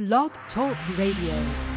Blog Talk Radio.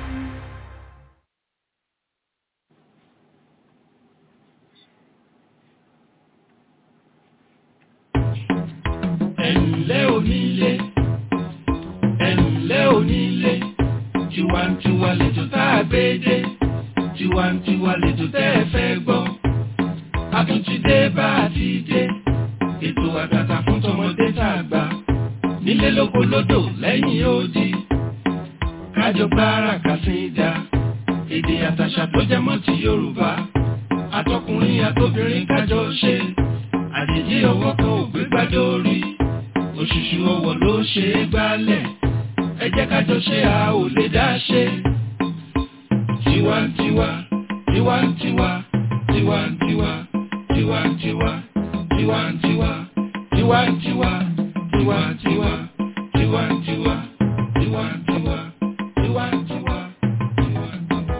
ẹ̀ǹlẹ́ onílé ẹ̀ǹlẹ́ onílé tiwantiwa lẹ́jọ́ tá a gbé dé tiwantiwa lẹ́jọ́ tẹ́ ẹ fẹ́ gbọ́ a tún ti dé bá a ti dé ètò àtàtà fún tọmọdé tá a gbà nílé lóko lódò lẹ́yìn odi kájọ gbára kàsíńdà èdè àtàṣà tó jẹ mọ́ ti Yorùbá àtọkùnrin àtobìnrin kájọ ṣe àjèjì ọwọ́ kan ò gbé gbádé orí òṣùṣù ọwọ́ ló ṣe é gbálẹ̀ ẹ jẹ́ kájọ ṣe a ò lè dá ṣe. tiwantiwa tiwantiwa tiwantiwa tiwantiwa tiwantiwa tiwantiwa tiwantiwa tiwantiwa tiwantiwa tiwantiwa tiwantiwa.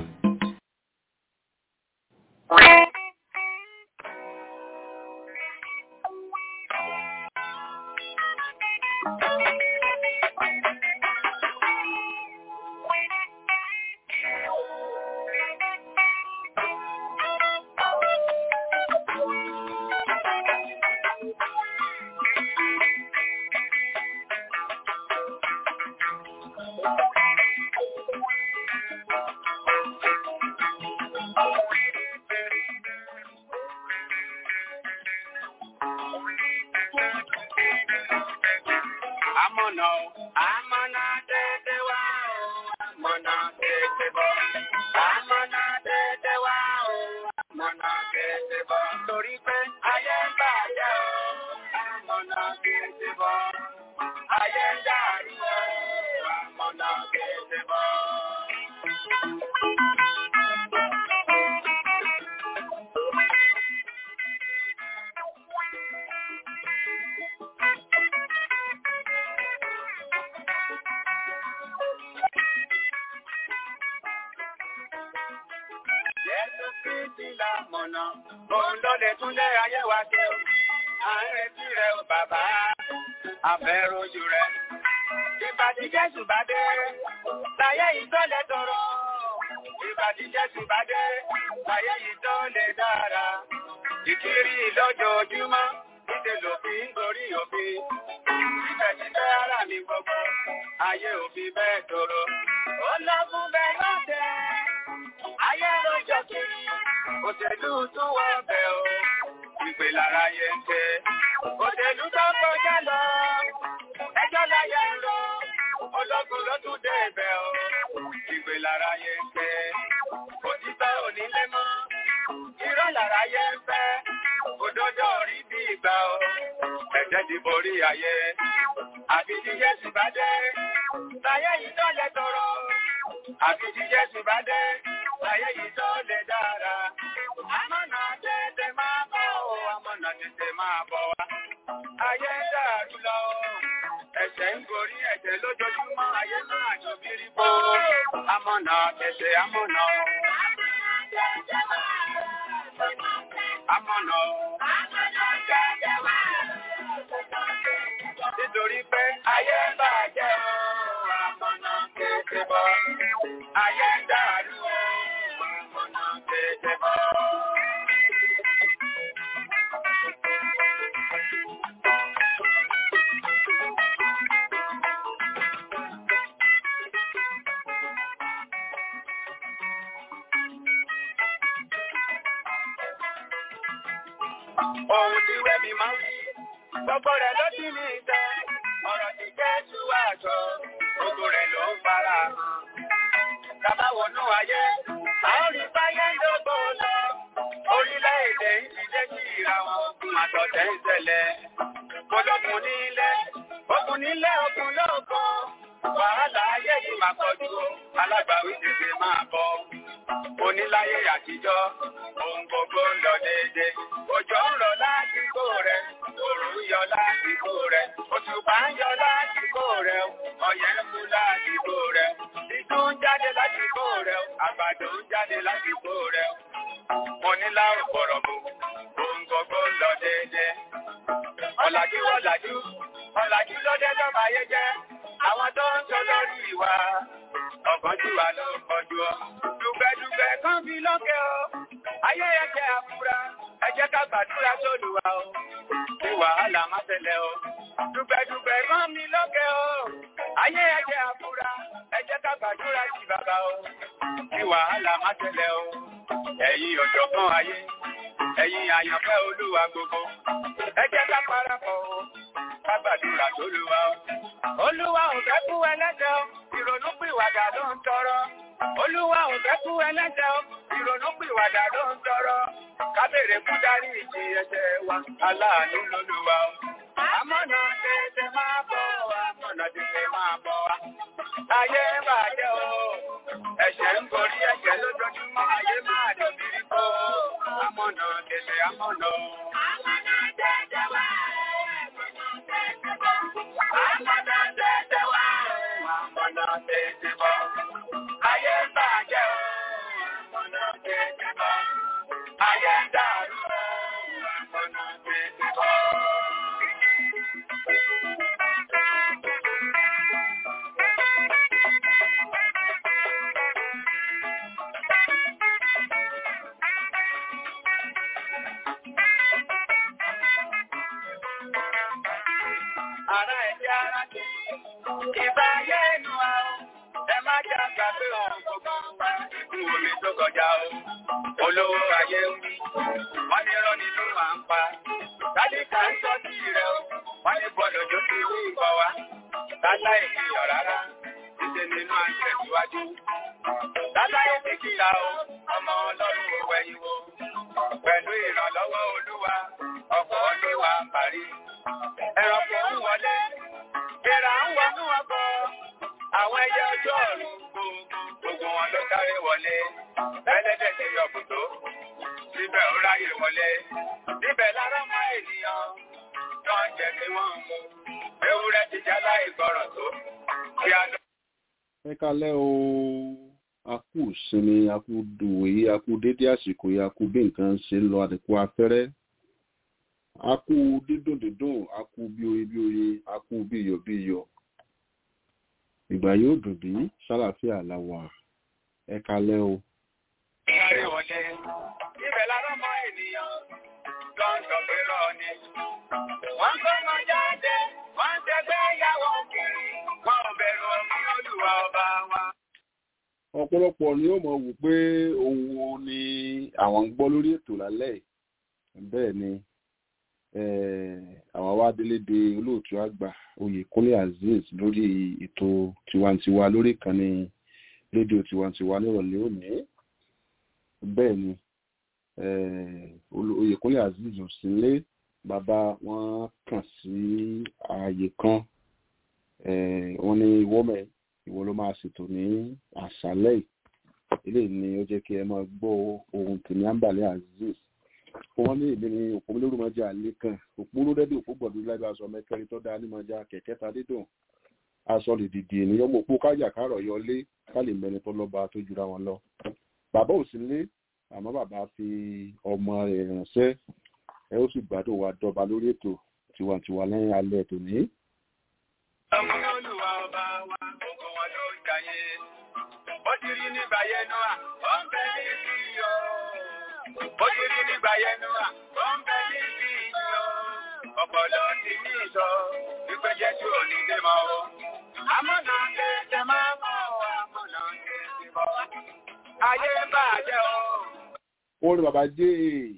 Amọ̀nà o, amọ̀nà tètè wá o, amọ̀nà tètè bọ̀. Amọ̀nà tètè wá o, amọ̀nà tètè bọ̀. Torí pé ayé ń bàjẹ́ o, amọ̀nà tètè bọ̀. Ayé ń dàrú o, amọ̀nà tètè bọ̀. Jésù Kristi la mọ̀nà, òun ló lè tún lé ayé wa ṣe o. À ń retí rẹ o bàbá, àfẹ́rojú rẹ. Ìgbà tí Jésù bá dé, láyé yìí tó lè tọrọ. Ìgbà tí Jésù bá dé, láyé yìí tó lè dára. Ìkiri lójoojúmọ́, níṣẹ́ lòfin ń gorí òfin. Síbẹ̀síbẹ̀ ara mi gbogbo, ayé òfin bẹ́ẹ̀ tọrọ. Ó lọ fún bẹ́ẹ̀ lọ́tẹ̀ ayé lọ́jọ́ kiri òṣèlú tún wọ ọbẹ̀ o ìpè lára yẹ ń tẹ òṣèlú tó kọjá lọ ẹjọ́ láyé ń lọ ológun ló tún dé ibẹ̀ o ìpè lára yẹ ń tẹ òtítọ́ onílé mọ́ irọ́ lára yẹ ń fẹ́ òdodo rí bí ìgbà o ẹ̀jẹ̀ ti borí ayé àbí tí Jésù bá dé láyé yìí tó lẹ tọrọ àbí tí Jésù bá dé láyé yìí tó lè dára. Amọ̀nà tètè máa bọ̀ o, amọ̀nà tètè máa bọ̀ wá. Ayé ń dàrú lọ o, ẹ̀ṣẹ̀ ń gorí ẹ̀ṣẹ̀ lójoojúmọ́, ayé máa jọ bírí bó. Amọ̀nà tètè amọ̀nà o. Amọ̀nà o. Nítorí pé ayé ń bàjẹ́ o, amọ̀nà tètè bọ̀. Ayé ń dàrú o, amọ̀nà tètè bọ̀. Ohun tí wẹ́mi máa ń rí, gbogbo rẹ̀ ló ti ní ìtẹ́. Ọ̀rọ̀ ti jẹ́ ṣúwà àjọ, gbogbo rẹ̀ ló ń fara hàn. Tàbá wọnú ayé, a ó rí báyé ń dógbò lọ. Orílẹ̀-èdè ń ṣiṣẹ́ sí ìra wọn, ogun àtọ̀tẹ̀ ń ṣẹlẹ̀. Ológun nílé, ogun nílé, ogun lóòkan. Wàhálà ayé yìí máa pọ̀jù o, alágbàwí tètè máa bọ̀. Oníláyé àtijọ́, ohun gbogbo ń lọ déédéé. Òjò ń rọ̀ lásìkò rẹ̀, òòrùn ń yọ lásìkò rẹ̀, òṣùpá ń yọ lásìkò rẹ̀, ọyẹ́ ń mú lásìkò rẹ̀, ìtú ń jáde lásìkò rẹ̀, àgbàdo ń jáde lásìkò rẹ̀. Mo ní láàrùn bọ̀rọ̀bù, ohun gbogbo ń lọ déédéé. Ọ̀làjú ọ̀làjú, ọ̀làjú ló dé lọ́ba ayé jẹ́. Àwọn tó ń sọ lórí wa ọ̀gbọ́n tí wà ló kọjú ọ. dùgbẹ̀dùgbẹ̀ kan fi lókè o ayé ẹ̀jẹ̀ àfúrá ẹ jẹ́ ká gbàdúrà sódùwà o kí wàhálà má tẹ̀lé o. dùgbẹ̀dùgbẹ̀ kan mi lókè o ayé ẹ̀jẹ̀ àfúrá ẹ jẹ́ ká gbàdúrà sí bàbá o kí wàhálà má tẹ̀lé o. ẹ̀yin ọ̀jọ̀gbọ́n ayé ẹ̀yin àyànfẹ́ olúwa gbogbo ẹ jẹ́ ká parapọ̀ o ká gbàdúrà sólúwa o. olúwa ò fẹ́ kú ẹlẹ́jẹ̀ o ìrònú pìwàdà ló ń tọrọ. olúwa ò fẹ́ kú ẹlẹ́jẹ̀ o ìrònú pìwàdà ló ń tọrọ. ká béèrè fún dárí ìjì ẹ̀ṣẹ̀ wa aláàánú lólúwa o. àmọ́nà tètè máa bọ̀ wá àmọ́nà tètè máa bọ̀ wá. ayé bàjẹ́ o ẹ̀ṣẹ̀ ń gorí ẹ̀ṣẹ̀ lójoojúmọ́ ayé máa dòbí kó. àmọ́nà tètè àmọ́nà o. àmọ́nà tètè wá. àmọ́nà tètè wá. àmọ́nà tètè bọ̀. ayé bàjẹ́ o. àmọ́nà tètè bọ̀. ayé dàrú o. àmọ́nà tètè bọ̀. ara ẹ̀jẹ̀ ara kì í. Ìbá ayé inú wa o, ẹ má jẹ́ àgbàgbé ọ̀run gbogbo wa ikú omi tó kọjá o. Olówó ayé ń wí, wọ́n ní rán nínú à ń pa. Láti ká ń sọ sí rẹ̀ o, wọ́n ní bọ́ọ̀lù tó ti wú ìbọn wa. Láláì kìlọ̀ rárá, títí nínú à ń tẹ̀síwájú. Láláì ti kìlà o, ọmọ ọlọ́run ò wẹ̀yìn wo. Pẹ̀lú ìrànlọ́wọ́ olúwa, ọkọ̀ olúwa ń parí ẹranko ń wọlé ìrà ń wọnú ọkọ àwọn ẹyẹ ọjọ́ ọ̀run gbogbo wọn ló sáré wọlé ẹlẹ́dẹ̀ ti yọ kùtó síbẹ̀ ó ráyè wọlé síbẹ̀ lára mọ́ ènìyàn tó ń jẹ kí wọ́n mú ewúrẹ́ ti já láì gbọ́rọ̀ tó kí a lọ. ẹ kalẹ́ o a kú ìsinmi a kú dùwẹ̀ a kú dédé àsìkò yìí a kú bí nǹkan ṣe ń lọ àdìkú afẹ́rẹ́ a kú dídùn dídùn a kú bí oye bí oye a kú bí iyọ̀ bí iyọ̀ ìgbà yóò dùn bí sálàfíà la wà ẹ kalẹ́ o. sáré wọlé síbẹ̀ lára mọ́ ènìyàn tó ń sọ pé rọ ni. wọ́n kọ́ ọmọ jáde wọ́n ń tẹgbẹ́ ìyàwó kiri wọ́n ò bẹ̀rù ọmọ olùwà ọba wa. ọ̀pọ̀lọpọ̀ ni ó mọ̀ wò pé òun ni àwọn ń gbọ́ lórí ètò lálẹ́ yìí bẹ́ẹ̀ ni àwọn awádélédé olóòtú àgbà oyèkúnlé azeez lórí ètò tiwantiwa lórí ìkànnì rédíò tiwantiwa nírọ̀lẹ́ òní bẹ́ẹ̀ ni oyèkúnlé azeez ò sí lé bàbá wọn kàn sí ààyè kan wọn ní wọ́mẹ̀ ìwọ ló máa ṣètò ní àṣálẹ́ eléyìí ni ó jẹ́ kí ẹ máa gbọ́ ohun tèmi àǹbàlẹ̀ azeez wọ́n ní èmi ni òpó lórí mọ́jà lẹ́kàn òpó ló dẹ́dẹ́ òpó gbọ̀dọ̀ lábẹ́ aṣọ mẹ́kẹ́rin tó dáa ní mọ́jà kẹ̀kẹ́ ta dídùn aṣọ lè dìde ènìyàn mọ̀ òpó kájà kárọ̀ yọlé ká lè mẹ́ni tó lọ́ba tó jura wọn lọ. bàbá ò sí lé àmọ́ bàbá fi ọmọ rẹ̀ ránṣẹ́ ẹ ó sì gbádùn wa dọ́ba lórí ètò tiwantiwa lẹ́yìn alẹ́ tòní. ọmọ olùwà ọba wa gbogbo wọn ló ń jayé ó ti rí nígbà yẹn náà ó ń bẹ ní ìyọ ó ti rí nígbà yẹn náà ó ń bẹ ní ìyọ ọpọlọ ti ní ìsọ wípé jésù ò ní dé mọ́ o àmọ́nà tètè máa mọ̀ ọ́ àmọ́nà tètè mọ́ ayé bàjẹ́ o. orin bàbá jẹ́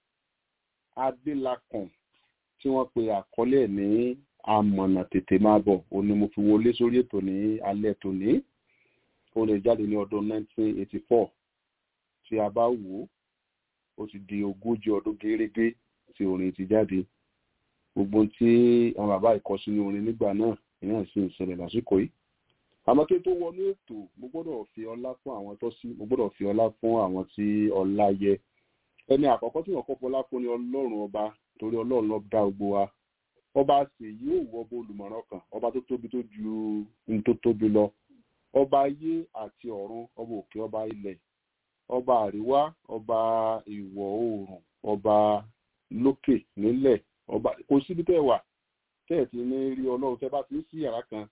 adélakàn tí wọ́n pe àkọlé ẹ̀ ní amọ̀nà tètè máa bọ̀ òun ni mo fi wọlé sórí ètò ní alẹ́ tòní ó lè jáde ní ọdún 1984 tí a bá wò ó ó ti di ogójì ọdún gẹ́rẹ́gẹ́ tí orin ti jáde gbogbo tí àwọn bàbá ìkọ sínú orin nígbà náà ìyẹn sì ń ṣẹlẹ̀ lásìkò yìí àmọ́ kí n tó wọnú ètò mo gbọ́dọ̀ fi ọlá fún àwọn tó sí mo gbọ́dọ̀ fi ọlá fún àwọn tí ọlá yẹ ẹni àkọ́kọ́ tí wọ́n kọ́ fọlá fún ni ọlọ́run ọba torí ọlọ́run ló dá gbogbo wa ọba sì yóò wọ bó olùmọ̀ràn kan ọba tó tóbi tó ju ní tó tóbi lọ ọba ayé àti ọ̀run ọba òkè ọba ilẹ̀ ọba àríwá ọba ìwọ̀ oòrùn ọba lókè nílẹ̀ ọba kò síbi tẹ́ wà tẹ́ ẹ̀ ti ní rí ọlọ́run tẹ́ bá ti ń sí yàrá kan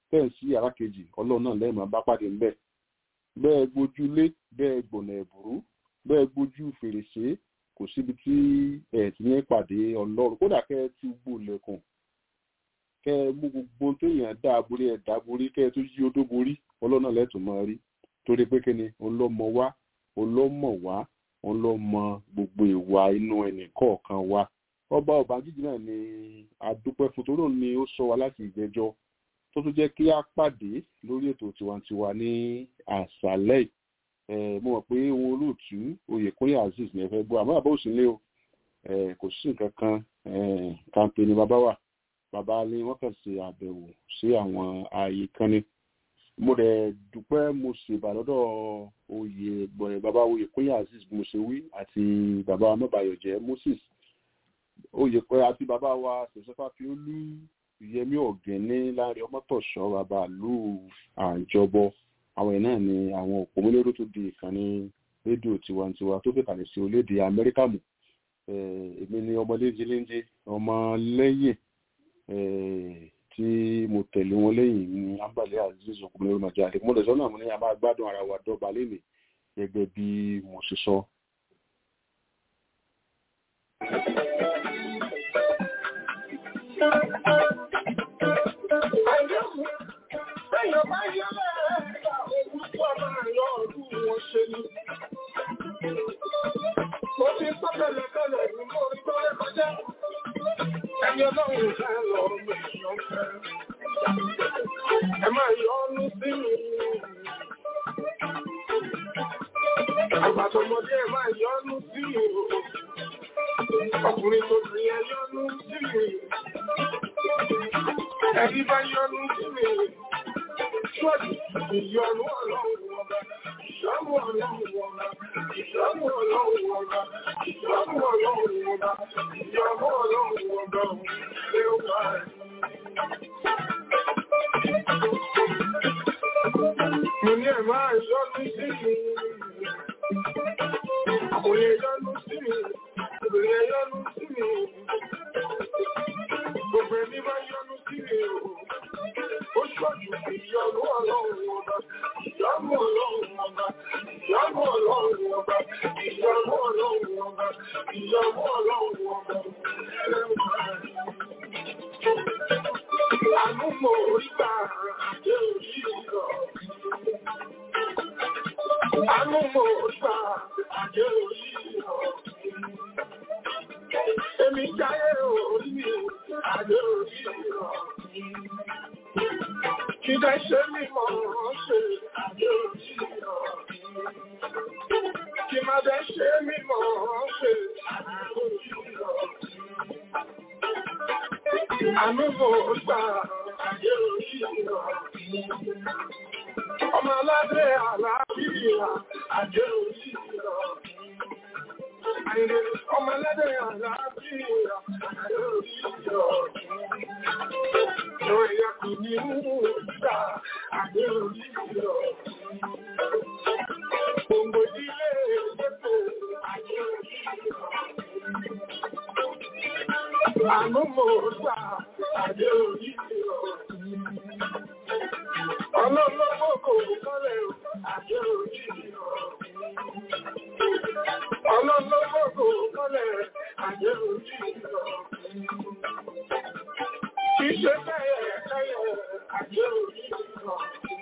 tẹ̀ sí yàrá kejì ọlọ́run náà lẹ́yìn máa bá pàdé ńbẹ̀ bẹ́ẹ̀ gbójúlé bẹ́ẹ̀ gbọ̀nà ẹ̀bùrú bẹ́ẹ̀ gbójú fèrèsé kò síbi tí ẹ̀ ti ní pàdé ọlọ́run kódà kẹ́ ẹ ti gbó lẹ́kùn kẹ́ ẹ mú gbogbo tó yàn dá aborí ẹ̀ dá aborí kẹ́ ẹ tó yí odó borí ọlọ́run náà lẹ́tùn máa rí torí pé kíni ọlọ́mọ wá ọlọ́mọ wá ọlọ́mọ gbogbo ìwà inú ẹnì kọ̀ọ̀kan wa ọba ọbànjíjì náà ni adúpẹ́ fún torí òun ni ó sọ wa láti ìgbẹ́jọ́ tó tún jẹ́ kí á pàdé lórí ètò tiwantiwa ní àṣálẹ́ yìí mo mọ̀ pé ohun olóòtú oyèkúnyà azeez ní ẹ fẹ́ gbọ́ àmọ́ àbá òsínlé o kò sí nǹkan kan kàǹpé ni bàbá wà bàbá ni wọ́n kàn ṣe àbẹ̀wò sí àwọn ààyè kan ni mo rẹ̀ dúpẹ́ mo ṣèbà lọ́dọ̀ oyè gbọ̀nrẹ̀ bàbá oyèkúnyà azeez mo ṣe wí àti bàbá mọ́bàyọ̀jẹ́ moses oyèkúnyà àti bàbá wa ṣèṣẹ́fà fi ó lú yẹmí ọ̀gẹ́ni láàrin ọmọtọ̀ṣọ́ bàbá ìlú àjọbọ àwọn ẹ̀ náà ni àwọn òpómúlérò tó di ìkànnì rédíò tiwantiwa tó fìkàlẹ̀ sí orílẹ̀-èdè amẹ́ríkà mù èmi ni ọmọdé jíléńjé ọmọ lẹ́yìn tí mo tẹ̀lé wọn lẹ́yìn ní ambale aziz òpómúlérò màjáde mo lọ́sọ́ náà mo ní a máa gbádùn ara wa dọ́gba lẹ́nìí gẹ́gẹ́ bí mo ṣe sọ. Mo ti sọ tẹ́lẹ̀tẹ́lẹ̀ ní mo rí tọ́lẹ̀ kọjá. Ẹni ọlọ́run ìfẹ́ lọ mẹ́sàn fẹ́. Ẹ máa yọ ọ́nú sí mi. Àgbàtọ̀mọdé ẹ máa yọ ọ́nú sí mi. Ọkùnrin tó ti ẹ yọ́nú sí mi. Ẹbí bá yọ́nú sí mi. Ṣọ́ọ̀dì ìyọnu ọlọ́run ọba. Ìyọ́nú ọlọ́run ọba. Ìyọ́nú ọlọ́run ọba. Ìyọ́nú ọlọ́run ọba. Ìyọ́nú ọlọ́run ọba. Ṣé ó bá ẹ̀? Mo ní ẹ̀ máa yọ́nú sí mi. Kò lè yọ́nú sí mi. Kò lè yọ́nú sí mi. Gbogbo ẹni máa yọ́nú sí mi o. Ó ṣọ́jú ìyọ́nú ọlọ́run ọba. Ìyọ́nú ọlọ́run ọba. Ìyọ́nú ọlọ́run ọba. Ìyọ́nú ọlọ́run ọba. Ìyọ́nú ọlọ́run ọba. Àánú mo rí gbà àjẹ́ òrí ìrọ̀. Àánú mo rí gbà àjẹ́ òrí ìrọ̀. Èmi jáyé orí mi, àjẹ́ òrí ìrọ̀. Kí dẹ́ ṣe mí mọ̀ ṣe àjẹ́ òrí ìrọ̀. Kí má dẹ́ ṣe mí mọ̀ ṣe àjẹ́ òrí ìrọ̀. Àánú mo rí gbà àjẹ́ òrí ìrọ̀. Ọmọ aládé àlàáfíà àjẹ́ òrí ìrọ̀. Ọmọ aládé àlàáfíà àjẹ́ òrí ìrọ̀. Ìwọ̀n ìyá kò ní mú ìgbà àjẹ́ òrí ìrọ̀. Gbogbo ilé ètò àjẹ́ òrí ìrọ̀. Àánú mo gbà àjẹ́ òrí ìrọ̀. Ọlọ́lọ́gbọ́ kò kọ́lẹ̀ àjẹ́ òrí ìrọ̀. Ọlọ́lọ́gbọ́ kò kọ́lẹ̀ àjẹ́ òrí ìrọ̀. Kì í ṣe bẹ́ẹ̀ kẹ́yẹ̀ àjẹ́ òrí ìrọ̀.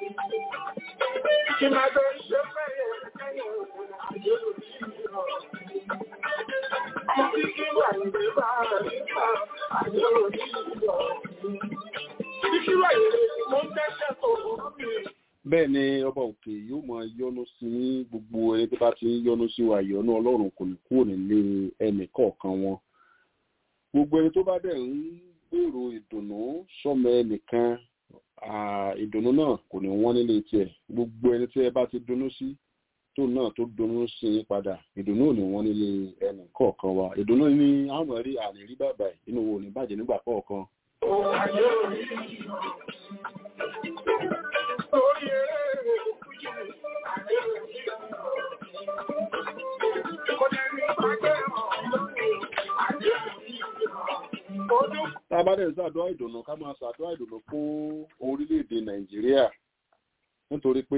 Kì máa bẹ́ ṣe bẹ́ẹ̀ kẹ́yẹ̀ àjẹ́ òrí ìrọ̀. Ọmọ kíkí wà ní bá nípa àjẹ́ òrí ìrọ̀. Kíkí wà ní mo ń tẹ́ṣẹ́ tó rí. bẹ́ẹ̀ ni ọba òkè yóò máa yọ́nú sí ní gbogbo ẹni tó bá ti ń yọ́nú sí wa ìyọ́nú ọlọ́run kò ní kúrò nílé ẹnì kọ̀ọ̀kan wọn gbogbo ẹni tó bá dẹ̀ ń gbèrò ìdùnnú sọ́mọ ẹnìkan ìdùnnú náà kò ní wọ́n nílé tiẹ̀ gbogbo ẹni tí ẹ bá ti dunnú sí tó náà tó dunnú sí i padà ìdùnnú ò ní wọ́n nílé ẹnì kọ̀ọ̀kan wa ìdùnnú ní àwọn rí àní rí bàbá inú wo ò ní bàjẹ́ nígbà kọ̀ọ̀kan Àjẹ́ òrí ìrọ̀. Orí eré òkújì àjẹ́ òrí ìrọ̀. Kò jẹ́ ní pàjẹ́ ọ̀rọ̀ àjẹ́ òrí ìrọ̀. Ojú tá a bá tábàdẹ̀ ń ṣàdúrà ìdùnnú ká máa ṣàdúrà ìdùnnú fún orílẹ̀-èdè nàìjíríà nítorí pé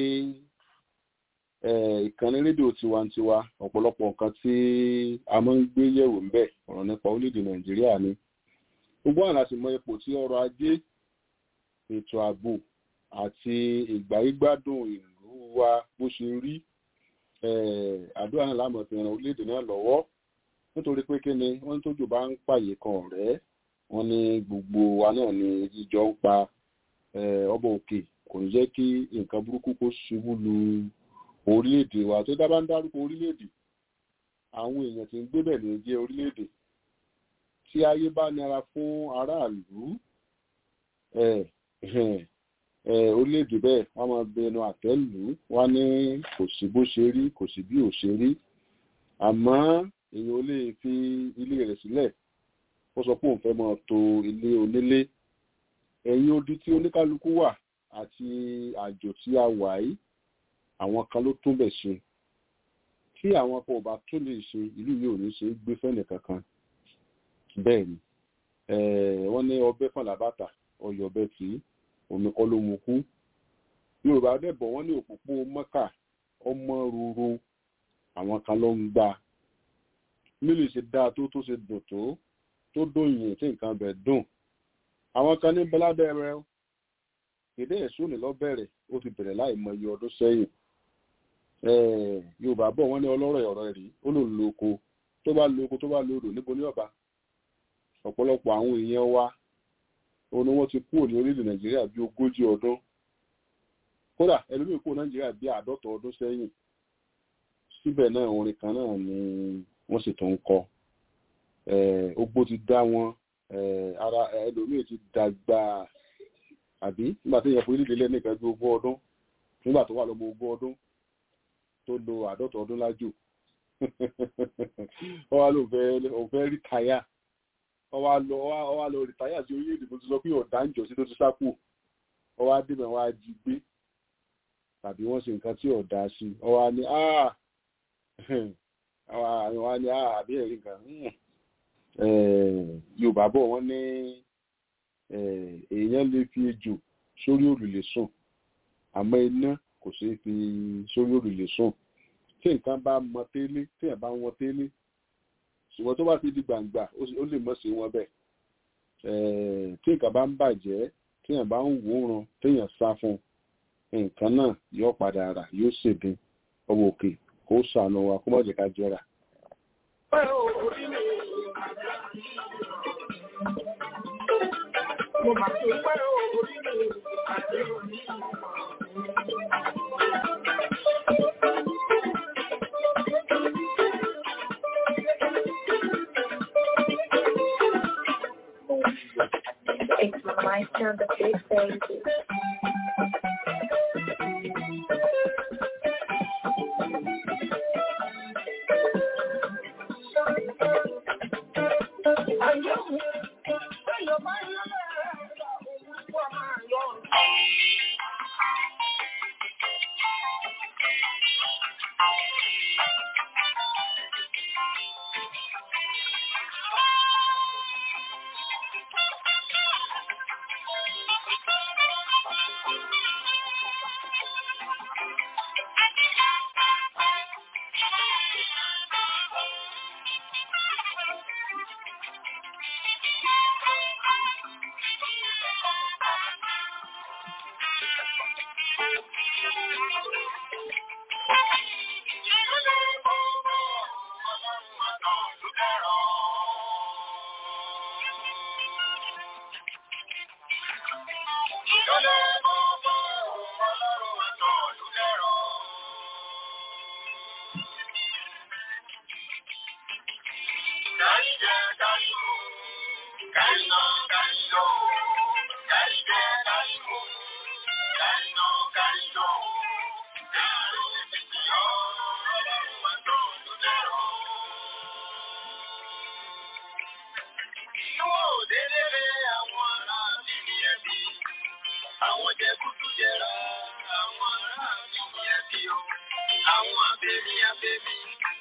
ìkànnì rédíò tiwantiwa ọ̀pọ̀lọpọ̀ nǹkan tí a máa ń gbé yẹ̀wò ń bẹ̀ ọ̀rọ̀ nípa orílẹ̀-èdè nàìjíríà ni gbogbo àwọn láti mọ ipò tí ọrọ̀ ajé ètò ààbò àti ìgbáyégbádùn ìlú wa bó ṣe rí àdúrà náà láàmú fi ran orílẹ̀-èdè náà lọ́wọ́ nítorí pé kí ni wọ́n tójú bá ń pààyè kan ọ̀rẹ́ wọ́n ní gbogbo wa náà ni jíjọ ń pa ọba òkè kò ní jẹ́ kí nǹkan burúkú kó ṣubú lu orílẹ̀-èdè wa tó dábàá ń dárúkọ orílẹ̀-èdè àwọn èèyàn tí ń gbé bẹ̀ ní jẹ́ orílẹ̀-èdè tí ayé bá nira fún aráàlú orílẹ̀-èdè bẹ́ẹ̀ wọ́n máa bẹnu àtẹ́lù wá ní kò sí bó ṣe rí kò sí bí ò ṣe rí àmọ́ èèyàn ò lè fi ilé rẹ̀ sílẹ̀ ó sọ pé òun fẹ́ máa to ilé onílé ẹ̀yìn odi tí oníkálukú wà àti àjò tí a wà yìí àwọn kan ló tún bẹ̀ ṣe tí àwọn kan ò bá tún lè ṣe ìlú yìí ò ní ṣe é gbé fẹ́nì kankan bẹ́ẹ̀ ni wọ́n ní ọbẹ̀ fàlà bàtà ọyọ̀ ọbẹ̀ tí omi kọ́ ló mu kú yorùbá dẹ̀bọ̀ wọ́n ní òpópó mọ́kà ọmọ ruru àwọn kan ló ń gbà mílì ṣe dáa tó tó ṣe dùn tó tó dòyìn tí nǹkan bẹ̀ dùn àwọn kan ní bẹ́ládẹ́ rẹ èdè ẹ̀sùn ní lọ́bẹ̀rẹ̀ ó ti bẹ̀rẹ̀ láì mọ iye ọdún sẹ́yìn yorùbá bọ̀ wọ́n ní ọlọ́rọ̀ ọ̀rọ̀ rí ó lò lóko tó bá lóko tó bá lòdò níbo ní ọba ọ̀pọ̀lọpọ̀ àwọn èèyàn wa òun ni wọ́n ti kúrò ní orílẹ̀ nàìjíríà bí ogójì ọdún kódà ẹlòmíì kúrò nàìjíríà bí àádọ́ta ọdún sẹ́yìn síbẹ̀ náà orin kan náà ni wọ́n sì tún ń kọ ogbó ti dá wọn ara ẹlòmíì ti dàgbà àbí nígbà tí èèyàn fún orílẹ̀ èdè nìkan bí ogún ọdún nígbà tó wà lọ́mọ ogún ọdún tó lo àádọ́ta ọdún lájò wọ́n wá lóun fẹ́ rí táyà ọwá lọ ọwá lọ rìtáyà sí orílẹ̀-èdè tó ti sọ pé ọ̀dà ń jọ sí tó ti sápò ọwá dìbò wá jí gbé tàbí wọ́n ṣe nǹkan tí ọ̀dà sí ọwá ní àwa ní àbí ẹ̀rí nǹkan yorùbá bọ̀ wọ́n ní èèyàn lè fi ejò sórí òrùlé sùn àmọ́ iná kò ṣeé fi sórí òrùlé sùn tí nǹkan bá mọ tẹ́lẹ̀ tí ẹ̀ bá wọn tẹ́lẹ̀ ṣùgbọ́n tó bá ti di gbangba ó lè mọ̀ sí wọn bẹ́ẹ̀ tí nǹkan bá ń bàjẹ́ téèyàn bá ń wòran téèyàn sá fún nǹkan náà yóò padà rà yóò ṣèdín ọmọ òkè kó sànù wa kó má jẹ́ ká jẹ́ra. Mo máa ti pẹ́ orí mi àti òní. It's Meister the Big Baby.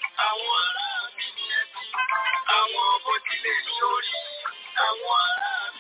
Àwọn bó tilẹ̀ ní orí, àwọn ará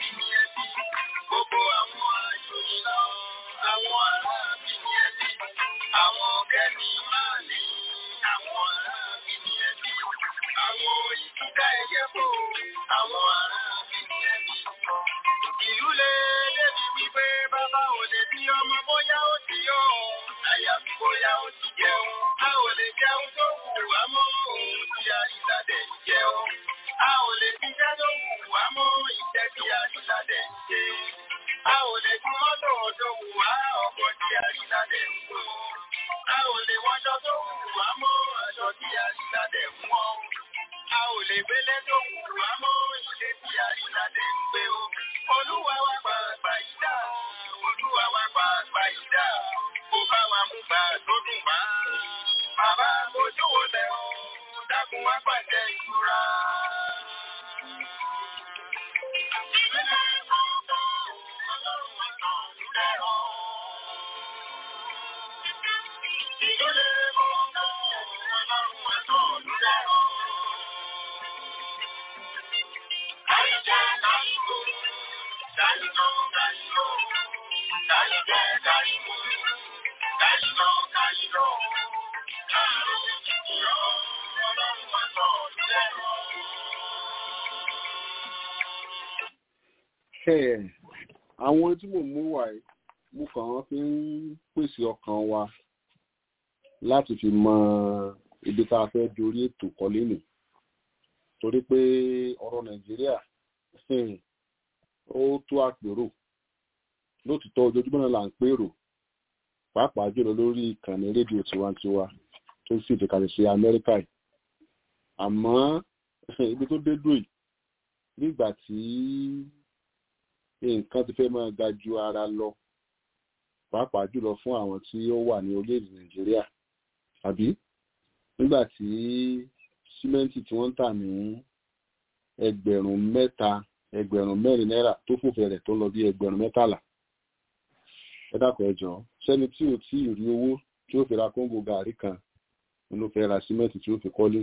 Àwọn kẹ́ni máa ní àwọn ará mi ní ẹbí. Àwọn ìdíkà ẹyẹ bò àwọn ará mi ní ẹbí. Ìlú lè débi wípé bàbá ò lè bí ọmọ bóyá ó ti yọ ọ́. Àyàfi bóyá ó ti jẹun. A ò lè jẹun tó wù wá mọ́ òun tí àrísàdẹ̀ ń jẹun. A ò lè jíjẹ́ tó wù wá mọ́ ìjẹ́ tí àrísàdẹ̀ ń ṣe. A ò lè fún mọ́tò tó wù wá ọkọ̀ tí àrísàdẹ̀ ń wọ̀. A ò lè wọṣọ tó wù wá mọ́ aṣọ tí àrísàdẹ̀ ń wọ̀. A ò lè gbélé tó wù wá mọ́ ilé tí àrísàdẹ̀ ń gbé o. Olúwa wa pa àgbà yìí dà. Olúwa wa pa àgbà yìí dà. Kò bá wa mú gbà tó dùn wá. Bàbá mojú wo lẹ̀ o. Dákun wá pàṣẹ ìtura. Ẹ̀, àwọn tí mò ń mú wà yìí mo kàn án fi ń pèsè ọkàn wa láti fi mọ ibi tá a fẹ́ dorí ètò kọ́lé nì torí pé ọ̀rọ̀ nàìjíríà hmm, ó tó àpérò lótìtọ́ ojoojúmọ́ náà là ń pérò pàápàá jùlọ lórí ìkànnì rédíò tiwantiwa tó sì fi kalẹ̀ sí amẹ́ríkà yìí àmọ́ ibi tó dé dùn yìí nígbà tí nǹkan ti fẹ́ máa ga ju ara lọ pàápàá jùlọ fún àwọn tí ó wà ní orílẹ̀-èdè nàìjíríà àbí nígbà tí símẹ́ǹtì tí wọ́n ń tà ní ẹgbẹ̀rún mẹ́ta ẹgbẹ̀rún mẹ́rin náírà tó fòfin rẹ̀ tó lọ bí ẹgbẹ̀rún mẹ́tàlá ẹ dákun ẹ jọ̀ọ́ sẹ́ni tí ò tí ì rí owó tí ó fi ra kóńgò gàárì kan ló fẹ́ ra símẹ́ǹtì tí ó fi kọ́lé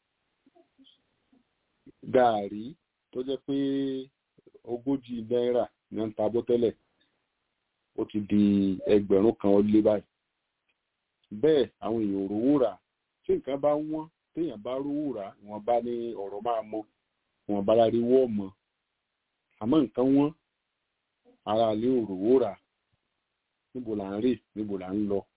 gàárì tó jẹ́ pé ogójì náírà ní ń ta bọ́tẹ́lẹ̀ ó ti di ẹgbẹ̀rún kan ó lé báyìí bẹ́ẹ̀ àwọn èèyàn ò rówó rà tí nǹkan bá wọ́n téèyàn bá rówó rà wọ́n bá ní ọ̀rọ̀ máa mọ wọ́n bá lárí wọ́ mọ́ àmọ́ nǹkan wọ́n ara lè ò rówó rà níbo là ń rè níbo là ń lọ.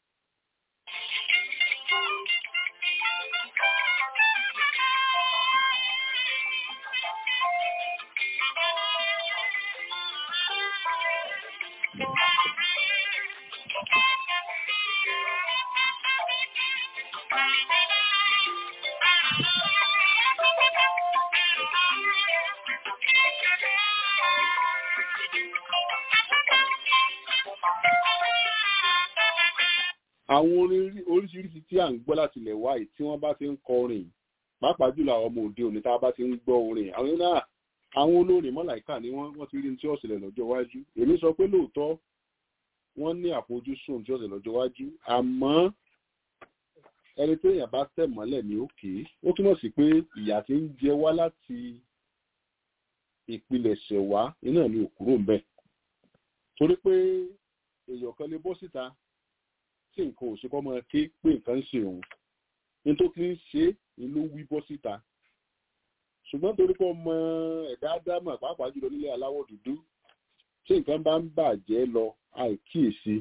àwọn orin oríṣiríṣi tí à ń gbọ́ láti ilẹ̀ wáyé tí wọ́n bá ti ń kọ orin pàápàá jùlọ àwọn ọmọ òde òní tá a bá ti ń gbọ́ orin àwọn náà àwọn olórin mọ́làíkà ni wọ́n wọ́n ti rí ní tí ó ṣẹlẹ̀ lọ́jọ́ iwájú èmi sọ pé lóòótọ́ wọ́n ní àfojúsùn tí ó ṣẹlẹ̀ lọ́jọ́ iwájú àmọ́ ẹni tó yàn bá tẹ̀ mọ́lẹ̀ ní òkè ó túmọ̀ sí pé ìyà tí ń jẹ wá láti ìpilẹ̀ṣẹ̀ wá iná ni òkúrò ń bẹ̀ torí pé èèyàn kan lè bọ́ síta tí nǹkan ò ṣe kọ́ máa ké pé nǹkan ń ṣe òun ní tó kí ń ṣe é ló wí bọ́ síta ṣùgbọ́n torí pé ọmọ ẹ̀dá ádámà pàápàá jùlọ nílé aláwọ̀ dúdú tí nǹkan bá ń bàjẹ́ lọ àìkíyèsí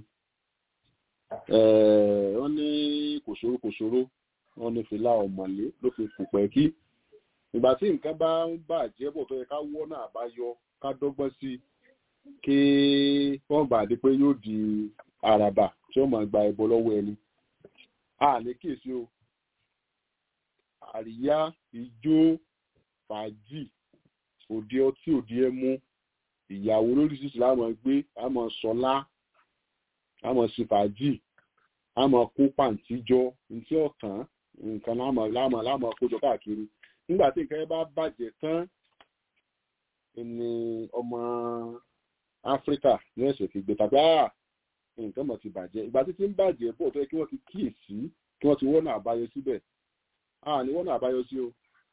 wọ́n ní kòṣòro kòṣòro wọ́n ní fìlà ọ̀mọ̀lé ló fi kùpẹ́ kí ìgbà tí nǹkan bá ń bàjẹ́ bọ̀ tó yẹ ká wọ́nà àbáyọ ká dọ́gbọ́n sí kí wọ́n gbà dé pé yóò di àràbà tí wọ́n máa gba ẹbọ lọ́wọ́ ẹni a lè kíyèsí o àríyá ijó fàájì òde ọtí òde ẹmu ìyàwó lóríṣiríṣi láwọn gbé àmọ́ sọlá àmọ́ sí fàájì àmọ́ kó pàǹtí jọ ntí ọ̀tàn nǹkan lámọ̀ lámọ̀ lámọ̀ kójọ káàkiri nígbà tí nǹkan yẹn bá bàjẹ́ tán ni ọmọ áfíríkà ní ẹ̀sẹ̀ fi gbé tàbí àà nǹkan mọ̀ ti bàjẹ́ ìgbà tí ti ń bàjẹ́ bọ̀ tó yẹ kí wọ́n ti kíyèsí kí wọ́n ti wọ́nà àbáyọ síbẹ̀ àà ní wọ́nà àbáyọ sí o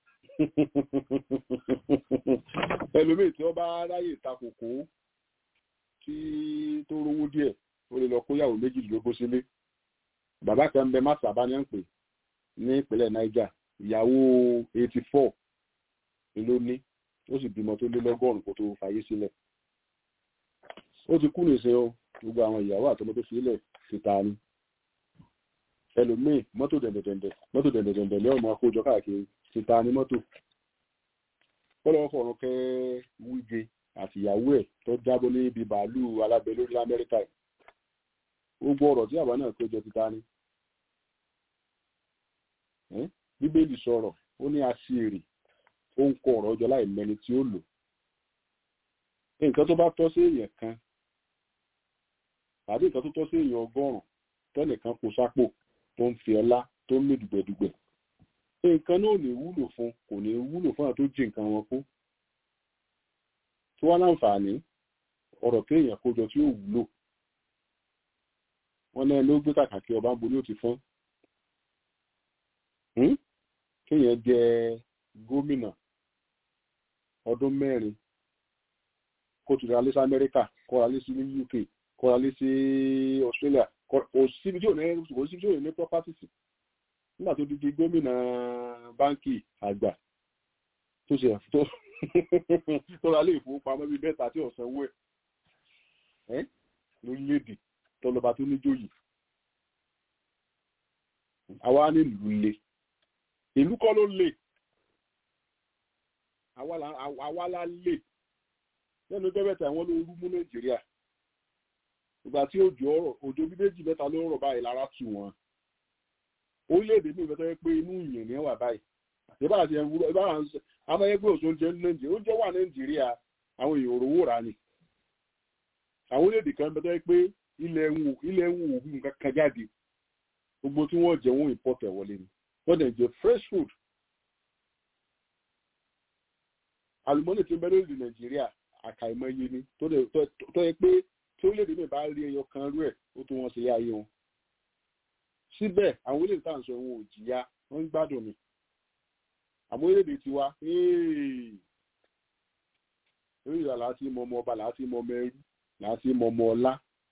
ẹlòmíì tí wọ́n bá ráyè takòkò tí tó rówó díẹ̀ ó lè lọ kóyàwó méjìlélógún sílé bàbá kan ń bẹ má sábà ní à ń pè ní ìpínlẹ̀ niger ìyàwó eighty four ló ní ó sì bímọ tó lé lọ́gọ́rùn-ún kó tó fàyè sílẹ̀ ó ti kú nìṣẹ́ o gbogbo àwọn ìyàwó àtọmọ tó sílẹ̀ ti ta ni ẹlòmíì mọ́tò dẹ̀ndẹ̀dẹ̀ndẹ̀ mọ́tò dẹ̀ndẹ̀dẹ̀ndẹ̀ lẹ́wọ̀n máa kójọ káàkiri ti ta ni mọ́tò kọ́lọ́wọ́ fọ̀rọ̀ kẹ́ wíje àti ìyàwó ẹ̀ tó jábọ́ ní ibi bàálù alábẹ́ lórí lamẹ́ríkà yìí gbogbo ọ̀rọ̀ tí àbá náà kójọ ti ta ni bíbélì sọ̀rọ̀ ó ní aṣèrè ó ń kọ ọ̀rọ̀ ọjọ́ láì mẹni tí ó lò nǹkan tó bá tọ́ sí èèyàn kan tàbí nǹkan tó tọ́ sí èèyàn ọgọ́rùn-ún tẹ́nìkan kó sápò tó ń fi ọlá tó ń mì dùgbẹ̀dùgbẹ̀ nǹkan náà ò ní wúlò fún kò ní wúlò fún àwọn tó jí nǹkan wọn kú tí wọ́n láǹfààní ọ̀rọ̀ kéèyàn kójọ tí ó wúlò wọ́n náà ló gbé kàkàkí ọba ń bo ní ó ti fọ́n kéèyàn jẹ gómìnà ọdún mẹ́rin kó tún ra lé sí amẹ́ríkà kó ra lé sí ní uk kó ra lé sí australia kò síbi tí ò ní kò síbi tí ò ní property sí nígbà tó di gómìnà báńkì àgbà tó ṣe tó tó ra lé ìfowópamọ́ bíi mẹ́ta tí ọ̀sán wẹ̀ ẹ́ lórílẹ̀‐èdè tọlọba tó níjòyè àwa nílùú le ìlú kọ́ ló lè àwa la lè lẹ́nu tẹ́bẹ̀tẹ̀ àwọn olóoru mú nàìjíríà ìgbà tí òjò ọ̀rọ̀ òjò bí méjì mẹ́ta ló ń rọ̀ báyìí lára tù wọ́n orílẹ̀-èdè mi ìfẹ́ pé inú ìyẹn ní wà báyìí ìbá àti ẹ̀wúrọ ìbá àwọn ẹgbẹ́ òṣèlú jẹ́ ní nàìjíríà oúnjẹ wà nàìjíríà àwọn èèyàn òrówó rà ni àwọn orílẹ̀-èdè kan bẹ́tẹ́ pé ilẹ̀ ń ilẹ̀ ń wò òhun kankan jáde gbogbo tí wọ́n jẹ wọ́n import ẹ̀ wọlé ni wọ́n dẹ̀ jẹ fresh food àlùmọ́nì tí ń bẹ lórí nàìjíríà àkàìmọye ni tó yẹ pé tí orílẹ̀-èdè mi bá rí ẹyọ kan rú ẹ̀ ó tó wọn sílé ayé wọn síbẹ̀ àwọn orílẹ̀-èdè tá à ń sọ wọn ò jìyà wọ́n ń gbádùn ni àmọ́ orílẹ̀-èdè tiwa orí ìlà láti mọ ọmọ ọba láti mọ ọmọ ẹrú láti mọ ọmọ ọlá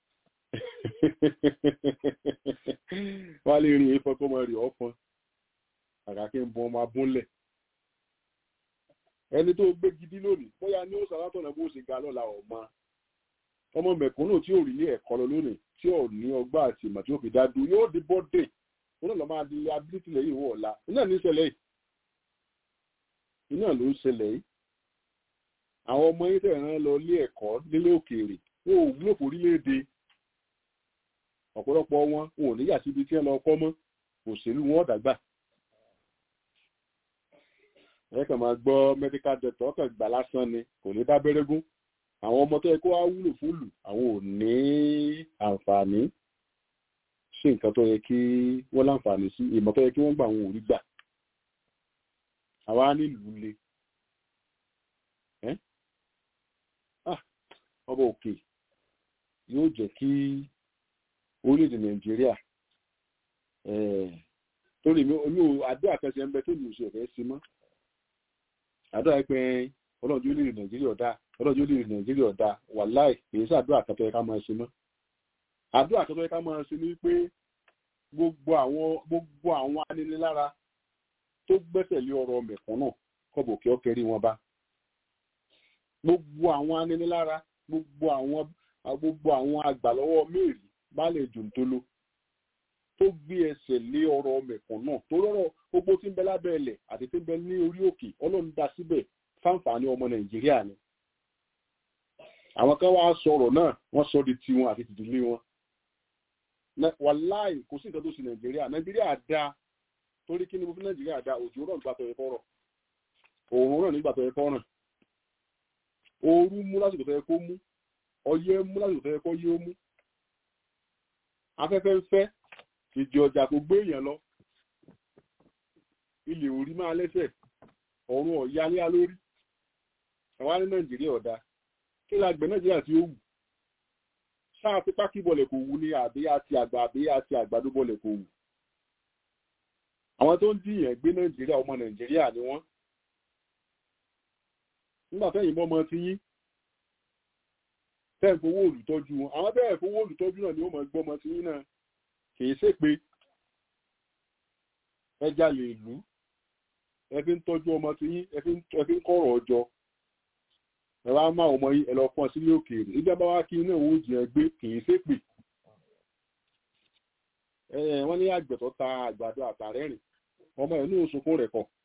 wọ́n á lè rí efọ́ tó mọ rí ọ̀fọn àkàkí ń bọ ọmọ abúnlẹ̀ ẹni tó gbé gidi lónìí bóyá ní ó sàlátọ̀nà bó ṣe ga lọ́la ọ̀ma ọmọ mẹ̀kúnnù tí ò rí ilé ẹ̀kọ́ lọ lónìí tí ò ní ọgbà àti ìmọ̀ tí ó fi dá dúró yóò di bọ́dé wọn náà lọ máa di ability lẹ́yìn ìwọ ọ̀la iná ní ìṣẹ̀lẹ̀ yìí iná ló ń ṣẹlẹ̀ yìí àwọn ọmọ yìí tẹ̀ràn lọ ilé ẹ̀kọ́ nílé òkèèrè wọn ò wúlò fún orílẹ̀-èdè ọ̀pọ̀lọpọ̀ wọn wọn ò níyà síbi tí wọ́n lọ kọ́ mọ́ òṣèlú wọn dàgbà ẹ kàn máa gbọ́ medical doctor ọkàn gbà lásán ni kò ní bá bẹ́rẹ́gún àwọn ọmọ tó yẹ kó wá wúlò fún lù àwọn ò ní àǹfààní sí nǹkan tó yẹ kí wọ́n láǹfààní sí ìmọ̀ tó yẹ kí wọ́n gbà wọn ò rí gbà àwa nílùú le ọba òkè yóò jẹ́ kí orílẹ̀-èdè nàìjíríà torí mi ò àdúrà kẹsẹ̀ ń bẹ tó ní oṣù ẹ̀fẹ́ sí mọ́ àdúrà pé ọlọ́run yóò lè rìn nàìjíríà ọ̀dà ọlọ́run yóò lè rìn nàìjíríà ọ̀dà wàláì èyí sàdúrà kan tó yẹ ká máa ṣe mọ́ àdúrà kan tó yẹ ká máa ṣe ní pé gbogbo àwọn gbogbo àwọn aninilára tó gbẹ́sẹ̀ lé ọ̀rọ̀ mẹ̀kúnnù kọ́bọ̀ kí ó kẹrí wọn bá gbogbo àwọn aninilára gbogbo àwọn gbogbo àwọn àgbàlọ́wọ́ mẹ́rin bá lè dùn tó ló tó gbé ẹsẹ̀ lé ọ̀rọ̀ mẹ̀kúnnù tó rọrọ̀ gbogbo tí ń bẹ lábẹ́ ẹlẹ̀ àti tí ń bẹ ní orí òkè ọlọ́run dá síbẹ̀ fáǹfààní ọmọ nàìjíríà ni àwọn kan wá sọ̀rọ̀ náà wọ́n sọ di tiwọn àti tìdílé wọn wàláì kò sí nǹkan tó ṣe nàìjíríà nàìjíríà dá torí kí ni mo fi nàìjíríà dá òjò rọ̀ nígbà tó yẹ kọ́ rọ̀ òòrùn rọ̀ nígbà tó yẹ kọ́ ràn ooru mú lásìkò tó yẹ kó mú ọyẹ́ mú lásìkò tó yẹ kó yé ó mú afẹ́fẹ́ ń fẹ́ ìdí ọjà kò gbé èèyàn lọ ilẹ̀ orí máa lẹ́sẹ̀ ọ̀run ọ̀ya ní alórí àwa ní nàìjíríà ọ̀dà kí la gbẹ̀ nàìjíríà tí ó wù sáà tí pákí bọ̀lẹ̀ kò wù ní àbí àti àgbà àbí àti àgbàdo bọ̀lẹ̀ kò wù àwọn tó ń dìyàn gbé nàìjíríà ọmọ nàìjíríà ni wọ́n nígbà tẹ́yìn mọ́ ọmọ ti yín tẹ́ẹ̀ fowó olùtọ́jú wọn àwọn tẹ́ẹ̀ fowó olùtọ́jú náà ni ó mọ̀ gbọ́ ọmọ ti yín náà kì í ṣe pé ẹ jalè ìlú ẹ fi ń tọ́jú ọmọ tí yín ẹ fi ń ẹ fi ń kọ̀rọ̀ ọjọ́ ẹ wá máa ọmọ yín ẹ lọ pọ́n sílé òkèèrè ìjọba wa kí iná òun jìyàn gbé kì í ṣépè ẹ wọ́n ní àgbẹ̀ tó ta àgbàdo àtàrẹ́rìn ọmọ ẹ̀ ní òṣùkún rẹ̀ kọ̀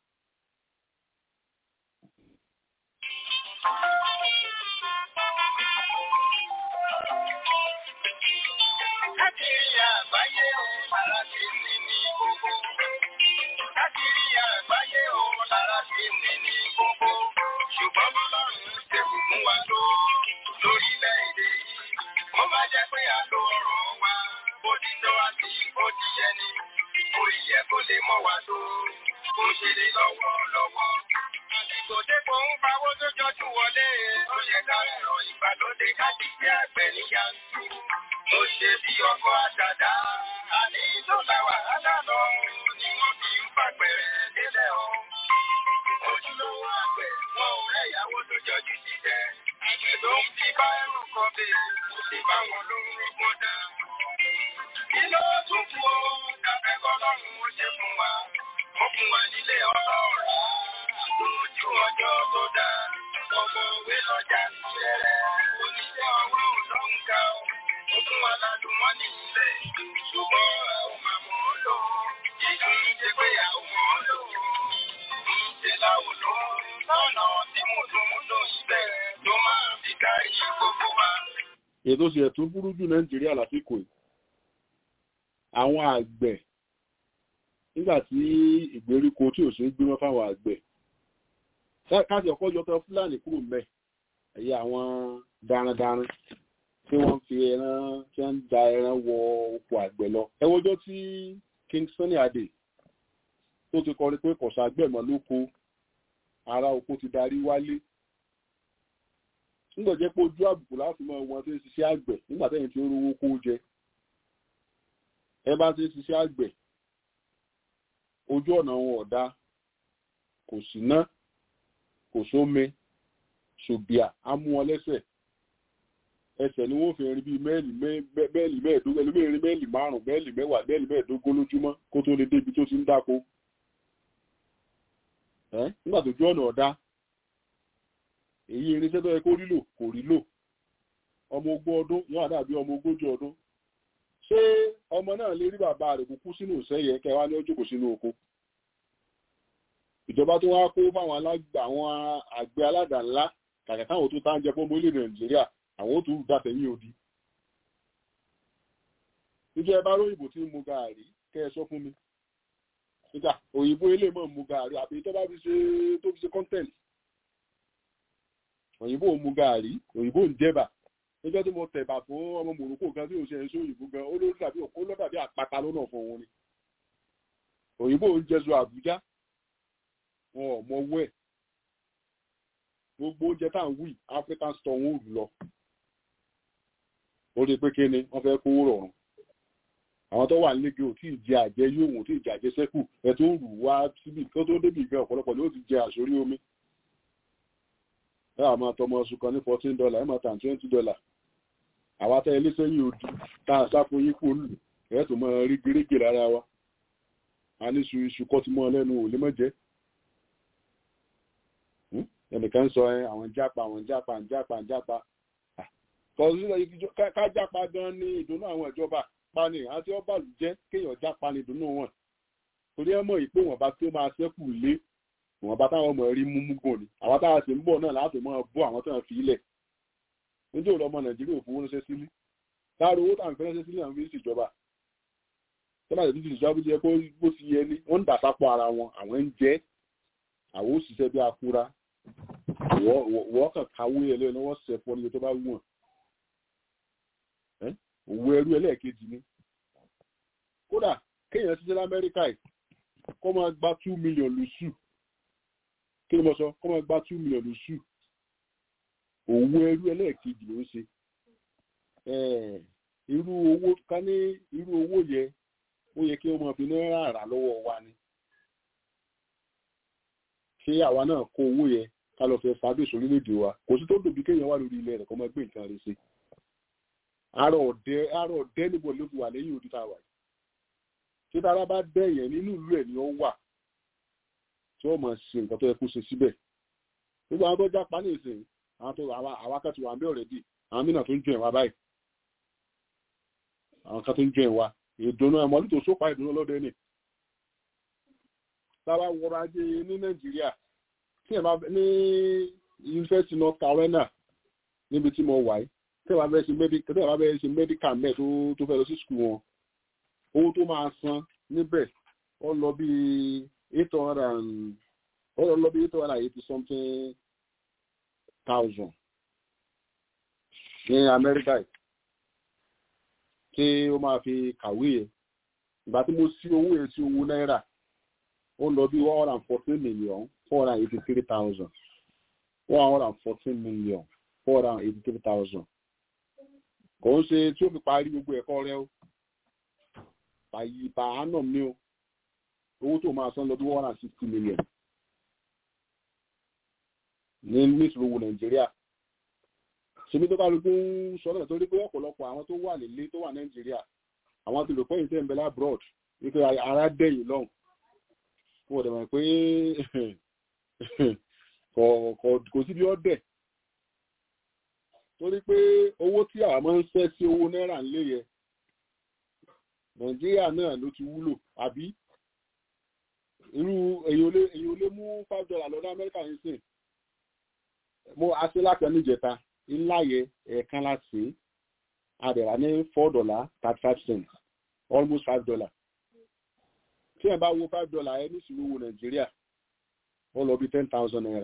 Káàkiri àgbáyé òun lára ti ní ní gbogbo. Káàkiri àgbáyé òun lára ti ní ní gbogbo. Ṣùgbọ́n bọ́lọ́run ṣe bùkún wa tó lórílẹ̀-èdè yìí. Mo máa jẹ́ pé àlọ́ ọ̀rọ̀ wa, bó ti tọ́ àti bó ti yẹ ni. Kò yẹ kó lè mọ́ wa tó. Kò ṣe lè lọ́wọ́ lọ́wọ́. Àsìkò dépò ń pawó tó jọjú wọlé. Ó yẹ ká ẹ̀rọ ìgbàlódé ká ti gbé àgbẹ̀ ní yanturu. Mo ṣe bí ọkọ̀ àdàdà. Àní tó la wàhálà lọ ni wọ́n fi ń pàgbẹ̀rẹ̀ délẹ̀ o. Ojúlówó àgbẹ̀ wọn ò rẹ̀ ìyàwó tó jọjú jíjẹ. Àgbẹ̀ tó ń fi bá ẹrù kan bèèrè kò sí bá wọn ló ń rọ́gbọ́n dá. Kí ló tún kú o? Dàbẹ́ kọ́lọ́run ó ṣe fún wa. Ó fún wa nílé ọlọ́ọ̀rá. Àtòjú ọjọ́ tó dáa. Ọmọ òwe lọ́jà sílẹ̀ rẹ̀. Oníṣẹ́ ọwọ́ ò lọ́hùn ká o. Ó fún wa lálùmọ́nì ilẹ̀. Ṣùgbọ́n a ò máa mọ̀ ọ́ lò. Ìlú ń ṣe pé a ò mọ̀ ọ́ lò. Ń ṣe láwùn lò. Lọ́nà tí mo tún mú lò síbẹ̀ tó máa fi kárí gbogbo wa. ètò ṣe ẹ̀tún burú jù nàìjíríà lásìkò yìí àwọn àgbẹ̀ nígbà tí ìgbèríko tí ò sí ń gbímọ́ fáwọn àgbẹ̀ ká- káàsì ọkọ̀ yọtọ fúlàní kúrò mẹ́ ẹ̀yà àwọn darandaran tí wọ́n fi ẹran tí wọ́n ń da ẹran wọ oko àgbẹ̀ lọ ẹ wọ́jọ́ tí king sunny adé tó ti kọrin pé kọ̀sà àgbẹ̀mọ́ lóko ara oko ti darí wálé nígbà jẹ́ pé ojú àbùkù láti mọ wọn tí ń ṣiṣẹ́ àgbẹ̀ nígbà tẹ́yìn tí ó rówó kó jẹ ẹ bá ti ń ṣiṣẹ́ àgbẹ̀ ojú ọ̀nà wọn ọ̀dá kò sí ná kò sómi ṣùbíà á mú wọn lẹ́sẹ̀ ẹsẹ̀ ni wọ́n fi rin bíi mẹ́ẹ̀lì mẹ́ẹ̀lì mẹ́ẹ̀ẹ́dógún ẹlòmíì rin mẹ́ẹ̀lì márùn-ún mẹ́ẹ̀lì mẹ́wàá mẹ́ẹ̀lì mẹ́ẹ̀ẹ́dógún lójúmọ́ kó tó lè débi tó ti ń dáko ẹ́ nígbà tó ojú ọ̀nà ọ̀dá èyí irinṣẹ́ tó yẹ kó rí lò kò rí lò ọmọ ogún ọdún yóò dàbí ọmọ ogójì ọdún ṣé ọmọ náà lè rí bàbá rẹ̀ kúkú sínú ìṣẹ́yẹ kẹwàá ní ọjọ́ kò sínú oko ìjọba tó wá kó fáwọn alágbà àwọn àgbẹ̀ aládàá ńlá kàkà káwọn tó tá ń jẹ fún orílẹ̀ nàìjíríà àwọn ó tún dàtẹ̀yìn odi níjẹ́ ẹ bá róyìnbó tí ń mu gàárì kẹ́ ẹ sọ fún mi nígbà òyìnbó ilé mọ̀ ń mu gàárì àbí tó bá fi ṣe tó fi ṣe content òyìnbó ń mu gàárì òyìnbó ń jẹba níjọ́ tí mo tẹ̀bà fún ọmọ mòrókò kan tí ò ṣe ẹ̀ṣọ́ òyìnbó gan ó lórí tàbí òkú lọ́dà bí àpáta lọ́nà fún òun ni òyìnbó ń jẹsọ àbújá wọn ò mọ owó ẹ̀ gbogbo oúnjẹ tá à ń wí african store wọn ò lọ ó rí pé kí ni wọ́n fẹ́ kówó rọrùn àwọn tó wà nílé ò tí ì jẹ àjẹ yóò wọ́n tí ì jẹ àjẹ sẹ́kù ẹ̀ tó rù wá síbi kó tó débi gan ọ̀pọ̀lọpọ̀ ló ti jẹ àsórí omi ẹ àmọ́ àtọmọ oṣù kan ní fourteen dollar ẹ máa tàn twenty dollar àwa tẹ ilé sẹ́yìn odi tá a sáfo yín kú olù ẹ tó máa rí gírígì lára wa a ní iṣu iṣu kọ́ ti mọ́ lẹ́nu ò lè mọ́ jẹ́ ẹnìkan sọ ẹ àwọn jápa àwọn jápa ń jápa ń jápa kọsílẹ̀ ká jápa gan ní ìdùnnú àwọn ìjọba pani àti ọbàlù jẹ́ kéèyàn jápa ní ìdùnnú wọn torí ẹ mọ̀ ìpé wọn bá tó máa ṣẹ́kù lé wọn bá táwọn ọmọ rí múmú gùn ni àwọn táwọn sì ń bọ̀ náà láti máa bọ́ àwọn tó ń fi ilẹ̀ níjẹ́ òun ọmọ nàìjíríà ò fowó ránṣẹ́ sílé láàrú owó táwọn fi ránṣẹ́ sílé àwọn fi ń ṣèjọba tọ́lá ìdíjì ìjọba bí jẹ́ kó bó ti yẹ ní wọ́n ń dà sápọ̀ ara wọn àwọn ń jẹ́ àwọn òṣìṣẹ́ bí akúra wọ́n kàn káwé ẹlẹ́yìn lọ́wọ́ sẹ̀fọ́ níbi tó bá wù wọ́n òwò ẹrú ẹlẹ́ẹ̀kejì ni kódà kéèyàn ṣiṣẹ́ lamẹ́ríkà yìí kó máa gba two million lóṣù kí ni mo sọ kó máa gba two million lóṣù òwò ẹrú ẹlẹ́ẹ̀kejì ló ń ṣe irú owó ká ní irú owó yẹ ó yẹ kí wọ́n máa fi náírà rà lọ́wọ́ wa ni ṣé àwa náà kó owó yẹ ká lọ fẹ́ fàdé sórílẹ̀-èdè wa kò sí tó dòbí kéèyàn wà lórí ilẹ̀ rẹ̀ kó máa gbé nǹkan rẹ̀ ṣe àrò ọ̀dẹ́ àrò ọ̀dẹ́ níbo ló fi wà lẹ́yìn odi tá a wà yìí tí dára bá dẹ̀yẹ̀ nínú ìlú ẹ̀ ni ó wà tí wọ́n máa ṣe nǹkan tó yẹ kó ṣe síbẹ̀ gbogbo àwọn tó jápa ní ìsìn àwọn tó àwọn akẹ́tù wà ń bẹ́ ọ̀rẹ́dì àwọn mìíràn tó ń jọ ìwà báyìí àwọn kan tó ń jọ ìwà ìdùnnú ẹ̀mọ́ ní tó sópa ìdùnnú lọ́dẹ ni táwa wọrọ ajé ní nàìjíríà tí ẹ̀ bá ní yunifásitì north carolina níbi tí mo wà yìí tí ẹ̀ bá fẹ́ ṣe medical tí ẹ̀ bá fẹ́ ṣe medical mẹ́ tó tó fẹ́ lọ sí skul wọn owó tó máa san níbẹ̀ ó lọ bí eight hundred and ó lọ bí eight hundred and eighty something thousand ní amẹ́ríkà yìí tí ó máa fi kàwé yẹn ìgbà tí mo sí owó yẹn sí owó náírà ó lọ bí one hundred and fourteen million four hundred and eighty three thousand one hundred and fourteen million four hundred and eighty three thousand kò ń ṣe tí ó fi parí gbogbo ẹ̀kọ́ rẹ o bàyí bàánà mi o owó tó máa san lọ bí one hundred and sixty million ní nísìlú owó nàìjíríà ṣèmi tó kálukú ń sọ náà torí pé ọ̀pọ̀lọpọ̀ àwọn tó wà nílé tó wà nàìjíríà àwọn ti rò pé ìṣe ìbẹ̀lẹ̀ abroad wípé ara dẹ̀yìn lọ́hùn fún ọ̀dẹ̀ mọ̀ pé kò sí bí ó dẹ̀ torí pé owó tí àwọn máa ń ṣẹ́ sí owó náírà ńlé yẹ nàìjíríà náà ló ti wúlò àbí irú èyí ò lè mú five dollar lọ́dọ̀ amẹ́ríkà yìí sìn mo aṣọ láti ẹnu ìjẹta ńlá yẹ ẹ̀ẹ̀kan láti àdẹ̀rà ní four dollar thirty five cents almost five dollar tí ẹ bá wo five dollar ẹ nísìnyí owó nàìjíríà ó lọ bí ten thousand naira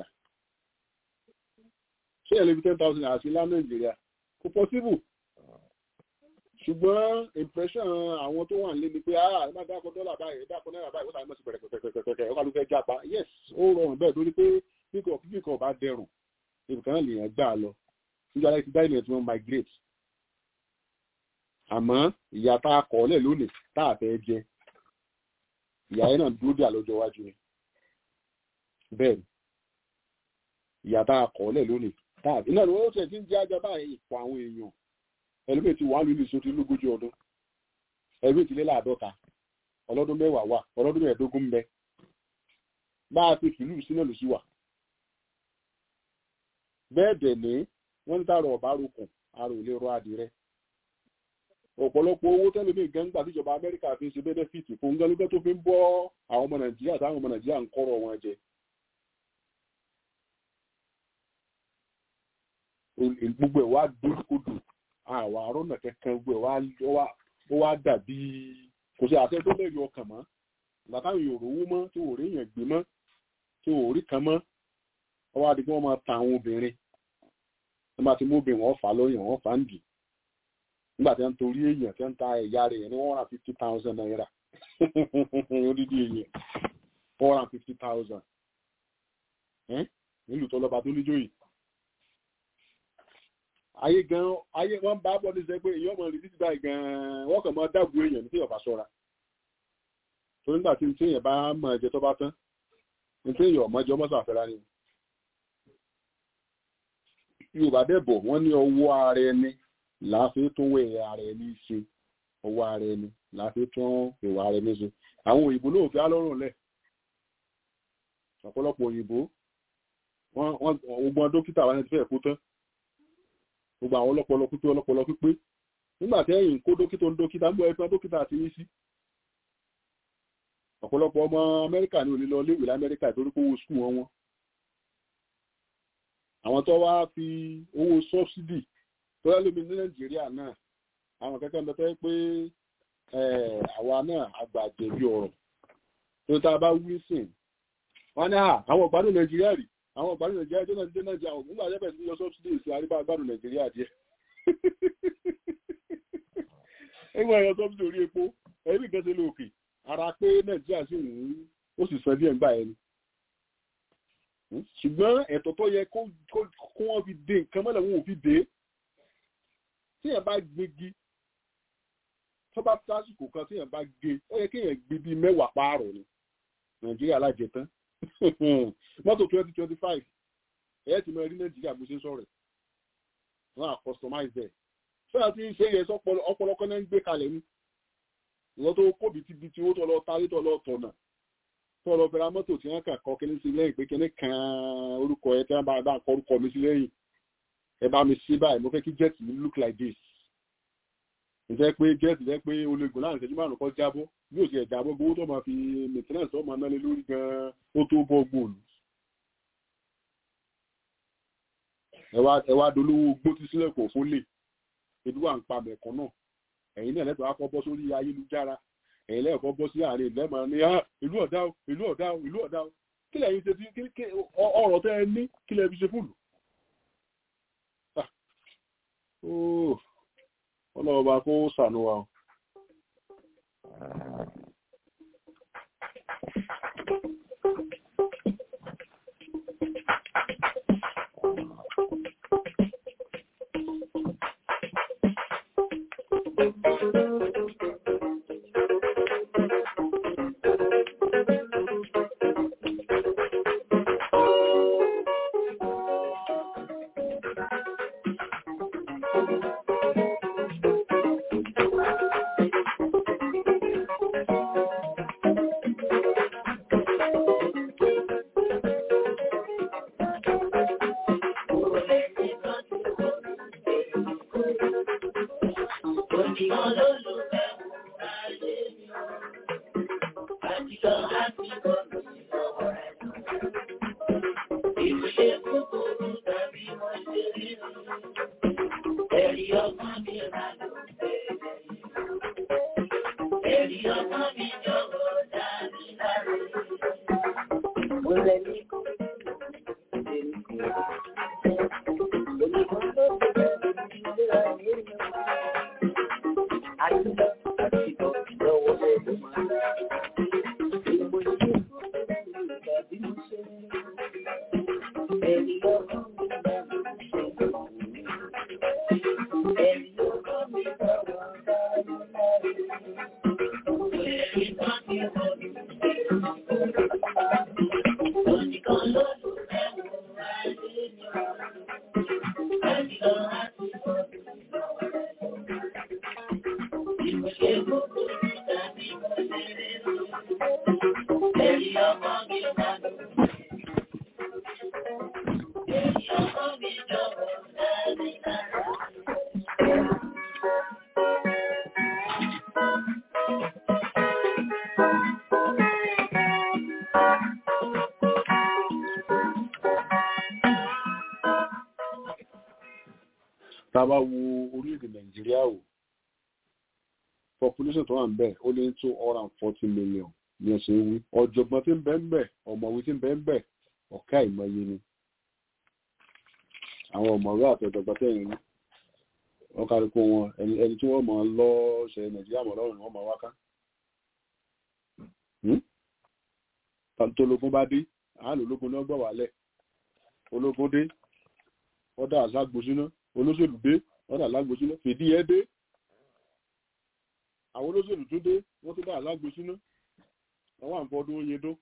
ṣé ẹ lè fi ten thousand naira sí ńlá nàìjíríà kò possible ṣùgbọ́n impression àwọn tó wà nílé ni pé ah ẹ má dákọ dọ́là báyìí dákọ náírà báyìí ó sàmì mọ́sí pẹ̀rẹ̀pẹ̀rẹ̀pẹ̀rẹ̀ ọkọ̀ ló fẹ́ jápa yes ó rọrùn bẹ́ẹ̀ torí pé kíkọ̀ kíkọ̀ bá dẹrùn ibùkún náà lèèyàn gbà lọ níjọ́ aláìsí dáìmẹ̀ tí wọ́n migrate àmọ́ ìyá tá a kọ̀ ọ́lẹ̀ lónìí tá a fẹ́ jẹ ìyá yẹn náà dúró dé àlọ́jọ́ iwájú ni bẹ́ẹ̀ ni ìyá tá a kọ̀ ọ́lẹ̀ lónìí tá a iná ni wọ́n tẹ̀ tí ń jẹ́ ajá báyìí ipò àwọn èèyàn ẹlòmíì ti wà lónìí sóti lógójì ọdún ẹlòmíì ti lé láàdọ́ta ọlọ́dún mẹ́wàá wà ọlọ́dún mẹ́ẹ̀ẹ́dógún ń bẹ bá a ti fìlú sínú lù sí wà bẹ́ẹ̀ dẹ̀ ní wọ́n ń tààrọ̀ ọ̀bá rokùn ara ò lè rọ adìrẹ ọ̀pọ̀lọpọ̀ owó tẹ́lẹ̀ ní gẹ́ngbà tíjọba amẹ́ríkà fi ń ṣe bẹ́nẹ́fìtì fún gẹ́lúgẹ́ tó fi ń bọ́ àwọn ọmọ nàìjíríà táwọn ọmọ nàìjíríà ń kọ́rọ̀ wọn jẹ gbogbo ẹ̀ wá dúdúkodò àwọn àrùn náà kankan gbogbo ẹ̀ ó wá dàbí kò sí àṣẹ tó lẹ́rìí ọkàn mọ́ látàwọn èèyàn òrówó mọ́ tí ò rí èèyàn gbé mọ́ tí ò rí kan mọ́ ọwọ́ adigun wọn máa ta àwọn obìnrin wọ́n máa ti mú obìnrin wọn fà lóyìn wọn fà ń dì nígbà tí wọ́n ń torí èèyàn tí wọ́n ń ta ẹ̀yà rẹ̀ ní one hundred fifty thousand naira odidi èèyàn one hundred fifty thousand nílùú tó lọ́ba tó níjòyè ayé gan ayé wọn bá bọ́ ní sẹ́ pé èèyàn ọmọ rẹ̀ títí báyìí gan wọ́n kàn máa dáàbò èèyàn ní tí ọba ṣọ́ra tó nígbà tí tí èèyàn bá mọ ẹ̀jẹ̀ tó bá tán ní tí èèyàn ọmọ ẹ̀jẹ̀ ọmọ sàfẹ́ra ni yorùbá dẹ̀bọ̀ wọ́n ní ọwọ́ ara ẹni láàfin tó wẹ̀ ara ẹni ṣe ọwọ́ ara ẹni láàfin tó ìwà ara ẹni ṣe àwọn òyìnbó náà fi alọ́rùn lẹ̀ ọ̀pọ̀lọpọ̀ òyìnbó wọ́n gbogbo dókítà wa ní ti fẹ́ kú tán gbogbo àwọn ọlọ́pọlọ pípé ọlọ́pọlọ pípé nígbà tí ẹ̀yìn kó dókítà ń dókítà ń bọ̀ ẹ̀fọn dókítà àti yín sí ọ̀pọ̀lọpọ̀ ọmọ amẹ́ríkà ní olè lọ léwè lamẹ́ríkà torí pé owó skul wọn wọn àwọn tó wá fi owó sọ́bsidì tó yẹ lómi ní nàìjíríà náà àwọn kẹ́kẹ́ ń bẹ tẹ́ pé àwa náà àgbàjẹ̀bi ọ̀rọ̀ tó tá a bá wí sìn wọ́n ní àwọn ọ̀gbádùn nàìjíríà rí àwọn ọ̀gbádùn nàìjíríà tó náà ti dé nàìjíríà àwọn nígbà jẹ́ bẹ̀rẹ̀ sí lọ sọ́bsidì sí àríbá àgbàdùn nàìjíríà díẹ̀ ẹgbẹ́ ẹ̀yọ sọ́bsidì orí epo ẹ̀rí nǹkan ṣe lóòkè ara pé nàìjíríà sì ń ó sì sọ díẹ̀ ńgbà ẹni ṣùgbọ́n ẹ̀tọ́ tó yẹ kó wọ́n fi dé nǹkan mọ́lẹ̀ wọn ò fi dé tí èèyàn bá gbégi tó bá tásìkò kan tí èèyàn bá gé ó yẹ kí èèyàn gbé bíi mẹ́wàá pààrọ̀ ni nàìjíríà lájẹtán mọ́tò twenty twenty five ẹ̀yẹ́ ti mọ ẹrí nàìjíríà bó ṣe ń sọ̀rọ̀ wọn à customize ẹ̀ sọ́yà tí ń ṣe yẹ ọpọlọpọ náà ń gbé kalẹ̀ ni ìwọ́n tó kó bìtìbìtì owó tó lọ tarí tó lọ tọ̀nà tó lọ fẹ́ra mọ́tò tí wọ́n kàn kọ́ kíní sí lẹ́yìn pé kíní kan orúkọ ẹ tí wọ́n bá bá kọ orúkọ mi sí lẹ́yìn ẹ bá mi sí báyìí mo fẹ́ kí jet mi look like this ǹjẹ́ pé jet jẹ́ pé ológun láàrin ìṣẹ́jú márùn-ún kọ́ jábọ́ bí ó ṣe jábọ́ gbowó tó máa fi maintenance tó máa nálé lórí gan-an ó tó bọ́ gbòòlù ẹ wá dolówó gbó tí sílẹ̀ kò fún lè ebi wà ń pa mẹ̀kọ́ náà ẹ̀yin náà lẹ́tọ̀ọ́ akọ́ bọ́ sórí ayélujára ẹ̀yin lẹ́ẹ̀kọ́ bọ́ sí àárín ìlẹ́mọ̀ ní ìlú ọ̀dá o ìlú ọ̀dá o ìlú ọ̀dá o kí lẹ́yìn ṣe fi ọ̀rọ̀ tẹ́ ẹ ní kí lẹ́ fi ṣe fúlù. ọlọ́wọ́ bá kó sànú wa o. tábà wo orílẹ̀-èdè nàìjíríà o population tó wà ń bẹ̀ ó lé tó one and forty million ní ẹ̀sẹ̀ wí ọ̀jọ̀gbọ́n tí ń bẹ ń bẹ̀ ọ̀mọ̀wé tí ń bẹ ń bẹ̀ ọ̀ká ìmọ̀ye ni àwọn ọ̀mọ̀wé àti ọ̀jọ̀gbọ́n tẹ̀yìn rí wọ́n kárí kó wọn ẹni tí wọ́n máa lọ ṣe nàìjíríà mọ̀ lọ́rùn wọ́n máa wá ká tológun bá dé àálò ológun náà gbọ̀ wálẹ̀ ológun dé ọ̀dà àzágbó síná olóṣèlú dé wọ́n dà lágbo síná fìdí ẹ dé àwọn olóṣèlú tó dé wọ́n tó dà lágbo síná àwọn àǹfọ̀dún oyin dó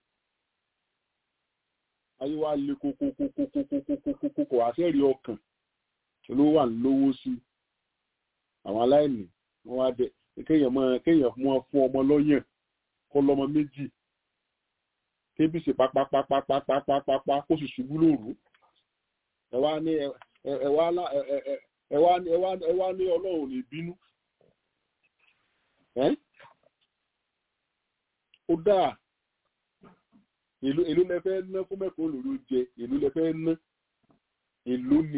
ayé wa le kókókókókókókókókó àṣẹ́rí ọkàn ló wà lówó sí àwọn aláìní wọ́n wá dé kéèyàn mọ́ kéèyàn mọ́ fún ọmọ lọ́yàn kọ́ lọ́mọ méjì kébì sí pápápápápápápá kó sì ṣubú lóru ẹ wá ní ẹ wá ní ọlọ́run lè bínú ó dáa èlò èlò lẹ́fẹ́ ná fún mẹ́kọ̀ọ́ lòlò jẹ èlò lẹ́fẹ́ ná èlò ni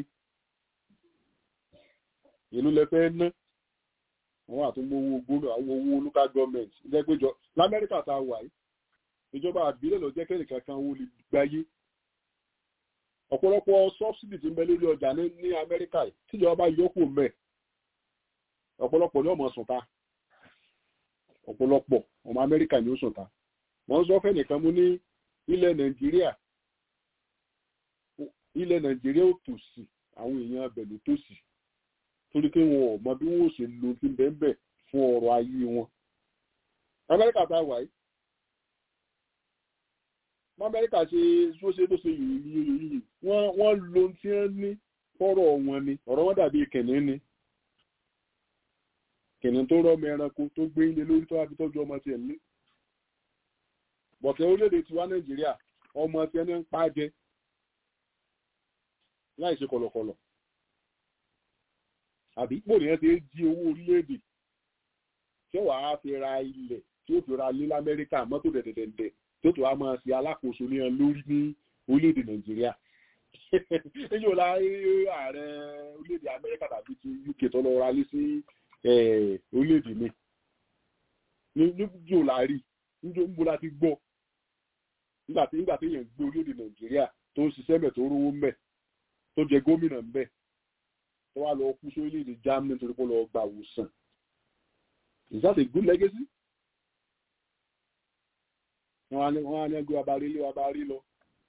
èlò lẹ́fẹ́ ná wọ́n àtúnmọ̀ owó gbóná àwọn owó local government jẹ́ péjọ lamẹ́ríkà tá a wà yìí ìjọba àbílẹ̀ lọ jẹ́ kẹ́nìkan kan owó lè gbáyé ọ̀pọ̀lọpọ̀ subsidy tí ń bẹ lórí ọjà ní ní amẹ́ríkà yìí tíjọba bá yọkù mẹ́ ọ̀pọ̀lọpọ̀ ní ọmọ sùnta ọ̀pọ̀lọpọ̀ ọmọ amẹ́ríkà ní ó sùnta wọ́n sọ fẹ́ nìkan mú ní ilẹ̀ nàìjíríà ilẹ̀ nàìjíríà ò tòsí àwọn èèyàn abẹ ló tòsí torí pé wọn ò mọ bí wọn ò ṣe lo ti bẹ́ẹ̀ fún ọrọ̀ ayé wọn amẹ́ríkà tá a wà yìí amẹ́ríkà ṣe tó ṣe tó ṣe yìí wọ́n wọ́n lo tí wọ́n ní fọ́rọ̀ wọn ni ọ̀rọ̀ wọn dàbí kẹ̀ní ni kìnìún tó rọ́mọ ẹranko tó gbé ilé lórí tó wá fi tọ́jú ọmọ tiẹ̀ ní. bọ̀tẹ́ orílẹ̀-èdè tiwa nàìjíríà ọmọ tiẹ̀ ní ń pa jẹ láì ṣe kọ̀lọ̀kọ̀lọ̀ àbí pò nìyẹn ti jí owó orílẹ̀-èdè tí wàá fi ra ilẹ̀ tí ó fi ra ilé lamẹ́ríkà mọ́tò dẹ̀dẹ̀dẹ̀dẹ̀ tó tó wá máa ṣe alákòóso ní ẹ lórí ní orílẹ̀-èdè nàìjíríà èyí ò la ààrẹ orílẹ̀-èdè amẹ́ríkà tàbí ti uk tó lọ ra lé sí orílẹ̀-èdè mi níbi ò la rí níbi ń bo la ti gbọ́ nígbà tí nígbà tí èèyàn gbé orílẹ̀-èdè nàìjíríà tó ń ṣiṣẹ́ mẹ́ tó rówó mẹ́ tó jẹ gómìnà mẹ́ tó wá lọ kú sí orílẹ̀-èdè germany nítorí pé ó lọ gbà wòsàn is that a good legacy? wọ́n á ní ẹgbẹ́ abarí lé abarí lọ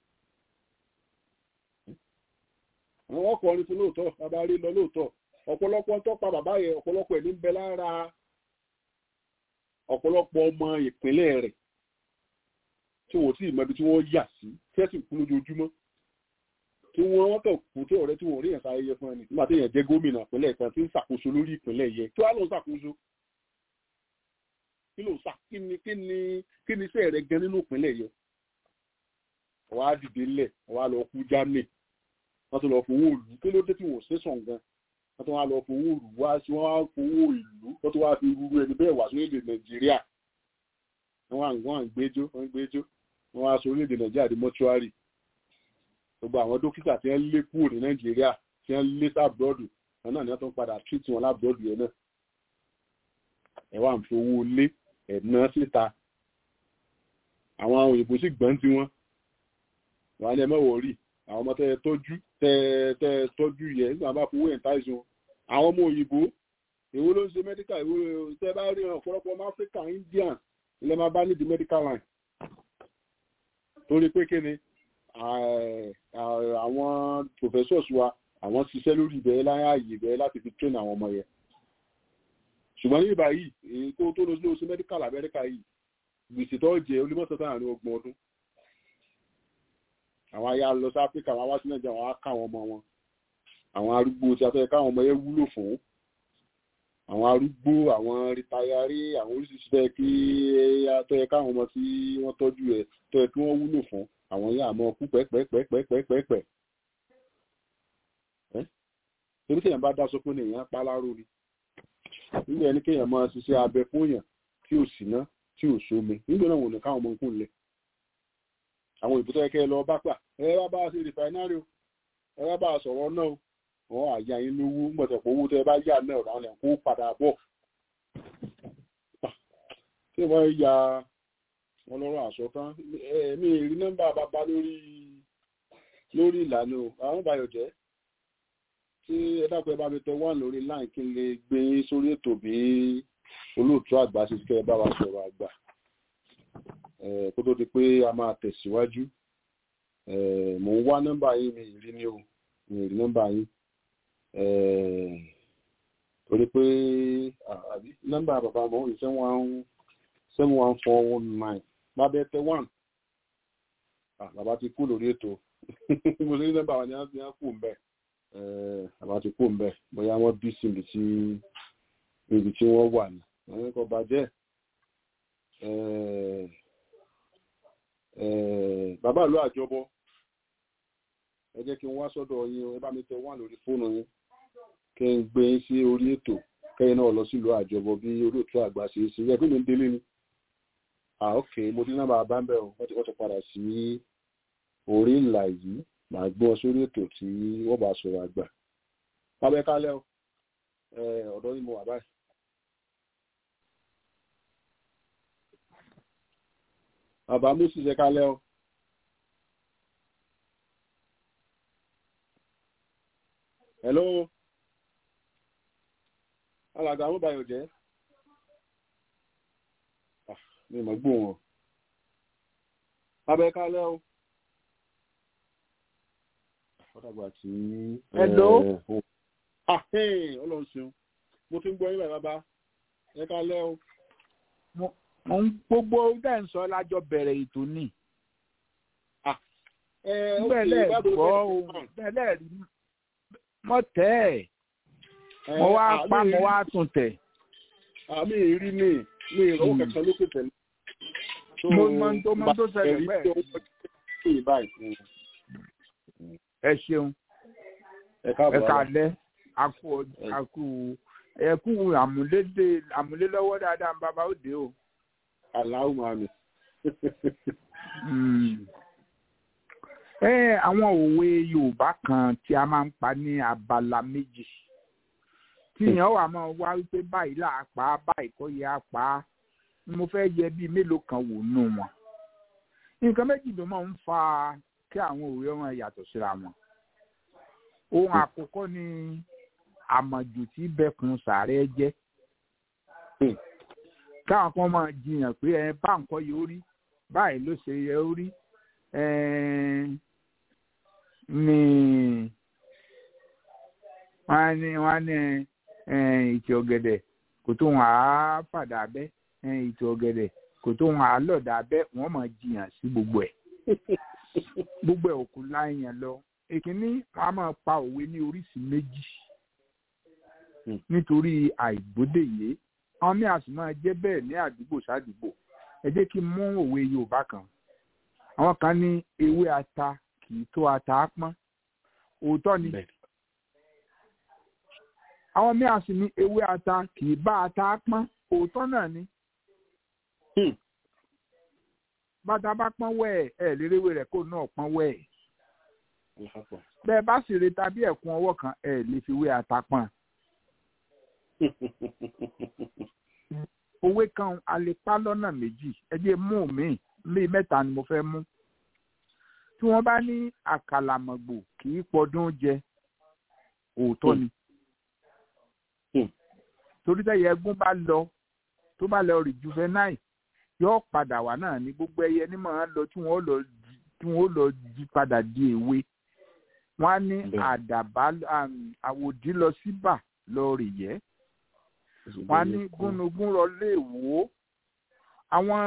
àwọn ọkùnrin fún lóòótọ́ abarí lọ lóòótọ́ ọ̀pọ̀lọpọ̀ tó pa bàbá yẹn ọ̀pọ̀lọpọ̀ ẹ̀ ní bẹ lára ọ̀pọ̀lọpọ̀ ọmọ ìpínlẹ̀ rẹ̀ tí wọ́n sì mọ ibi tí wọ́n yà sí tẹ́sí kú lójoojúmọ́ tí wọ́n wọ́n kàn kú tí ọ̀rẹ́ tí wọ́n rí yẹn sáyẹyẹ fún ẹni nígbà tí yẹn jẹ́ gómìnà ìpínlẹ̀ kan tí ń ṣàkóso lórí ìpínlẹ̀ yẹn kí wàá lọ ṣàkóso kí ló sà kí ni kí ni kí ni iṣẹ́ rẹ̀ gan nínú ìpínlẹ̀ yẹn wọ́n á dìde ńlẹ̀ wọ́n á lọ kú germany wọ́n tún lọ fowó ìlú kí ló dé tí wọ́n ṣe sàn gan wọ́n tún wá lọ fowó ìlú wá sí wọ́n á fowó ìlú wọ́n tún wá fi rúru ẹni bẹ́ẹ̀ wá sórílẹ̀ nàìjíríà wọ́n à ń wọ́n à ń gbẹ́jọ́ wọ́n ń gbẹ́jọ́ wọ́n wá sórílẹ̀ nàìjíríà di mọ́ṣúárì gbogbo àwọn dókítà tí wọ́n lé kúrò ní nàìjíríà tí wọ́n lé sábúrọ́dù wọn náà ni wọ́n tún padà tírìtì wọn lábúrọ́dù yẹn náà ẹ̀ wá ń fowó lé ẹ̀ná síta àwọn òyìnbó sì gbọ́n tí wọ́n wà ní ẹmẹ́wọ̀ rí àwọn ọmọ tẹ́ tọ́jú tẹ́ tọ́jú yẹ nígbà bá fowó ẹ̀ńtá ìsun àwọn ọmọ òyìnbó èwo ló ń ṣe mẹ́díkà èwo tẹ́ bá rí ọ̀pọ̀lọpọ̀ ọmọ áfíríkà indian ilẹ̀ máa bá nídìí medical line torí pé kíni àwọn professors wa àwọn ṣiṣẹ́ lórí ìbẹ̀rẹ̀ láyé ààyè ìbẹ̀rẹ̀ láti fi train àwọn ọmọ yẹn ṣùgbọ́n ní ìbáyìí èyí tó tó lọ sí oṣù medical amẹ́ríkà yìí gbèsè tó jẹ olùmọ̀tò tó àárín ọgbọ̀n ọdún àwọn ayá lọ sí áfíríkà àwọn wá sí nàìjíríà àwọn á ká àwọn ọmọ wọn àwọn arúgbó tí a fẹ́ káwọn ọmọ yẹn wúlò fún àwọn arúgbó àwọn rìtáyárí àwọn oríṣiríṣi fẹ́ kí tó yẹ káwọn ọmọ tí wọ́n tọ́jú ẹ̀ tó yẹ kí wọ́n wúlò fún àwọn yẹn àmọ́ kú pẹ́pẹ́pẹ́pẹ́pẹ́pẹ́ torí kéèyàn bá dá sọ pé èèyàn pa láró ni nígbà ẹni kéèyàn máa ṣiṣẹ́ abẹ fún èèyàn tí ò sí ná tí ò sómi nígbà náà wò ní káwọn ọmọ nǹkan lẹ̀ àwọn ìbútọ́ ẹ̀kẹ́ lọ bá pà ẹ wá bá ṣe rìfáínárì o ẹ wá bá sọ̀rọ̀ náà o wọn àyà yín lówó gbọ̀dọ̀ pé owó tẹ bá yà náà ọ̀rọ̀ àwọn ẹ̀kọ́ padà bọ̀ tí wọ́n ya wọn lọ́rọ̀ àṣọ tán ẹ̀mí rí nọ́mbà bàbá lórí lórí ìlànà àwọn bàyọ̀ jẹ́ tí ẹ dákun ẹ bá mi tẹ wà lórí láì kí n lè gbé sórí ètò bí olóòtú àgbà ṣe kẹ́ ẹ bá wa sọ̀rọ̀ àgbà kó tó di pé a máa tẹ̀síwájú mò ń wá nọ́mbà yín mi ìrí ní o mi ìrí nọ́mbà yín torí pé àbí nọ́mbà bàbá mọ́ òun seven one seven one four one nine lábẹ́ tẹ one bàbá ti kú lórí ètò mo ní nọ́mbà wọn ni wọ́n kú mbẹ́ bàbá ti kú mbẹ́ bóyá wọ́n bí síbi tí ibi tí wọ́n wà ní wọ́n kò bàjẹ́ bàbá ìlú àjọbọ ẹ jẹ́ kí n wá sọ́dọ̀ yín ẹ bá mi tẹ wá lórí fóònù yín kí n gbé yín sí orí ètò kẹ́yìn náà lọ sílùú àjọbọ bí olóòtú àgbà ṣe é sí ẹ pé mi ń délé ni ah ok mo ti nọ́mbà bá ń bẹ̀ ọ́ wọ́n ti wọ́n ti padà sí orí ìlà yìí màá gbọ́ sórí ètò tí wọ́n bá sọ̀rọ̀ àgbà pábẹ́ kálẹ̀ ọ ọ̀dọ́ ni mo wà báyìí. bàbá moses ẹ kálẹ̀ ọ. hello alàgbà amúbàyọ̀ jẹ́ mi mọ̀ gbóhùn ọ. abẹ́ kálẹ̀ ọ. ọ̀dàgbà tí. hello. ọlọ́run ṣeun mo ti ń gbọ́ yín bàbá ẹ kálẹ̀ ọ. mo ń gbogbo dẹ́ ń sọ lájọ bẹ̀rẹ̀ ètò ni. bẹ́ẹ̀ gbọ́ ohun bẹ́ẹ̀ rí mọ́ tẹ́ ẹ̀ mo wá pa mo wá tún tẹ̀. àmì ìrí ni mi ìrọwọ́ kankan lókè tẹ̀lé. mo mọ tó mọ tó ṣẹlẹ̀ bẹ́ẹ̀. bẹ́ẹ̀. ẹ ṣeun ẹ káàbọ̀ ẹ kálẹ́ akú akú ẹ kú àmúlédè àmúlélọ́wọ́ dáadáa bàbá òde o. aláwọ̀ máa mi. ẹ àwọn òwe yorùbá kan tí a máa ń pa ní abala méjì tí èèyàn wà máa wá wípé báyìí là á pa á báyìí kọ́ yẹ á pa á mo fẹ́ yẹ bíi mélòó kan wò nù wọn nǹkan méjì ló máa ń fa kí àwọn òwe wọn yàtọ̀ síra wọn ohun àkọ́kọ́ ni àmọ̀jù tí bẹ́kun sàárẹ̀ jẹ́ káwọn kan máa jiyàn pé ẹ bá nǹkan yìí ó rí báyìí ló ṣe yẹ ó rí ní wọ́n ní wọ́n ní ìtì ọ̀gẹ̀dẹ̀ kò tó wọn á fàdà bẹ́ ìtì ọ̀gẹ̀dẹ̀ kò tó wọn á lọ̀dà bẹ́ wọ́n máa jiyàn sí gbogbo ẹ̀ gbogbo ẹ̀ òkú láyàn lọ èkínní wọn á máa pa òwe ní oríṣi méjì nítorí àìgbódèyé àwọn míì àti máa jẹ́ bẹ́ẹ̀ ní àdúgbò sádùúgbò ẹ jẹ́ kí n mú òwe yorùbá kan àwọn kan ní ewé ata kì í tó ata pọ́n òótọ́ ni àwọn míì àti ní ewé ata kì í bá ata pọ́n òótọ́ náà ni bàtà bá pọ́n wẹ́ẹ̀ ẹ̀ léréwé rẹ̀ kó náà pọ́n wẹ́ẹ̀ bẹ́ẹ̀ bá sì re tàbí ẹ̀kún ọwọ́ kan ẹ̀ lè fi wé ata pọ́n òwe kan a lè pa lọ́nà méjì ẹ jẹ́ mú mi lé mẹ́ta ni mo fẹ́ mú tí wọ́n bá ní àkàlàmọ̀gbò kì í pọdún jẹ òótọ́ ni torí tẹ́yẹ ẹgún bá lọ tó bá lọ rí juvenile yóò padà wá náà ní gbogbo ẹyẹ ní màá lọ tí wọ́n lọ tí wọ́n lọ jí padà di èwe wọ́n á ní àdàbà àwòdì lọ síbà lọ rè yẹ́ wọ́n á ní gúnugún lọ lè wò ó àwọn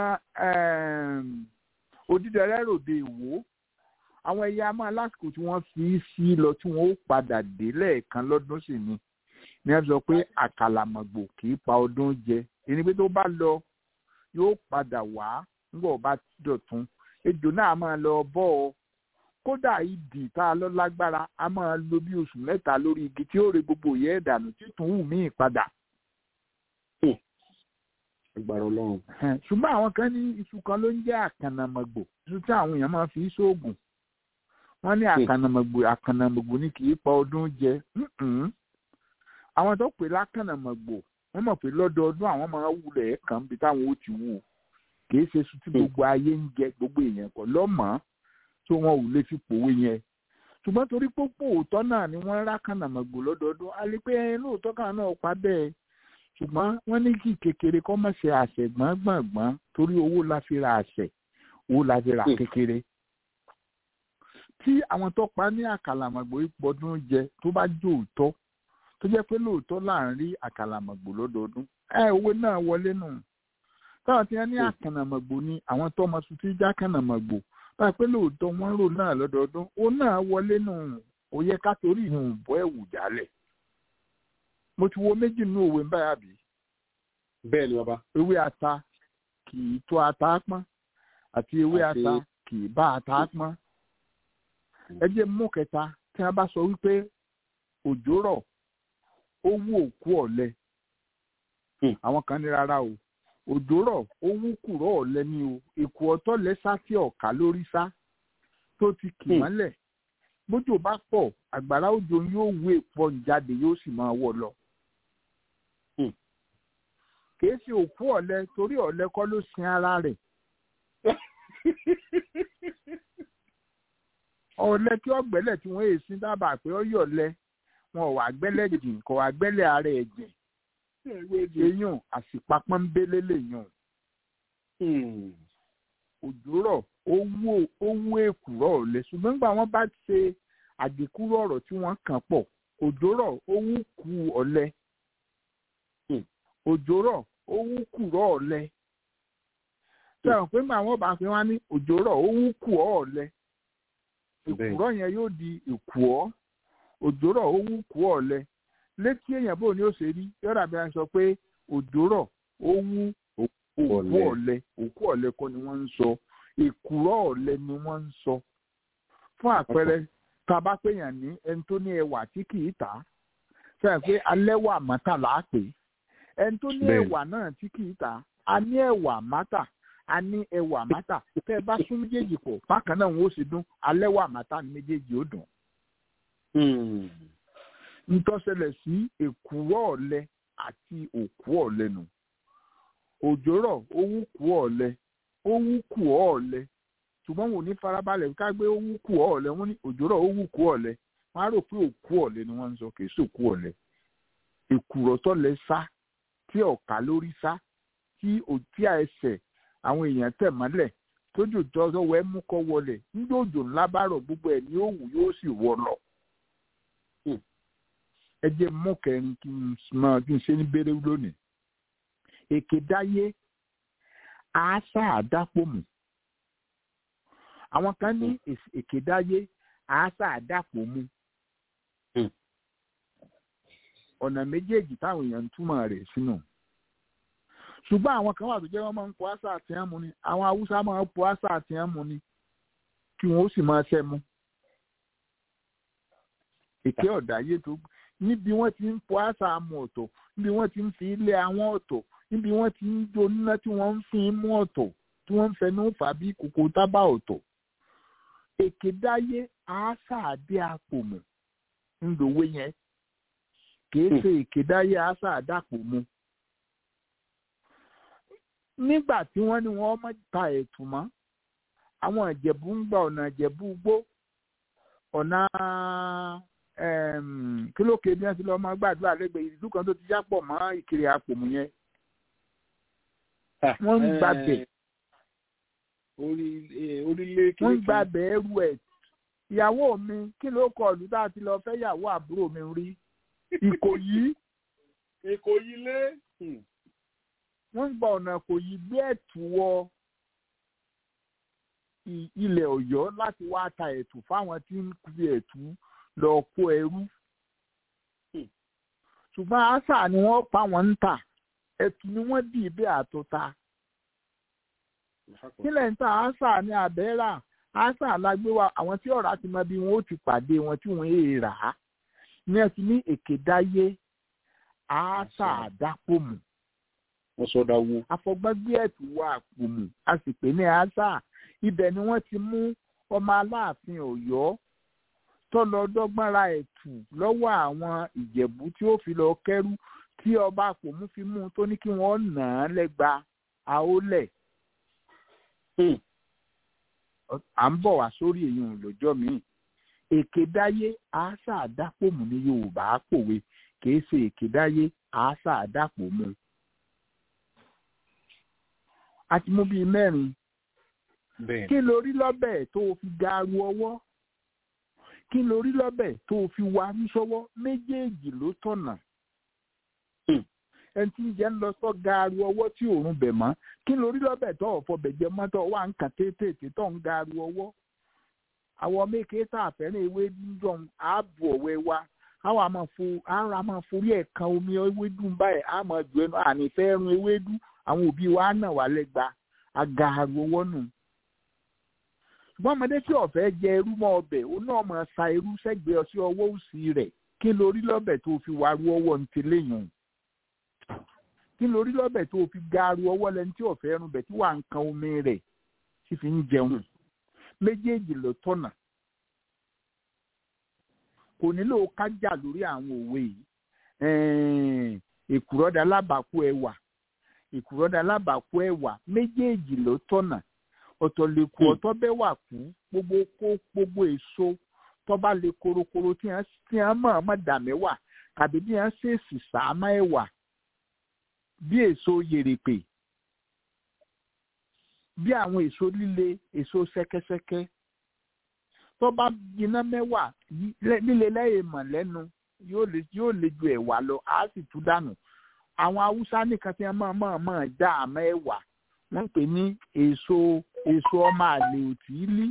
odídẹrẹ ròde ìwò àwọn ẹyẹ a máa lásìkò tí wọ́n fi sí lọ tí wọ́n ó padà dé lẹ́ẹ̀kan lọ́dún sì ni ní ẹ sọ pé àkàlàmọ̀gbò kì í pa ọdún jẹ ẹni pé tó bá lọ yóò padà wá nígbà ó bá dọ̀tún ejò náà máa lọ bọ́ ọ kódà ìdì tá a lọ lágbára a máa lo bí oṣù mẹ́ta lórí igi tí ó re gbogbo ìyẹ́ ẹ̀dànù títún wù míì padà agbára ọlọ́run. ṣùgbọ́n àwọn kan ní iṣu kan ló ń jẹ́ àkànnàmọ̀gbò iṣu tí àwọn èèyàn máa fi ṣoògùn wọ́n ní àkànnàmọ̀gbò àkànnàmọ̀gbò ní kì í pa ọdún jẹ àwọn tó pè lákànnàmọ̀gbò wọ́n mọ̀ pé lọ́dọọdún àwọn máa wulẹ̀ ẹ̀ kàn bí táwọn ó ti wù kì í ṣe iṣu tí gbogbo ayé ń jẹ gbogbo èèyàn kọ́ lọ́mọ́ tó wọn ò lè fi pòwe yẹn ṣùgbọ́n torí pópó òótọ́ náà ni wọ́n rákànnàmọ̀gbò lọ́dọọdún a lè pé lóòótọ́ kan náà pa bẹ́ẹ̀ ṣùgbọ́n wọ́n ní kí kékeré kọ́ mọ̀ ṣe àṣẹ gbọ̀ngbọ̀ngbọ̀n torí owó la fi ra àṣẹ owó la fi ra kékeré. tí àwọn tó pa ní àkàlàmọ̀gbò ìpọ́dún jẹ tó bá jó òótọ́ tó jẹ́ pé lóòótọ́ là ń rí àkàlàmọ̀gbò lọ́dọọdún ẹ owó náà wọlé nù. táwọn tí wọ́n ní àkànnàmọ̀gbò ni àwọn tó ọmọ tuntun já àkànnàmọ̀gbò báyìí pé lóòótọ́ wọ́n rò náà lọ́dọọdún ó náà wọlé nù ó yẹ ká torí ìhùn bọ́ ẹ̀wù jálẹ̀ mo ti wo méjì nínú òwe báyà bí. bẹ́ẹ̀ ni bàbá. ewé ata kì í tó ata pọ́n àti ewé ata kì í bá ata pọ́n. ẹ jẹ́ mú kẹta tí wọ́n bá sọ wípé òjò rọ̀ ó wú òkú ọ̀lẹ. àwọn kan ní rárá o òjò rọ̀ ó wú kùrọ̀ ọ̀lẹ ni o èkó ọ̀tọ̀ lẹ́sà tí ọ̀ka lórí sá tó ti kì mọ́lẹ̀ bójú bá pọ̀ àgbàrá òjò yóò wú èpọ̀ jáde yóò sì máa wọ̀ lọ kìí ṣe òkú ọ̀lẹ torí ọ̀lẹ kọ́ ló sin ara rẹ̀. ọ̀lẹ kí ọ̀gbẹ́lẹ̀ tí wọ́n èsì dábàá pé ó yọ̀lẹ wọn ò wá gbẹ́lẹ̀ jìn kò wá gbẹ́lẹ̀ ara ẹ̀ jìn. eyín àsìpapọ̀ ń bélé lèyàn. òjò rọ̀ ó wú èkùrọ̀ ọ̀lẹ ṣùgbọ́n nígbà wọ́n bá ṣe àgékúrò ọ̀rọ̀ tí wọ́n kàn pọ̀ òjò rọ̀ ó wú kú ọ̀lẹ òjò rọ̀ ó wú kùrọ̀ ọ̀lẹ. sọ̀rọ̀ pé màá wọ́n bá fi wá ní òjò rọ̀ ó wú kù ọ́ ọ̀lẹ. ìkùrọ̀ yẹn yóò di ìkù ọ́ òjò rọ̀ ó wú kù ọ́ ọ̀lẹ. létí èèyàn bò ní ó ṣe rí yọ̀dà bí wọ́n sọ pé òjò rọ̀ ó wú òkú ọ̀lẹ òkú ọ̀lẹ kọ́ ni wọ́n ń sọ èkùrọ́ ọ̀lẹ ni wọ́n ń sọ fún àpẹẹrẹ tá a bá pèèyàn ní ẹni tó ní ẹwà tí kì í tà á sẹ́yìn pé alẹ́wà mọ́tà là á pè é ẹni tó ní ẹwà náà tí kì í tà á a ní ẹwà mọ́tà a ní ẹwà mọ́tà tẹ́ ẹ bá sún méjèèjì pọ̀ bákan náà wọ́n ó sì dún alẹ́wà mọ́tà ní méjèèjì ó dùn. ntọ́sẹ̀lẹ̀ sí èkùrọ́ ọ̀lẹ àti òkú ọ̀lẹ nù òjò rọ̀ ó wú kú ọ̀lẹ ó wú kú ọ̀lẹ ṣùgbọ́n wọn ò ní farabalẹ̀ ká gbé ó wú kú ọ̀lẹ wọn ní òjò rọ̀ ó wú kú ọ̀lẹ wọn á rò pé òkú ọ̀lẹ ni wọ́n ń sọ kì í sòkú ọ̀lẹ èkùrọ̀ tọ́lẹ̀ sá tí ọ̀ka lórí sá tí òtí ẹsẹ̀ àwọn èèyàn tẹ̀ mọ́lẹ̀ tójò tọ́wọ́ ẹ mú kọ́ wọlé nígbà òjò ńlá bá rọ̀ gbogbo ẹ̀ ní òwú yóò sì wọ lọ. ẹ jẹ́ mú kẹrin kí n mọ kí n ṣe ní bẹ́rẹ̀ lónìí. èké dáyé àásà àdápòmù. àwọn kan ní èké dáyé àásà àdápòmù. ọ̀nà méjèèjì táwọn èèyàn ń túmọ̀ rẹ̀ sínú ṣùgbọ́n àwọn kan wà tó jẹ́ wọ́n máa ń po àṣà àti ẹ̀mú ni àwọn haúsá máa ń po àṣà àti ẹ̀mú ni kí wọ́n ó sì máa ṣẹ́ mu. èké ọ̀dà yé tó níbi wọ́n ti ń po àṣà àmú ọ̀tọ̀ níbi wọ́n ti ń fi ilé àwọn ọ̀tọ̀ níbi wọ́n ti ń jo níná tí wọ́n ń fi mú ọ̀tọ̀ tí wọ́n ń fẹnu fà bí kòkó tábà ọ̀tọ̀. èké dáyé àṣà àdé àpòmù ńlòwé yẹn kì í ṣe èké dáyé àṣà àdàpọ̀ mu nígbà tí wọ́n ní wọ́n mọ̀ ta ẹ̀tù mọ́ àwọn ìjẹ̀bú ń gba ọ̀nà ìjẹ̀bú gbó ọ̀nà kílókè bí wọ́n ti lọ́ọ́ máa gbàdúrà lẹ́gbẹ̀ẹ́ ìlú kan tó ti jápọ̀ mọ́ ìkiri àpòmù yẹn wọ́n ń gbàbẹ̀ wọ́n ń gbàbẹ̀ ẹrù ẹ̀ ìyàwó mi kí ló kọ ọ̀lú tá a ti lọ fẹ́ yàwó àbúrò mi rí ìkòyí ìkòyí lé wọ́n ń gba ọ̀nà kò yí gbé ẹ̀tù wọ ilẹ̀ ọ̀yọ́ láti wá ta ẹ̀tù fáwọn tí ń fi ẹ̀tù lọ kó ẹrú. ṣùgbọ́n àṣà ni wọ́n pa wọ́n ń tà ẹ̀tù ni wọ́n dì í bẹ́ẹ̀ àtọ́ta. kílẹ̀ ń ta àṣà ní abẹ́rà àṣà lágbé wa àwọn tí ọ̀rá ti mọ bí wọ́n ó ti pàdé wọn tí wọ́n èè rà á ní ẹ ti ní èké dáyé àṣà àdápòmù wọ́n sọ́dá wó. afọgbọ́gbé ẹ̀tù wọ àpòmù a sì pè ní àṣà ibẹ̀ ni wọ́n ti mú ọmọ aláàfin ọ̀yọ́ tọ́lọ dọ́gbọ́n ra ẹ̀tù lọ́wọ́ àwọn ìjẹ̀bú tí ó fi lọ kẹ́rú tí ọba àpòmù fi mú un tó ní kí wọ́n nà án lẹ́gba àólẹ̀. à ń bọ̀ wá sórí èyí lọ́jọ́ míì èké dáyé àṣà àdápòmù ní yorùbá pòwe kì í ṣe èké dáyé àṣà àdápòmù a ti mú bíi mẹ́rin. kí lórí lọ́bẹ̀ tó o fi gaaru ọwọ́ kí lórí lọ́bẹ̀ tó o fi wá ní sọ́wọ́ méjèèjì ló tọ̀nà. ẹni tí ń jẹ́ ń lọ sọ gaaru ọwọ́ tí òórùn bẹ̀ mọ́ kí lórí lọ́bẹ̀ tó ọ̀fọ̀ bẹ̀jẹ̀ mọ́tò wà ń kà tètè tó ń gaaru ọwọ́. àwọn méke tá a fẹ́ràn ewé dùn ààbò ọ̀wẹ́ wa àwọn àmọ́ fo ara máa forí ẹ̀ kan omi ewédú báyìí àmọ́ jù ẹnu ànífẹ́ ẹrun ewédú àwọn òbí wa náà wà lẹ́gba agaaru owó nù. ṣùgbọ́n ọmọdé tí ọ̀fẹ́ jẹ irú mọ́ ọbẹ̀ ó náà mọ̀ sa irú sẹ́gbẹ̀ẹ́ ọsí ọwọ́ òsì rẹ̀ kí lórí lọ́bẹ̀ tó fi wá ru ọwọ́ ní tẹ́lẹ̀yìn. kí lórí lọ́bẹ̀ tó fi gaaru ọwọ́ lẹni tí ọ̀fẹ́ ẹrun bẹ̀ tí wà ń kan omi rẹ̀ tí fi ń jẹun. méjèèjì ló tọ̀nà. kò nílò kájà lórí àwọn òwe yìí. èkùrọ́dà lábàákú ẹwà ìkùrọ́dà alábàákú ẹ̀wà méjèèjì ló tọ̀nà ọ̀tọ̀ lè kú ọ̀tọ̀ bẹ́ẹ̀ wà kú gbogbo kó gbogbo èso tọ́ba lè korokoro tí wọ́n mọ̀ ọ́n dà mẹ́wàá tàbí bí wọ́n ṣèèṣì sàámà ẹ̀wà bí èso yèrèpè bí àwọn èso líle èso ṣẹ́kẹ́ṣẹ́kẹ́ tọ́ba jiná mẹ́wàá líle lẹ́yìn mọ̀ lẹ́nu yóò lè ju ẹ̀wà lọ á sì tú dànù àwọn haúsá nìkan tí wọn máa máa máa dá àmọ́ ẹ̀wà wọ́n pè ní èso èso ọmọ àlè òtílí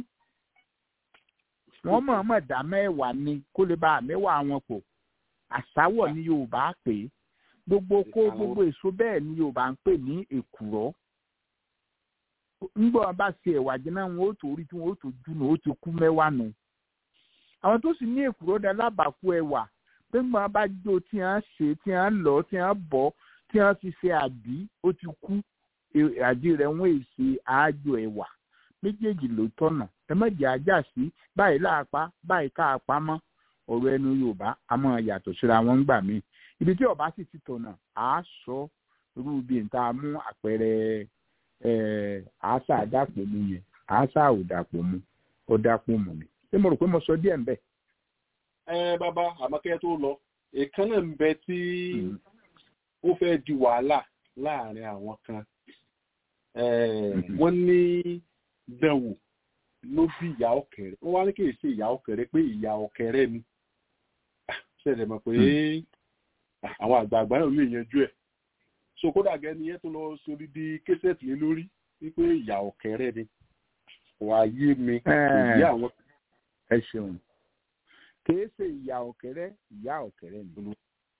wọ́n máa máa dá mẹ́wàá ni kó lè bá àmẹ́wàá wọn pọ̀ àsáwọ̀ ní yorùbá pè é gbogbo kó Ìkarahun. gbogbo èso bẹ́ẹ̀ ni yorùbá ń pè ní èkùrọ́ ńgbà wọn bá ṣe ẹ̀wà jẹ́nà wọn ó tó rí tí wọn ó tó júnà ó ti kú mẹ́wàá nù àwọn tó sì ní èkùrọ́ dá lábàákú ẹ̀wà pé ńgbà wọn bá jó tí wọn ṣe tí wọn lọ tí wọn bọ̀ tí wọn fi ṣe àdí ó ti kú e- àdí rẹ̀ wọn èsì àájò ẹ̀wà méjèèjì ló tọ̀nà ẹ má jẹ́ ajá sí báyìí láàpá báyìí káàpá mọ́ ọ̀rọ̀ ẹnu yorùbá a máa yàtọ̀ síra wọn gbà mí ibi tí ọba sì ti tọ̀nà à á sọ irú ibi níta mú àpẹẹrẹ ẹ àásà àdàpọ̀ mu yẹn àásà òdàpọ̀ mu ọ̀dàpọ̀ mu ni ṣé mo rò pé mo sọ díẹ̀ ń bẹ̀. ẹ bàbá àmọ́kẹ́ tó lọ èèkan náà ń bẹ tí ó fẹ́ di wàhálà láàrin àwọn kan Eh, Mhm. wọ́n ní dẹ̀wò ló bí ìyá ọ̀kẹ́rẹ́ wọ́n wá ní kì í ṣe ìyá ọ̀kẹ́rẹ́ pé ìyá ọ̀kẹ́rẹ́ ni Ah, ṣẹlẹ̀ mọ̀ pé ah, àwọn àgbààgbà náà lè yanjú ẹ̀ so kódà gẹ́ni yẹn tó lọ sórí di késẹ̀tì lé lórí wípé ìyá ọ̀kẹ́rẹ́ ni wàá yé mi Eh. ìyá àwọn ẹ ṣeun kìí ṣe ìyá ọ̀kẹ́rẹ́ ìyá ọ̀kẹ́rẹ́ ni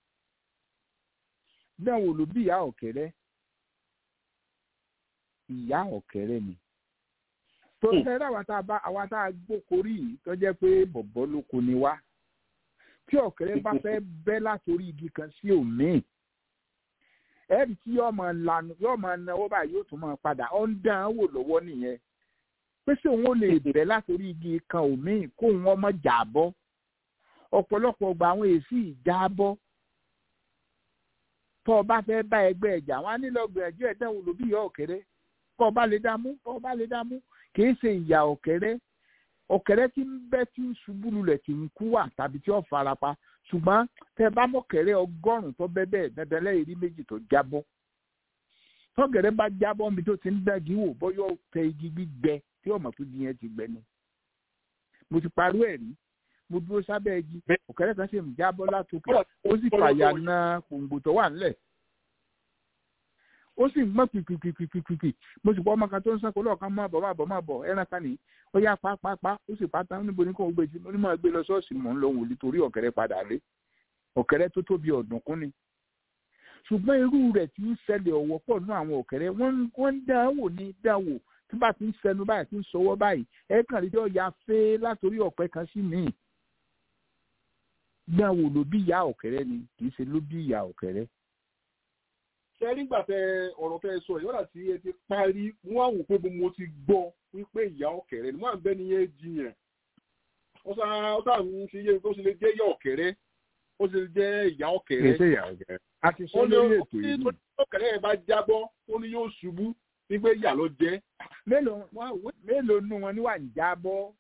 náà wò ló bí ìyá ọ̀kẹ́rẹ́ ìyá ọ̀kẹ́rẹ́ ni tó Hmm. fẹ́rẹ́ àwa tá a bá àwa tá a gbókorí yìí tó jẹ́ pé bọ̀bọ́ ló kó ni wá tí ọ̀kẹ́rẹ́ bá fẹ́ bẹ́ látòrí igi kan sí òmíì ẹ̀rí tí yóò máa lanu yóò máa náwó báyìí yóò tún máa padà ọ̀ ń dán án wò lọ́wọ́ nìyẹn pé ṣé òun ò lè bẹ̀ látòrí igi kan òmíì kó wọn mọ́ jà bọ́ ọ̀pọ̀lọpọ̀ gba àwọn èsì ìjà bọ́ tó o bá fẹ́ bá ẹgbẹ́ ẹ̀jà wọn á nílò gbìyànjú ẹ̀dá wo ló bí ìyá ọ̀kẹ́rẹ́ kó o bá lè dá mú kó o bá lè dá mú kì í ṣe ìyá ọ̀kẹ́rẹ́ ọ̀kẹ́rẹ́ tí ń bẹ́ tí ń ṣubú lulẹ̀ tí ń kú wà tàbí tí ó farapa ṣùgbọ́n tẹ bá mọ̀kẹ́rẹ́ ọgọ́rùn-ún tó bẹ́ bẹ́ẹ̀ dandan lẹ́yìn rí méjì tó jábọ́ tọ́gẹ̀rẹ́ bá jábọ́ níbi tó ti ń dàgí wò bọ́yọ̀ tẹ igi gbígbẹ tí ọmọ tó di yẹn ti gbẹ ni mo ti parú ẹ̀ rí mo dúró sábẹ́ igi ọ̀kẹ́rẹ́ kan sì ń jábọ́ látòkè ó sì fàyà na kòǹgbò tó wà nílẹ̀ ó sì ń gbọ́n pìpìpìpìpì mo sì pọ́ ọmọ kan tó ń sàn kó lọ́ọ̀kan máa bọ̀ máa bọ̀ máa bọ̀ ẹran kan nìyí ó yá pápápá ó sì pátá níbo ní kò ń gbé tí mo ní máa gbé lọ ṣọ́ọ̀ṣì mò ń lọ wòlíì torí ọ̀kẹ́rẹ́ padà lé ọ̀kẹ́rẹ́ tó tóbi ọ̀dùnkún ni ṣùgbọ́n irú rẹ̀ tí ń ṣẹlẹ̀ ọ̀wọ́ pọ̀ nú àwọn ọ̀kẹ́rẹ́ wọ́n ń dán wò ní dán wò tí bá ti ń sẹnu báyìí tí ń sọwọ́ báyìí ẹ kàn rí jọ ya fẹ́ látòrí ọ̀pẹ kan sí míì dán wò ló bí ìyá ọ̀kẹ́rẹ́ ni kì í ṣe ló bí ìyá ọ̀kẹ́rẹ́ ṣe nígbà tẹ ọ̀rọ̀ tẹ sọ ìyọ́nà tí ẹ ti parí wọ́n á wò pé mo ti gbọ́ wípé ìyá ọ̀kẹ́rẹ́ ni wọ́n à ń bẹ́ ni yẹn jiyàn ó sá ó sá ń fi yé ó sì lè jẹ́ ìyá ọ̀kẹ́rẹ́ ó sì lè jẹ́ ìyá ọ̀kẹ́rẹ́. ṣe ìyá ọ̀kẹ́rẹ́ a ti sọ lórí ètò yìí. ó ní ọ̀kẹ́rẹ́ yẹn bá jábọ́ ó ní yóò ṣubú wípé ìyá ló jẹ́. mélòó nù wọn níwà ń jábọ́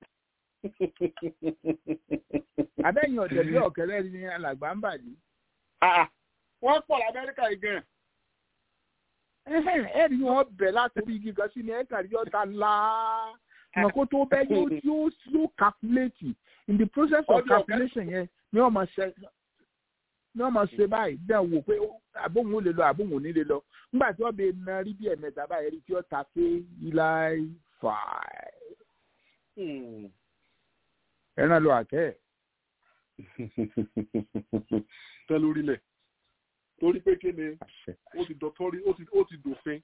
abẹ́yìn ọ̀dẹ̀ bí ọ̀kẹ́rẹ́ ni alàgbà ń bàdí. wọ́n pọ̀ lamẹ́ríkà yìí gan. ẹ ní wọn bẹ̀ látòrí igi kan sí ni ẹ kàn rí ọ̀tá ńlá mọ̀ kó tó bẹ́ yóò yóò yóò calculate in the process of calculation yẹn ni wọ́n máa ṣe ni wọ́n máa ṣe báyìí dẹ̀ wò pé àbóhùn ó lè lọ àbóhùn ò ní lè lọ nígbà tí wọ́n bẹ na rí bí ẹ̀mẹ́ta báyìí rí tí ó ta pé ilá fà ẹran lọ àkẹ́ ẹ̀. tẹ́ lórílẹ̀ torí pé kí ni ó ti dọ̀tọ́rí ó ti dòfin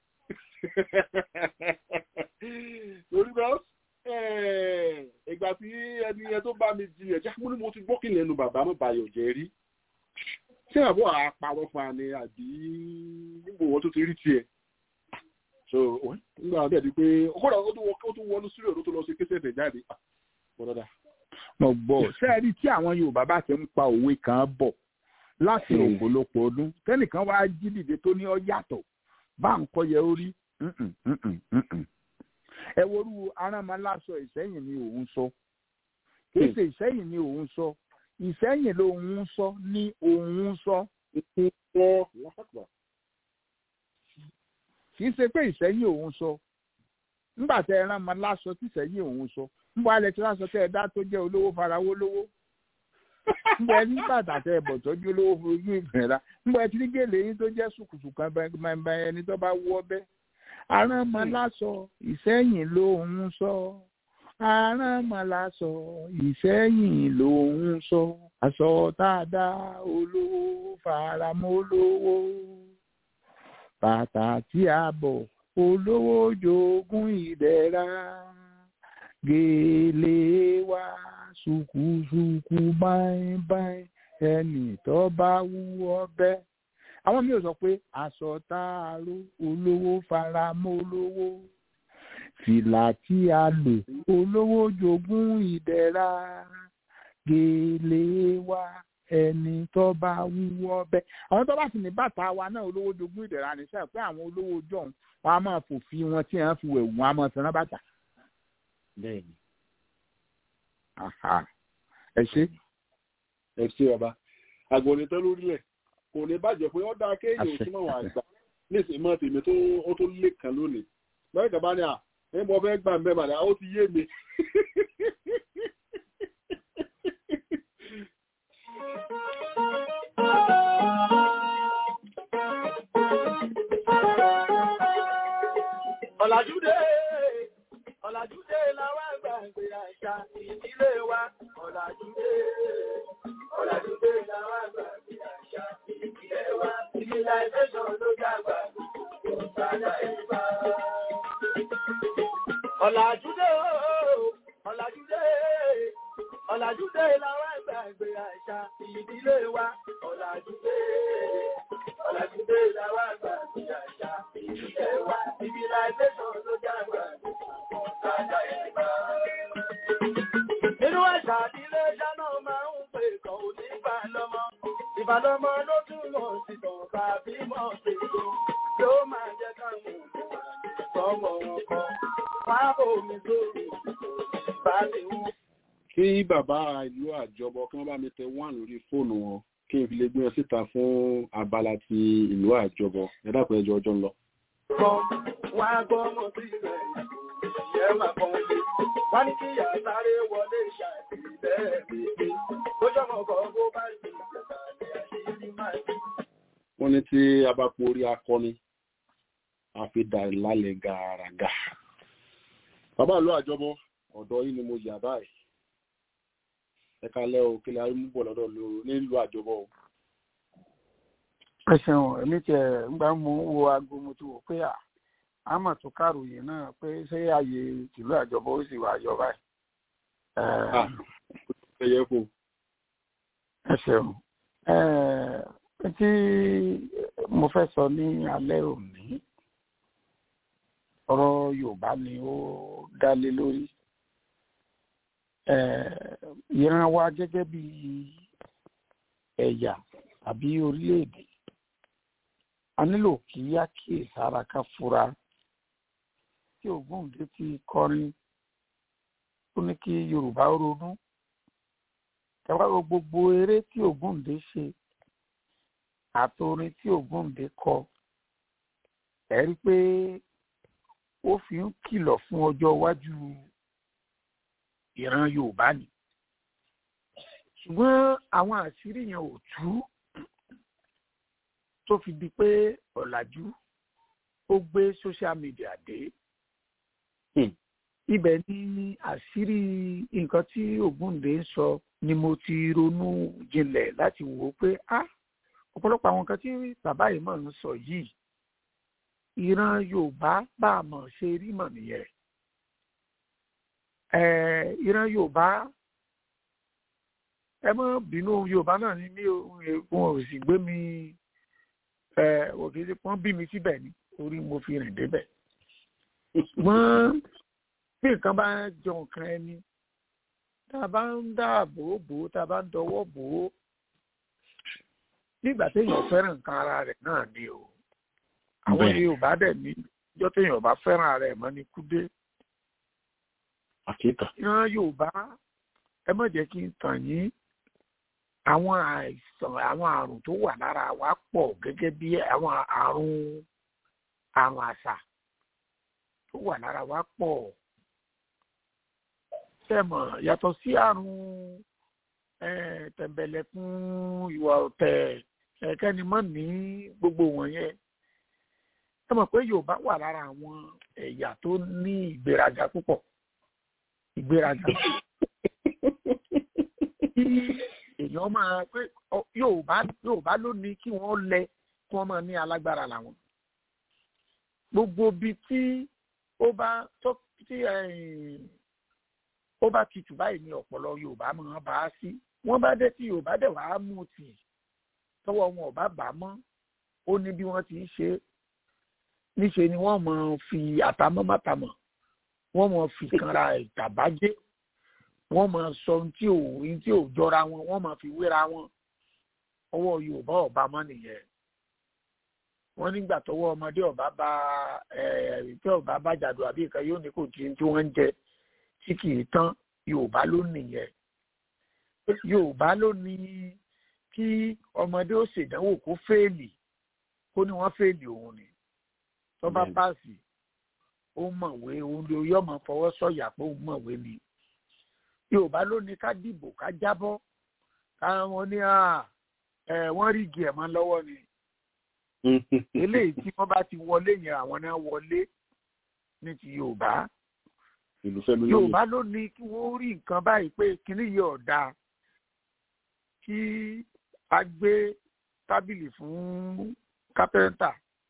torí bá ìgbà tí ẹni yẹn tó bá mi di ẹ̀já mo ní mo ti gbọ́ kí lẹ́nu bàbá mọ̀ báyọ̀ jẹ́ rí ṣé àbọ̀ àpárọ̀ fún àní àbí níbo wọn tó ti rí tiẹ̀ so nígbà bẹ́ẹ̀ di pé kódà ó tún wọnú sílẹ̀ ló tó lọ sí kéṣẹ́ tẹ̀ jáde mọ́ dáadáa. mo gbọ́ sẹ́ẹ̀rí tí àwọn Yorùbá bá ti ń pa òwe kan bọ̀ láti ọ̀pọ̀lọpọ̀ ọdún tẹ́nìkan wá jí dìde tó ní ọ yàtọ̀ bá ń kọ́ yẹ orí ẹ worú arámaláṣọ ìsẹ́yìn ni òun sọ kìí ṣe ìsẹ́yìn ni òun sọ ìsẹ́yìn lòun sọ ní òun sọ kìí ṣe pé ìsẹ́yìn òun sọ nígbà tẹ ẹ rámaláṣọ tí ìsẹ́yìn òun sọ nígbà alẹ́ tí wọ́n sọ tẹ ẹ dá tó jẹ́ olówó farawó lówó nígbà ẹni bàtà tẹ ẹ bọ̀ tọ́jú olówó fojú ìgbìnra nígbà ẹ ti ní gèlè yín tó jẹ́ sùkùsùkù kan bẹ́ẹ̀ ẹni tó bá wọ́ bẹ́ẹ̀ aránmọlásọ ìsẹ́yìn lòun sọ aránmọlásọ ìsẹ́yìn lòun sọ aṣọ tá a dá olówó faramọ́ olówó bàtà tí a bọ̀ olówó jogún ìdẹ̀ra gèlè wa ṣùkúṣùkú báyìí ẹnì tó bá wú ọbẹ̀ àwọn mi ò sọ pé aṣọ tá a ró olówó faramọ́ olówó fìlà tí a lò olówó jogún ìdẹ̀ra gèlè wa ẹni tó bá wúwọ́ bẹ́ àwọn tó bá sì ní bàtà wa náà olówó jogún ìdẹ̀ra ní sẹ́yìn pé àwọn olówó jọ̀hún wọn a máa fòfin wọn tí wọ́n fi wẹ̀ wọ́n a máa fẹ́ràn bàtà. bẹ́ẹ̀ni. ẹ ṣe. ẹ ṣe bàbá àgbọ̀nì tán lórílẹ̀ kò ní bàjẹ́ pé ó dáa kéèyàn ò súnmọ́ wọn àgbà nísìnyí mọ́ tèmi tó ó tó lé kan lónìí lọ́yìn kan bá ní à ẹ mọ fẹ́ gbà mẹ́ bàdà ó ti yé mi. Ọ̀làjúdé, ọ̀làjúdé làwọn àgbàgbé àṣà ìdílé wa. Ọ̀làjúdé, ọ̀làjúdé làwọn àgbàgbé àṣà ìdílé wa. Civilization ló dàgbà, kò sáyà ìgbà. Ọ̀làjúdé, ọ̀làjúdé, ọ̀làjúdé làwọn àgbàgbé àṣà ìdílé wa. Ọ̀làjúdé, ọ̀làjúdé làwọn àgbàgbé àṣà ìdílé wa. Civilization ló dàgbà, kò sáyà ìgbà. Nínú àṣà ìdílé ṣáná máa ń pè kàn ó ní ìbálọ́mọ. Ìbálọ́mọ ló túmọ̀ sí tọ̀ọ̀bà bímọ ṣètò. Yóò máa jẹ́ káwọn òṣèlú sọ́mọ wọn kan. Pápò mi sórí bá ti wú. kí bàbá ìlú àjọbọ kí wọ́n bá mi tẹ wán lórí fóònù wọn kí n fi lè gbé wọn síta fún abala ti ìlú àjọbọ ẹ dákun ẹjọ ọjọ́ ń lọ. Wọ́n á gbọ́ ọmọ sí ilẹ̀ ìyẹn máa kàn lé. Wọ́n ní kí ìyá sáré wọlé ṣàtìlẹ́ bèbè. Ó jọmọ kan bó bá ṣe ìjọba ní àṣírí máa ṣe. wọ́n ní tí a bá po orí akọni a fi dà lálẹ́ gàràgà. bàbá ìlú àjọbọ ọ̀dọ̀ yìí ni mo yà báyìí ẹ kalẹ́ o kí lè arí mú bọ̀ lọ́dọ̀ nílùú àjọbọ o. ẹ ṣeun èmi tiẹ̀ ńgbà mú wo aago mo ti wò pé à á mà tún káròyìn náà pé ṣé ààyè tìlú àjọbọ ó sì wà yọ báyìí. ẹ yẹ kó. ẹ ṣeun tí mo fẹ́ sọ ní alẹ́ òní ọ̀rọ̀ Yorùbá ni ó dá lé lórí ìran wa gẹ́gẹ́ bí ẹ̀yà àbí orílẹ̀-èdè a nílò kí á kíyèsára ká fura tí Ògúndé ti kọrin ó ní kí Yorùbá ronú ẹwà gbogbo eré tí Ògúndé ṣe àtorin tí Ògúndé kọ ẹ rí pé ó fi ń kìlọ̀ fún ọjọ́ iwájú ìran Yorùbá ni ṣùgbọ́n àwọn àṣírí yẹn ò tú tó fi di pé ọ̀làjú ó gbé social media dé ibẹ̀ ni àṣírí nǹkan tí Ògúndé ń sọ ni mo ti ronú jinlẹ̀ láti wò ó pé ah ọ̀pọ̀lọpọ̀ àwọn nǹkan tí bàbá yìí mọ̀ ń sọ yìí ìran Yorùbá bá a mọ̀ ṣe rí mọ̀ nìyẹn ìran Yorùbá ẹ mọ́ bínú Yorùbá náà ní mí wọn ò sì gbé mi òkèèrè pọ́n bí mi síbẹ̀ ni orí mo fi rìn débẹ̀ ṣùgbọ́n bí nǹkan bá jọ nǹkan ẹni tá a bá ń dáàbò bò ó tá a bá ń dọwọ́ bò ó nígbà téèyàn fẹ́ràn nǹkan ara rẹ̀ náà ni o àwọn Yorùbá dẹ̀ ní ìjọ téèyàn bá fẹ́ràn ara ẹ̀ mọ́ ní kúdé àkíkà. ìran Yorùbá ẹ má jẹ́ kí n tàn yín àwọn àìsàn àwọn àrùn tó wà lára wa pọ̀ gẹ́gẹ́ bí àwọn àrùn àrùn àṣà tó wà lára wa pọ̀ sẹ́mọ̀ yàtọ̀ sí àrùn tẹ̀m̀bẹ̀lẹ̀kún ìwà ọ̀tẹ̀ ẹ̀kẹ́ni mọ́ ní gbogbo wọ̀nyẹn ẹ mọ̀ pé Yorùbá wà lára àwọn ẹ̀yà tó ní ìgbéraga púpọ̀ ìgbéraga tí èèyàn máa pé yorùbá yorùbá ló ní kí wọ́n lẹ kí wọ́n máa ní alágbára làwọn gbogbo ibi tí ó bá tó tí ó bá tutù báyìí ní ọ̀pọ̀lọ yorùbá máa bá a sí wọ́n bá dé tí yorùbá dẹ̀ wá mú tì tọwọ́ wọn ò bá bà á mọ́ ó ní bí wọ́n ti ń ṣe níṣe ni wọ́n máa fi àtàmọ́mátàmọ́ wọ́n máa fi kanra ìtàbájẹ́ wọ́n máa sọ ohun tí ò ohun tí ò jọra wọn wọ́n máa fi wéra wọn ọwọ́ yorùbá ọba mọ́ nìyẹn wọ́n nígbà tọwọ́ ọmọdé ọba bá ẹ tí ọba bá jàdù àbí nǹkan yóò ní kò tí tí wọ́n ń jẹ tí kì í tán yorùbá ló nìyẹn yorùbá ló ní kí ọmọdé ó ṣèdánwò kó fẹ́ẹ̀lì kó ní wọ́n fẹ́ẹ̀lì òun ni tó bá páàsì ó mọ̀wé òun ló yọ̀ mọ̀ fọwọ́ sọ̀yà pé òun mọ̀wé ni yorùbá ló ní ká dìbò ká jábọ́ káwọn ní wọ́n rí igi ẹ̀ mọ́ lọ́wọ́ ni eléyìí tí wọ́n bá ti wọlé yẹn àwọn náà wọlé ní ti yorùbá yorùbá ló ní kí wọ́n rí nǹkan báyìí pé kíní yìí ọ̀dà kí a gbé tábìlì fún kápẹ́ńtà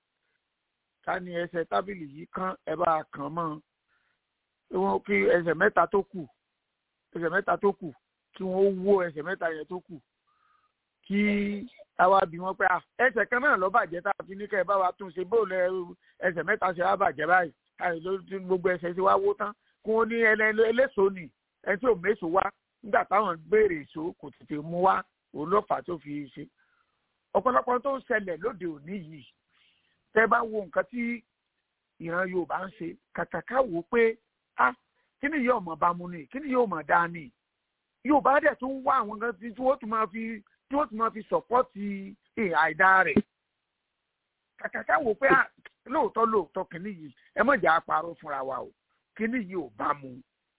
ká ní ẹsẹ̀ tábìlì yìí kán ẹ bá kàn mọ́ wọn kí ẹsẹ̀ mẹ́ta tó kù ẹsẹ̀ mẹ́ta tó kù kí wọ́n wó ẹsẹ̀ mẹ́ta yẹn tó kù kí àwa bí wọn pé ẹsẹ̀ kan náà ló bàjẹ́ tá a fi ní kẹ́ ẹ bá wa tún ṣe bóòlù ẹsẹ̀ mẹ́ta ṣe wá bàjẹ́ báyìí káyọ̀ lórí gbogbo ẹsẹ̀ ṣe wá wó tán kí wọ́n ní eléso ni ẹni tí ò méso wá nígbà táwọn béèrè èso kò tètè mú wá òun ló fà tó fi ṣe ọ̀pọ̀lọpọ̀ tó ń ṣẹlẹ̀ lóde òní yìí tẹ́ bá wo nǹkan tí ìran Yorùbá ń ṣe kàkàkà wò pé ah kí ni yóò mọ̀ bá mu ni kí ni yóò mọ̀ dá ni Yorùbá dẹ̀ tún wá àwọn kan tí wọ́n tún máa fi tí wọ́n tún máa fi sọ̀pọ́tì àìdá rẹ̀ kàkàkà wò pé lóòótọ́ lóòótọ́ kìíní yìí ẹ mọ̀ jẹ́ àparọ́ fúnra wa o kìíní yìí ò bá mu.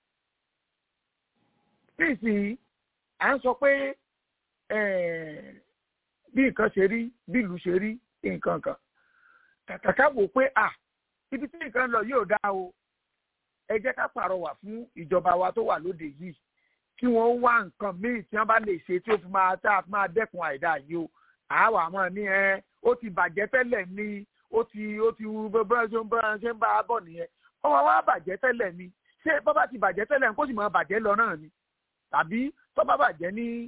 nísìnyí à ń sọ pé bí nǹkan ṣe rí bí ìlú ṣe rí nǹkan kan kàkàkà wò pé à ibi tí nǹkan lọ yóò dá o ẹ jẹ́ ká pàrọwà fún ìjọba wa tó wà lóde yìí kí wọ́n wá nǹkan míì tí wọ́n bá lè ṣe tí ó fi máa tá a fi máa dẹ́kun àìdá yìí o àwa àmọ́ ní ẹ ó ti bàjẹ́ tẹ́lẹ̀ ni ó ti ó ti wú bẹ́ẹ̀ ṣe ń bá ṣe ń bá a bọ̀ nìyẹn ọmọ wa bàjẹ́ tẹ́lẹ̀ ni ṣé bọ́bá ti bàjẹ́ tẹ́lẹ̀ kó sì máa bàjẹ́ lọ náà ni tàbí tọ́ba bàjẹ́ ní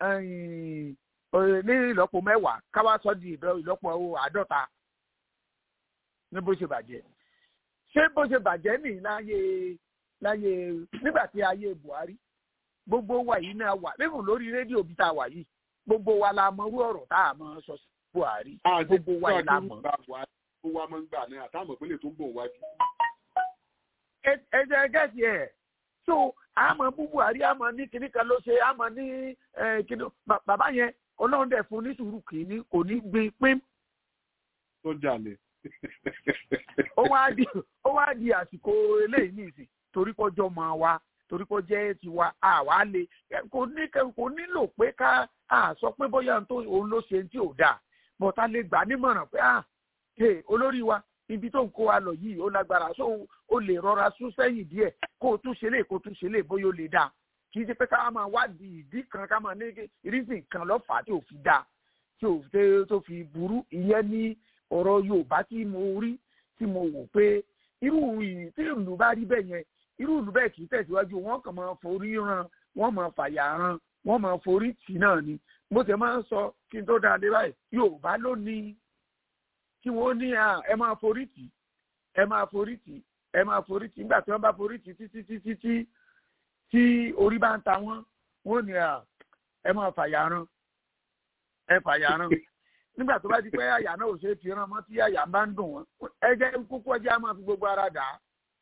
ní ìlọ́po mẹ́wàá káwá sọ di ìlọ́po àádọ́ta ní bó ṣe bàjẹ́ ṣé bó ṣe bàjẹ́ nì láyé láyé nígbà tí ayé Buhari gbogbo wa yìí náà wà lẹ́fùn lórí rédíò bí tá a wà yìí gbogbo wa la mọ irú ọ̀rọ̀ tá a mọ sọ sí Buhari gbogbo wa yìí la mọ. gbogbo wa máa ń gbà náà àtàwọn ìpínlẹ̀ tó ń bọ̀ wájú. ẹ jẹ́ gẹ́sì ẹ̀ so àmọ́ bú Buhari àmọ́ ní kíní kan ló ṣe àmọ́ ní kíní bàbá yẹn ọlọ́run dẹ̀ fún ní sùúrù kìíní kò ní gbin pín. tó jalè. ó wá di ó wá di àsìkò eléyìí nìsín torí kọjọ́ máa wá torí kó jẹ́ tiwa àwa lè kò ní kò nílò pé ká sọ pé bóyá òun ló ṣe tí ò dáa bọ́tà lè gbà nímọ̀ràn pé ah olórí wa ibi tó ń kó wa lọ yìí ó lágbára so ó lè rọra sún sẹ́yìn díẹ̀ kó o tún ṣe lè kó o tún ṣe lè bóyá ó lè dáa kì í ṣe pé ká máa wádìí ìdí kan ká máa ní rísìn kan lọ́fàá tí ò fi dáa tí ò tó fi burú ìyẹn ní ọ̀rọ̀ Yorùbá tí mo rí tí mo wò pé irú tí ìlú bá rí bẹ́ẹ̀ yẹn irú ìlú bẹ́ẹ̀ kì í tẹ̀síwájú wọ́n kàn máa forí ran wọ́n máa fàyà ran wọ́n máa forí tì náà ni mo tẹ̀ máa ń sọ kí n tó dáa dé báyìí Yorùbá ló ní kí wọ́n ní ẹ máa forí tì ẹ máa forí tì ẹ máa forí tì nígbà tí wọ́n bá forí tì títí títí tí tí orí bá ń ta wọ́n wọ́n ní ẹ máa fàyà ran ẹ fàyà ran nígbà tó bá di pé àyà náà ò ṣe é fi ràn mọ́ tí àyà bá ń dùn wọ́n ẹ jẹ́ kókó ọjà máa fi gbogbo ara dà á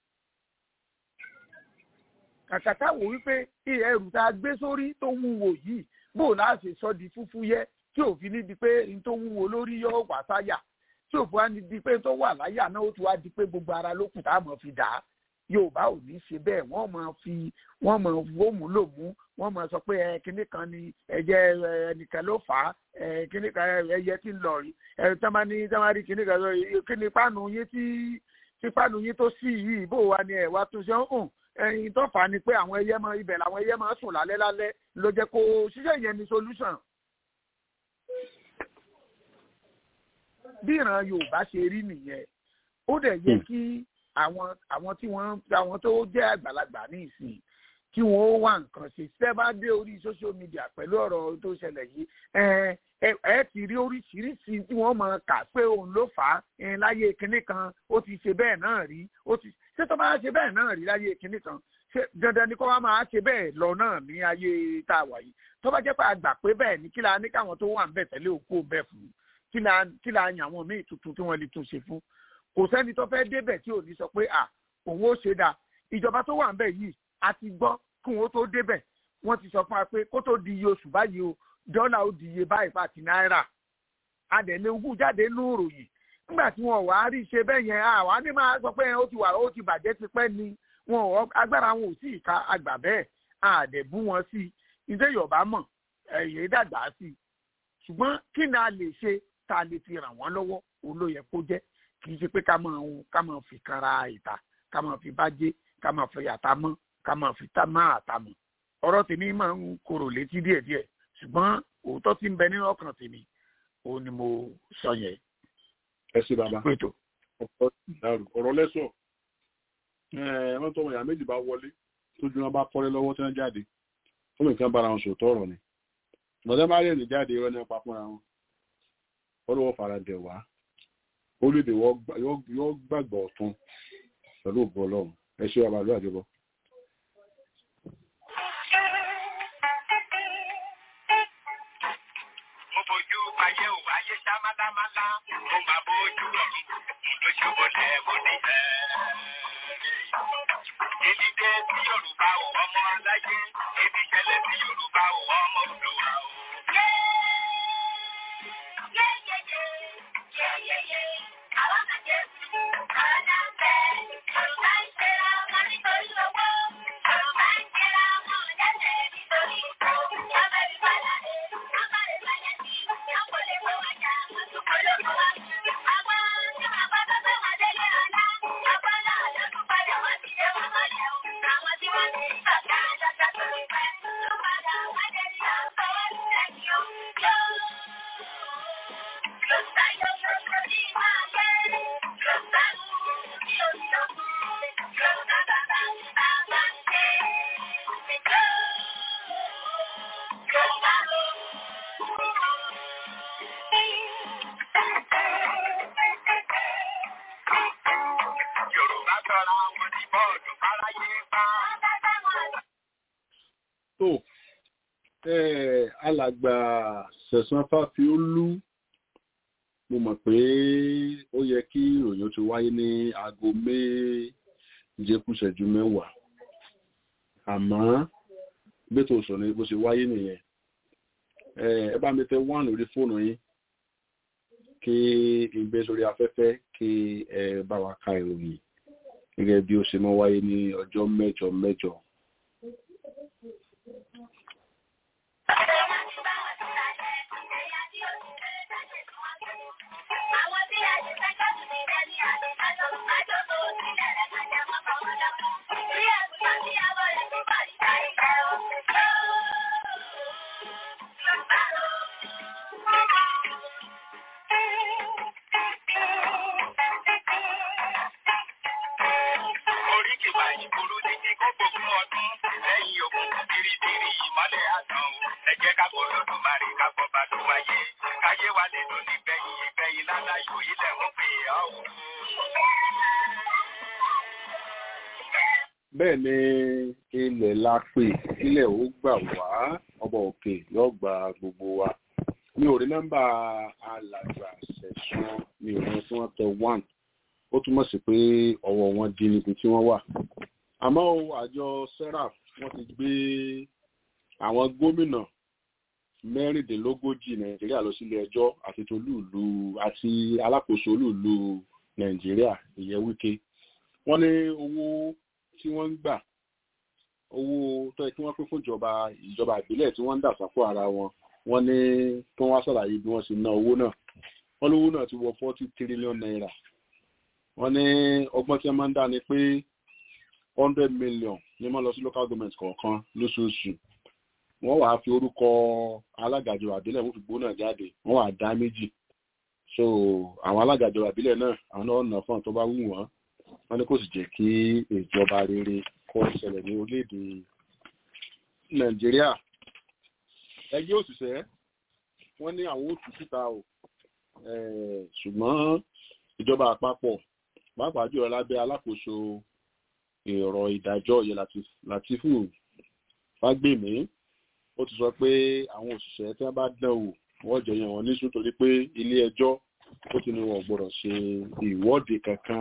kàkàtà wò wípé ẹrù tá a gbé sórí tó wúwo yìí bó láti sọ di fúfú yẹ tí òfin ní di pé n tó wúwo lórí yóò wà sáyà tí òfin wá ní di pé tó wà láyà náà ó ti wá di pé gbogbo ara ló kù tá a mọ̀ fi dà á yorùbá ò ní ṣe bẹ́ẹ̀ wọ́n máa fi wọ́n máa wómù lòmú wọ́n máa sọ pé ẹ kíní kan ni ẹ̀jẹ̀ ẹnìkan ló fà á ẹ kíní kan ẹyẹ tí ń lọ rí ẹ tamani tamari kíní kan lọ kíní páànù yín tí tí páànù yín tó sí yìí bó wa ni ẹ wá tún ṣe ń hùn ẹyin tó fà á ni pé àwọn ẹyẹ máa ibẹ̀ làwọn ẹyẹ máa sùn lálẹ́ lálẹ́ ló jẹ́ kó ṣiṣẹ́ yẹn ni solution. bí ìran yorùbá ṣe rí nìyẹn ó dẹ̀ yẹ kí àwọn àwọn tí wọ́n àwọn tó jẹ́ àgbàlagbà ní ìsìn kí wọ́n ó wá nǹkan ṣe ṣẹ́ bá dé orí social media pẹ̀lú ọ̀rọ̀ tó ṣẹlẹ̀ yìí ẹ ẹ ti rí oríṣiríṣi tí wọ́n máa kà pé òun ló fà á ẹ láyé kinní kan ó ti ṣe bẹ́ẹ̀ náà rí ó ti ṣé tó bá ṣe bẹ́ẹ̀ náà rí láyé kinní kan ṣé dandan ni kó wá máa ṣe bẹ́ẹ̀ lọ náà ní ayé tá a wà yìí tó bá jẹ́ pé a gbà pé bẹ́ẹ̀ ni kí la ní káwọn tó wà ń bẹ̀ tẹ́lẹ̀ òkú bẹ́ẹ̀ fún kí la kí la yàn àwọn míì tuntun tí wọ́n lè tún ṣe fún kò sẹ́ni tó fẹ́ débẹ̀ tí ò ní sọ pé à òun ó ṣe dáa ìjọba tó wà ń bẹ̀ yìí a ti gbọ́ kí wọ́n tó débẹ̀ wọ́n ti sọ fún wa pé kó tó di iye oṣù báyìí o dọ́là ó di iye báyìí pàtì náírà adẹ̀lẹ̀ ogún jáde ní ìròyìn nígbà tí wọn wàá rí ṣe bẹ́ẹ̀ yẹn àwa ní máa sọ pé ó ti wà ó ti bàjẹ́ ti pẹ́ ni wọn agbára wọn ò sí ìka àgbà bẹ́ẹ̀ àdẹ̀bú wọn sí ìdè yorùbá mọ̀ ẹ̀yẹ dàgbà sí ṣùgbọ́n kí ni a lè ṣe tá a lè fi ràn wọ́n lọ́wọ́ òun ló yẹ kó jẹ́ kì í ṣe pé ká máa ká máa fi kanra ìta ká máa fi bájé ká máa fi yàtá mọ́ ká máa fi tá máa àtàmọ̀ ọ̀rọ̀ tèmi máa ń korò létí díẹ̀díẹ̀ ṣùgbọ́n òótọ́ tí ń bẹ nínú ọkàn tèmi òun ni mo sọ yẹn. ẹ ṣe bàbá pètò. ọ̀rọ̀ lẹ́sọ̀ wọ́n tọ́ ìyá méjì bá wọlé tójú wọn bá kọ́lé lọ́wọ́ tí wọ́n jáde fún nǹkan bára wọn sòótọ́ ọ̀rọ̀ ni bọ̀dẹ́ bá rẹ̀ ní jáde irọ́ nípa fúnra wọn ọlọ́wọ́ fara dẹ̀ wá orílẹ̀-èdè yóò gbàgbọ́ ọ̀tún pẹ̀lú ògbọ́ ọlọ́run ẹ ṣe bàbá ló àjọbọ. fojú ayé ò ayé ṣá málámálá mo máa bójú ọ̀run ló ṣe wọlé mo ní bẹ́ẹ̀. Ìdílé tí Yorùbá ò ọmọ aláyé, ìdí ìṣẹ̀lẹ̀ tí Yorùbá ò ọmọ Olúwa ò. Yorùbá sọra wọn ní bọ́ọ̀dù fáráyé pa. tó alàgbà sẹ̀sán fáfiólú mo mọ̀ pé ó yẹ kí ìròyìn ti wáyé ní aago méje kù ìṣẹ́jú mẹ́wàá àmọ́ gbẹ́tò sọ ní bó ṣe wáyé nìyẹn ẹ bá mi tẹ wọ́n lórí fóònù yín kí ìgbé sórí afẹ́fẹ́ kí ẹ bá wa ka ìròyìn gẹ́gẹ́ bí ó ṣe mọ́ wáyé ní ọjọ́ mẹ́jọ mẹ́jọ. Oríkì wa ìgboro ní kí kó gbogbo ọdún lẹ́yìn ogun bìrìbìrì ìmọ́lẹ̀ àtàn o. Ẹ jẹ́ ká kó lọ́dún máa rí ká bọ́ bá tó wáyé. Káyé wa lè dùn nígbẹ̀yìn ìgbẹ̀yìn láláyò ilẹ̀ ń pè é ọ́. bẹ́ẹ̀ ni ilẹ̀ la pè ilẹ̀ ó gbà wá ọba òkè yóò gba gbogbo wa mi ò rí nọ́mbà alàgbà ṣẹ̀sán mi ò rí tí wọ́n tẹ one ó túmọ̀ sí pé ọwọ́ wọn di níbi tí wọ́n wà àmọ́ o, àjọ serap wọ́n ti gbé àwọn gómìnà mẹ́rìndínlógójì nàìjíríà lọ sílé ẹjọ́ àti tolúùlú àti alákòóso olúùlú nàìjíríà ìyẹn wíkẹ́ wọ́n ní owó tí wọ́n ń gbà owó tó yẹ kí wọ́n pín fún ìjọba ìjọba ìbílẹ̀ tí wọ́n ń dà sápò ara wọn wọ́n ní kí wọ́n wá ṣàlàyé bí wọ́n ṣe ná owó náà wọ́n lówó náà ti wọ forty trillion naira wọ́n ní ọgbọ́n tí wọ́n máa ń dá ni pé hundred million ní wọ́n lọ sí local government kọ̀ọ̀kan lóṣooṣù wọ́n wàá fi orúkọ alágàjọ àbílẹ̀ wọ́n fi gbóná jáde wọ́n wàá dá méjì so àwọn alágàjọ àbílẹ̀ náà àwọn náà nà fún àwọn tó bá wù wọ́n wọ́n ní kò sì jẹ́ kí ìjọba rere kó ṣẹlẹ̀ ní orílẹ̀-èdè nàìjíríà ẹgbẹ́ òṣìṣẹ́ wọ́n ní àwọn òtún síta o ṣùgbọ́n ìjọba àpapọ̀ pàápàá jùlọ lábẹ́ alákòóso èrò ìdájọ́ yẹ Latifu Fágbèmí ó ti sọ pé àwọn òṣìṣẹ́ tí wọ́n bá dán wò wọ́n jẹ yẹn wọ́n níṣu torí pé ilé ẹjọ́ ó ti ní wọn gbọ́dọ̀ ṣe ìwọ́de kankan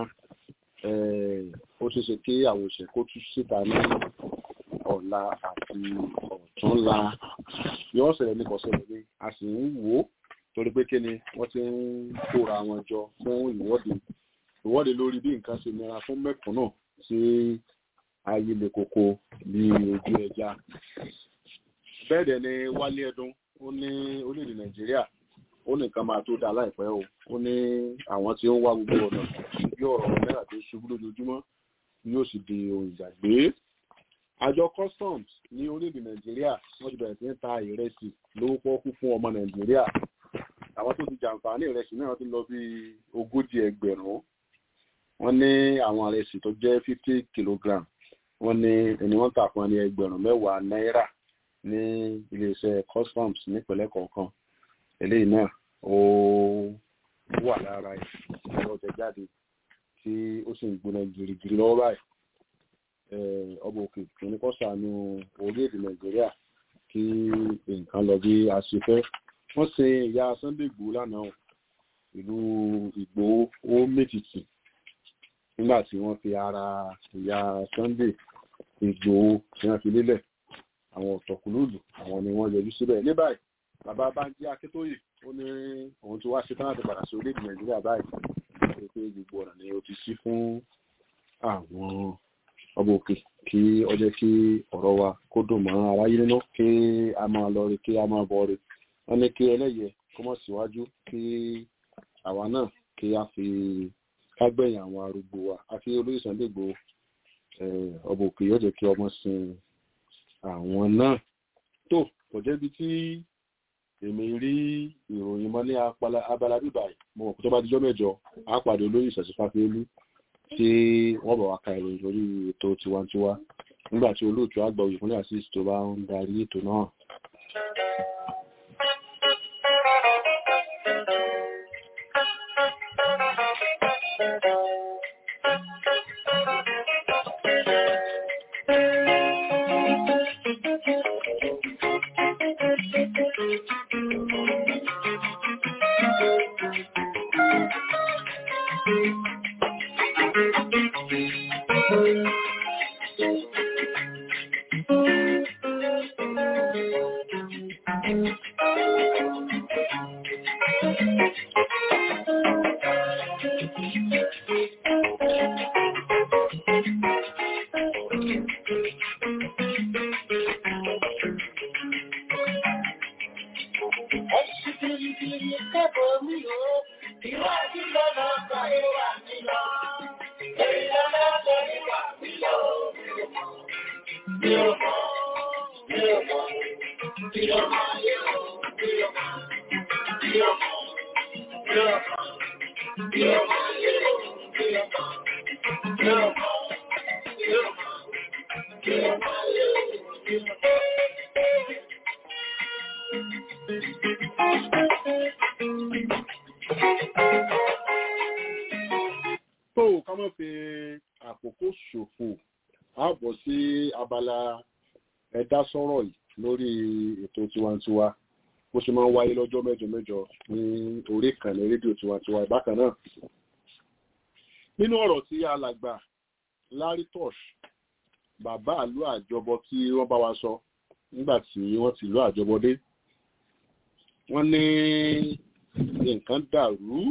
ó ṣeé ṣe kí àwọn òṣìṣẹ́ kó tú síta ní ọ̀la àti ọ̀túnla yóò ṣẹlẹ̀ ní kọ̀ṣẹlẹ̀ ní a sì ń wò ó torí pé kí ni wọ́n ti ń kóra wọn jọ fún ìwọ́de ìwọ́de lórí bí nǹkan ṣe nira fún mẹ́kúnnù sí ayé le koko ní ojú ẹja bẹ́ẹ̀ dẹ̀ ni wálé ẹdun ó ní orílẹ̀-èdè nàìjíríà ó ní nǹkan máa tó dáa láìpẹ́ o ó ní àwọn tí ó ń wá gbogbo ọ̀nà bí ọ̀rọ̀ náírà tó ṣubú lójoojúmọ́ yóò sì di ohun ìgbàgbé àjọ customs ní orílẹ̀-èdè nàìjíríà wọ́n ti bẹ̀rẹ̀ sí ní ta ìrẹsì lówó pọ́kú fún ọmọ nàìjíríà àwọn tó ti jàǹfààní ìrẹsì náà ti lọ bí ogójì ẹgbẹ̀rún wọ́n ní àwọn ìrẹsì tó jẹ́ fifty kilogram wọ́n ní ẹni wọ́n tà fún ẹni ẹgbẹ̀rún mẹ́wàá náírà ní iléeṣẹ́ customs nípínlẹ̀ kọ̀ọ̀kan eléyìí náà ó wà lára ẹ̀rọ ọjà jáde tí ó sì ń gbóná girigiri lọ́wọ́ báyìí ọba òkè òní kọ́ sànù orílẹ̀-èdè nàìjíríà kí nǹkan lọ bí a ṣe fẹ́ wọ́n ṣe ìyá Sunday Igboho lánàá ìlú Ìgbòho ó mètìtì nígbà tí wọ́n fi ara ìyá Sunday Igboho tí wọ́n fi lélẹ̀ àwọn ọ̀tọ̀kùlùlù àwọn ni wọ́n yọjú síbẹ̀ ní báyìí bàbá Bánjí Akíntóyè ó ní òun ti wá ṣe tán láti padà sí orílẹ̀-èdè nàìjíríà báyìí pé pé gbogbo ọ̀nà ni ó ti sí fún àwọn ọba òkè kí ó jẹ́ kí ọ̀rọ̀ wa kó dùn mọ́ aráyé nínú kí a máa lọ rí kí a máa bọ̀ rí wọ́n ní kí ẹlẹ́yẹ kó mọ̀ síwájú kí àwa náà kí a fi kágbẹ̀yìn àwọn arúgbó wa àfi olóyè Sunday Igboho ọba òkè yóò jẹ́ kí ọmọ sin àwọn náà tó kò jẹ́bi tí èmi rí ìròyìn mọ́ ní abala bíbà mo mọ̀ pé tó bá dijọ́ mẹ́jọ á pàdé olóyè ìṣẹ̀sífàfẹ́lú tí wọ́n bọ̀ wá ka ìròyìn lórí ètò tiwantiwa nígbà tí olóòtú àgbà òyìnbó asis tó bá ń darí ètò náà. tó ká má fi àkókò ṣòfò á bọ̀ sí abala ẹ̀dá sọ̀rọ̀ yìí lórí ètò tiwantiwa bó ṣe máa ń wáyé lọ́jọ́ mẹ́jọ mẹ́jọ ní orí ìkànnì rédíò tiwantiwa bákan náà nínú ọ̀rọ̀ tí alàgbà Larry Tosh bàbá àlú àjọbọ tí wọ́n bá wa sọ nígbà tí wọ́n ti lọ àjọbọ dé wọ́n ní nǹkan dàrú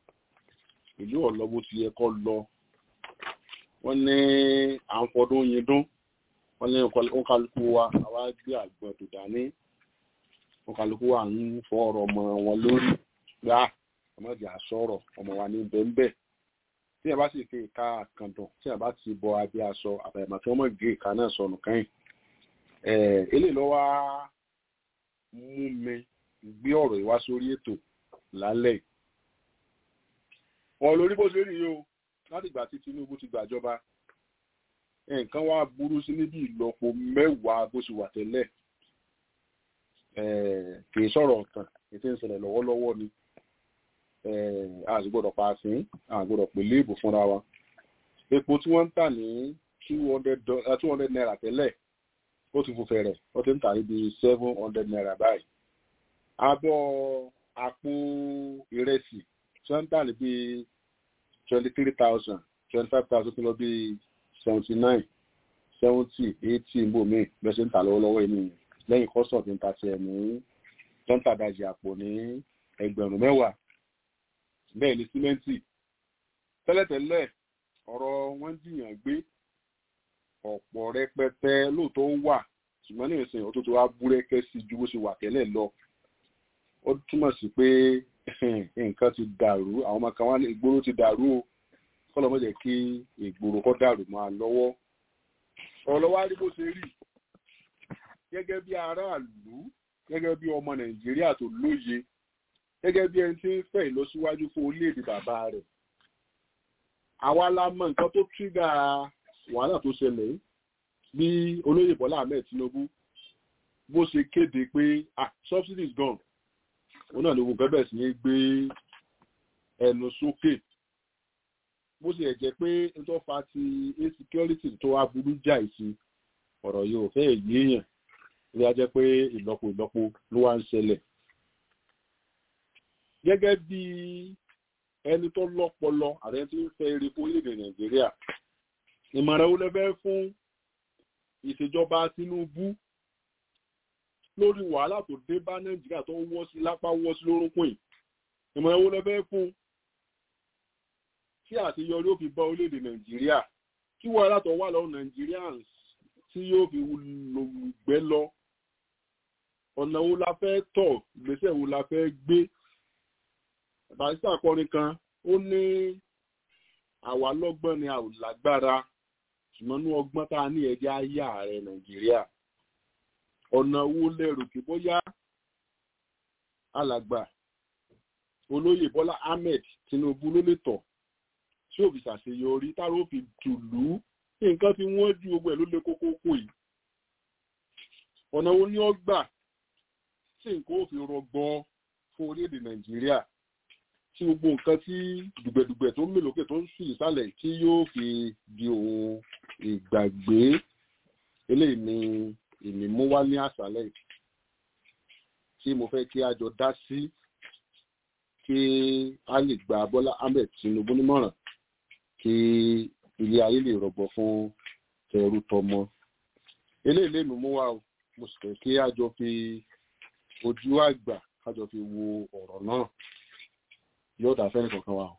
ìlú ọ̀lọ́ bó ti yẹ kọ́ lọ wọ́n ní à ń fọdún yin dún wọ́n ní òǹkàlùkù wa àwa gbé àgbọn tó dání òǹkàlùkù wa ń fọ ọ̀rọ̀ ọmọ wọn lórí gbá ọmọdé àsọ̀rọ̀ ọmọ wa ní bẹ́ńbẹ́ tí a bá sì fi ìka àkàndùn tí a bá ti bọ abẹ́ aṣọ àbẹ̀mọ̀ tí wọ́n mọ̀ gé ìka náà sọnù kẹ́yìn eléyìí ló wá mú mi gbé ọ̀rọ̀ ìwá sórí ètò lálẹ́ ọ̀ lórí bó ṣe rí yìí o láti ìgbà tí Tinubu ti gbàjọba nǹkan wá burú sí níbi ìlọ́po mẹ́wàá bó ṣe wà tẹ́lẹ̀ kì í sọ̀rọ̀ ọ̀tàn ètò ìṣẹ̀lẹ̀ lọ́wọ́lọ́wọ́ ni a sì gbọ́dọ̀ pa sí a gbọ́dọ̀ pè léèbù fúnra wa epo tí wọ́n ń tà ní two hundred naira tẹ́lẹ̀ ó ti fò fẹ̀rẹ̀ ó ti ń tà níbi seven hundred naira báyìí abọ́ àpò ìrẹsì tí wọ́n ń tà níbi twenty three thousand twenty five thousand kìlọ̀ bíi seventy nine seventy eighty ń bò mí bẹ́ẹ̀ ṣe ń tà lọ́wọ́lọ́wọ́ yìí nìyẹn lẹ́yìn kọ́sọ̀ tí ń ta tiẹ̀ ní tọ́ntàdàjì àpò ní ẹgbẹ̀rún mẹ́wàá bẹ́ẹ̀ ni símẹ́ǹtì tẹ́lẹ̀tẹ́lẹ̀ ọ̀rọ̀ wọn jiyàn gbé ọ̀pọ̀ rẹpẹtẹ lóòótọ́ wà ṣùgbọ́n ní ìsìn òtútù wa búrẹ́kẹ́ sí ju bó ṣe wà tẹ́lẹ̀ lọ ó túmọ̀ sí pé nǹkan ti dàrú àwọn ọmọ kan wá ní ìgboro ti dàrú o kọ́lọ́ mọ̀ jẹ́ kí ìgboro kọ́ dàrú máa lọ́wọ́ ọ̀rọ̀ lọ́wọ́ á rí bó ṣe rí gẹ́gẹ́ bí aráàlú gẹ́gẹ́ bí ọmọ nàìjíríà tó lóye gẹ́gẹ́ bí ẹni tí ń fẹ́ ìlọsíwájú fún orílẹ̀-èdè bàbá rẹ̀ àwa la mọ nǹkan tó tírígà wàhálà tó ṣẹlẹ̀ bí olóyè bọ́lá ahmed tinubu bó ṣe kéde pé ah subsidy is gone òun náà ni ogun kan bẹ̀rẹ̀ sí ní gbé ẹnu sókè bó ṣe jẹ́ pé nítorí fa ti insecurity tó wá burú jáì sí ọ̀rọ̀ yìí ò fẹ́ yéèyàn ní a jẹ́ pé ìlọ́po ìlọ́po ló wá ń ṣẹlẹ̀ gẹ́gẹ́ bí ẹni tó lọ́pọlọ àti ẹni tó ń fẹ́ eré fún orílẹ̀-èdè nàìjíríà ìmọ̀ràn wo lẹ́fẹ́ fún ìṣèjọba tinubu lórí wàhálà tó dé bá nàìjíríà tó wọ́ sí lápá wọ́ sí lórúnkún yìí ìmọ̀ràn wo lẹ́fẹ́ fún tí àṣeyọrí ó fi bá orílẹ̀-èdè nàìjíríà kí wàhálà tó wà lọ́wọ́ nàìjíríàns tí yóò fi lògbẹ́ lọ ọ̀nà wo la fẹ́ tọ̀ ìgbésẹ̀ wo la fẹ́ gbé barista akọrin kan ó ní àwa lọ́gbọ́n ni a ò lágbára ṣùgbọ́n ní ọgbọ́n tá a ní ẹjẹ́ ayé ààrẹ nàìjíríà ọ̀nà wo lẹ́rù kí bóyá alàgbà olóyè bọ́lá ahmed tinubu ló lè tọ̀ tí òbí ṣàṣeyọrí táwọn ò fi tùlú nǹkan tí wọ́n ju gbogbo ẹ̀ ló lé kókó kó yìí ọ̀nà wo ni ó gbà tí nǹkan ò fi rọgbọ fún orílẹ̀-èdè nàìjíríà tí gbogbo nǹkan tí dùgbẹ̀dùgbẹ̀ tó ń mè lókè tó ń sùn ìsàlẹ̀ tí yóò fi di ohun ìgbàgbé eléyìí ni èmi mú wá ní àṣálẹ̀ tí mo fẹ́ kí a jọ dá sí kí a lè gba bọ́lá ahmed tinubu nímọ̀ràn kí ilé ayé lè rọgbọ fún tẹrú tọmọ eléyìí lèmi mú wá o mo sì fẹ́ kí a jọ fi ojú àgbà ká jọ fi wo ọ̀rọ̀ náà yóò dá fẹ́ni kankan wa o.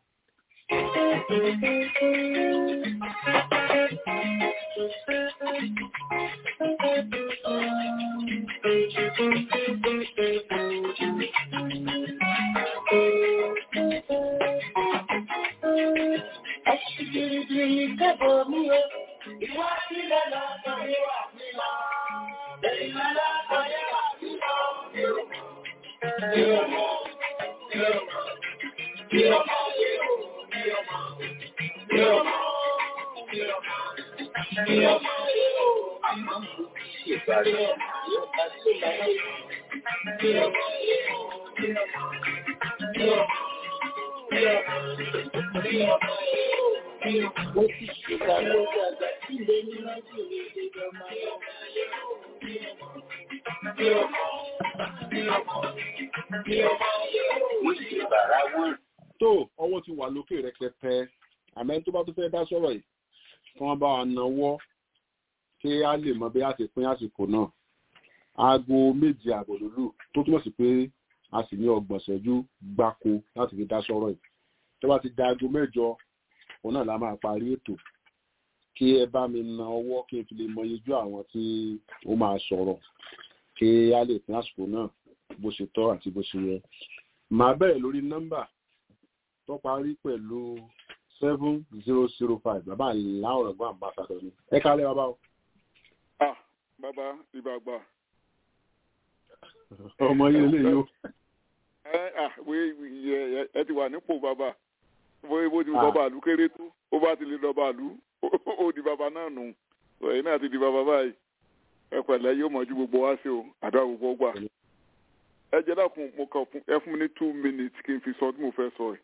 tó ọwọ́ ti wà lókè rẹpẹtẹ àmọ́ tó bá tó fẹ́ dá sọ̀rọ̀ yìí kí wọ́n bá wa náwó kí a lè mọ bí a ti pín àsìkò náà aago méje àbọ̀ lòlù tó túmọ̀ sí pé a sì ní ọgbọ̀n ṣẹ́jú gbáko láti fi dá sọ̀rọ̀ yìí tó bá ti da aago mẹ́jọ òun náà la máa parí ètò kí ẹ bá mi na ọwọ́ kí n fi lè mọ iyejú àwọn tí ó máa sọ̀rọ̀ kí a lè pín àsìkò náà bó ṣe tọ́ àti bó ṣe yẹ màá bẹ̀rẹ̀ lórí nọ́mbà tó parí pẹ̀lú seven zero zero five bàbá làwọn ọ̀gbọ́n ambassador ni ẹ kálẹ̀ bàbá o. ah bàbá ìbàgbà. ọmọ yìí lè yó. ẹ ah wé ẹ ẹ ti wà nípò bàbá bóyá bó ti wù bàbá àlù kéré tó ó bá ti lè lọ bàálù ó di bàbá náà nù ẹ̀yin náà ti di bàbá báyìí ẹ pẹ̀lẹ́ yóò mọ̀jú gbogbo wá sí o àdúrà gbogbo gbà ẹ jẹ́ dákun mo kàn fún ẹ fún mi ní two minutes kí n fi sọ tí mo fẹ́ sọ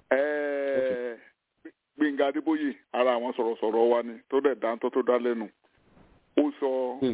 ẹ̀ Gbẹ̀ngà Adébóyè ara àwọn sọ̀rọ̀sọ̀rọ̀ wa ni tó dẹ̀ dáńtọ́ tó dá lẹ́nu ó sọ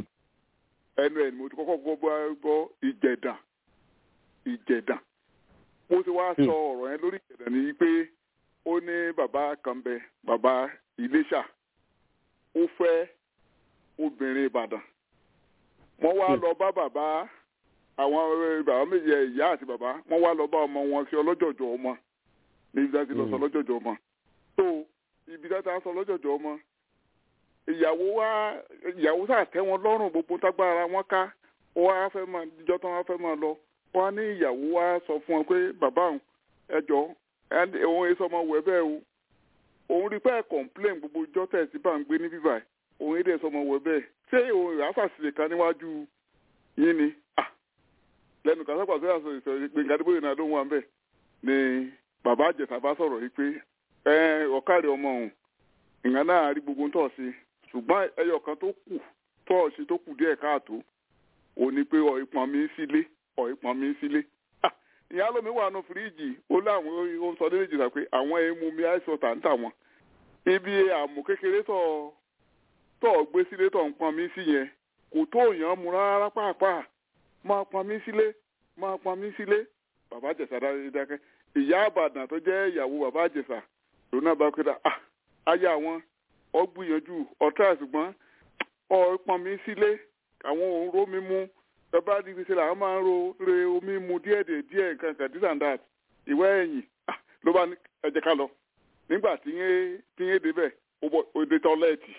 ẹnu ẹ̀ ni mo ti kọ́kọ́ gbọ́ gbọ́ ìjẹ̀dà ìjẹ̀dà mo ti wá sọ ọ̀rọ̀ yẹn lórí ìjẹ̀dà ni pé ó ní bàbá kan bẹ bàbá Iléṣà ó fẹ́ obìnrin Ìbàdàn wọ́n wá lọ bá bàbá àwọn bàbá méjì ìyá àti bàbá wọ́n wá lọ bá ọmọ wọn sí ọlọ́jọ̀jọ̀ ọmọ ní ibi dájú lọ sọ ọlọ́jọ̀jọ̀ ọmọ tó ibi dájú sọ ọlọ́jọ̀jọ̀ ọmọ ìyàwó wa ìyàwó sáà tẹ́ wọn lọ́rùn gbogbo tágbára wọn ká ó wá fẹ́ máa ìjọ tán wá fẹ́ máa lọ wọ́n á ní ìyàwó wa sọ fún wọn pé bàbá òun ẹjọ́ òun èso ọmọ wẹ̀ bẹ́ẹ̀ o òun rí pé complain gbogbo ìjọ tẹ̀sí bá ń gbé ní bíbá òun èdè sọmọ wẹ̀ bẹ́ẹ̀ ṣé òun ìrásàsílẹ̀ kan níwájú yín ni lẹ́nu kan sábà sọ́yà sọ ìsọ̀rọ̀ Gbẹ̀ngà Adébóyè náà ló ń wà ń bẹ̀ ni bàbá àjẹsà bá sọ̀rọ̀ yìí pé ẹ ọ̀kàrẹ̀ ọmọ òun ìgbà náà rí gbogbo ń tọ̀ sí ṣùgbọ́n ẹyọ kan tó kù tọ̀ sí tó kù díẹ̀ káàtó ò ní pé ọ̀ ìpọn mi sílé ọ̀ ìpọn mi sílé ìyá lómi wà nù fíríìjì ó láwọn ó sọ nílé ìjìnlá pé àwọn emu mi àìsàn tà ń tà wọn ibi àmù kékeré tọ̀ tọ̀ gbé sílé tọ̀ ń pọn mi sí yẹn kò tó èèyàn mu rárá pàápàá máa pọn mi sílé máa pọn mi sílé bàbá àjẹsà dákẹ́ ìyá àbàdàn tó jẹ́ ìyàwó bàbá àjẹsà lónà bá kéda ah aya wọn ọ gbìyànjú ọ̀tá ṣùgbọ́n ọ pọn mi sílé àwọn òun ró mi mú bàbá di fi ṣe làwọn máa ń ro re omi mu díẹ̀ díẹ̀ díẹ̀ nǹkan kan this and that ìwé ẹ̀yìn ah ló bá ní ẹ jẹ́ ká lọ nígbà tí yẹn tí yẹn débẹ̀ ó dé tọ́lẹ́ẹ̀tì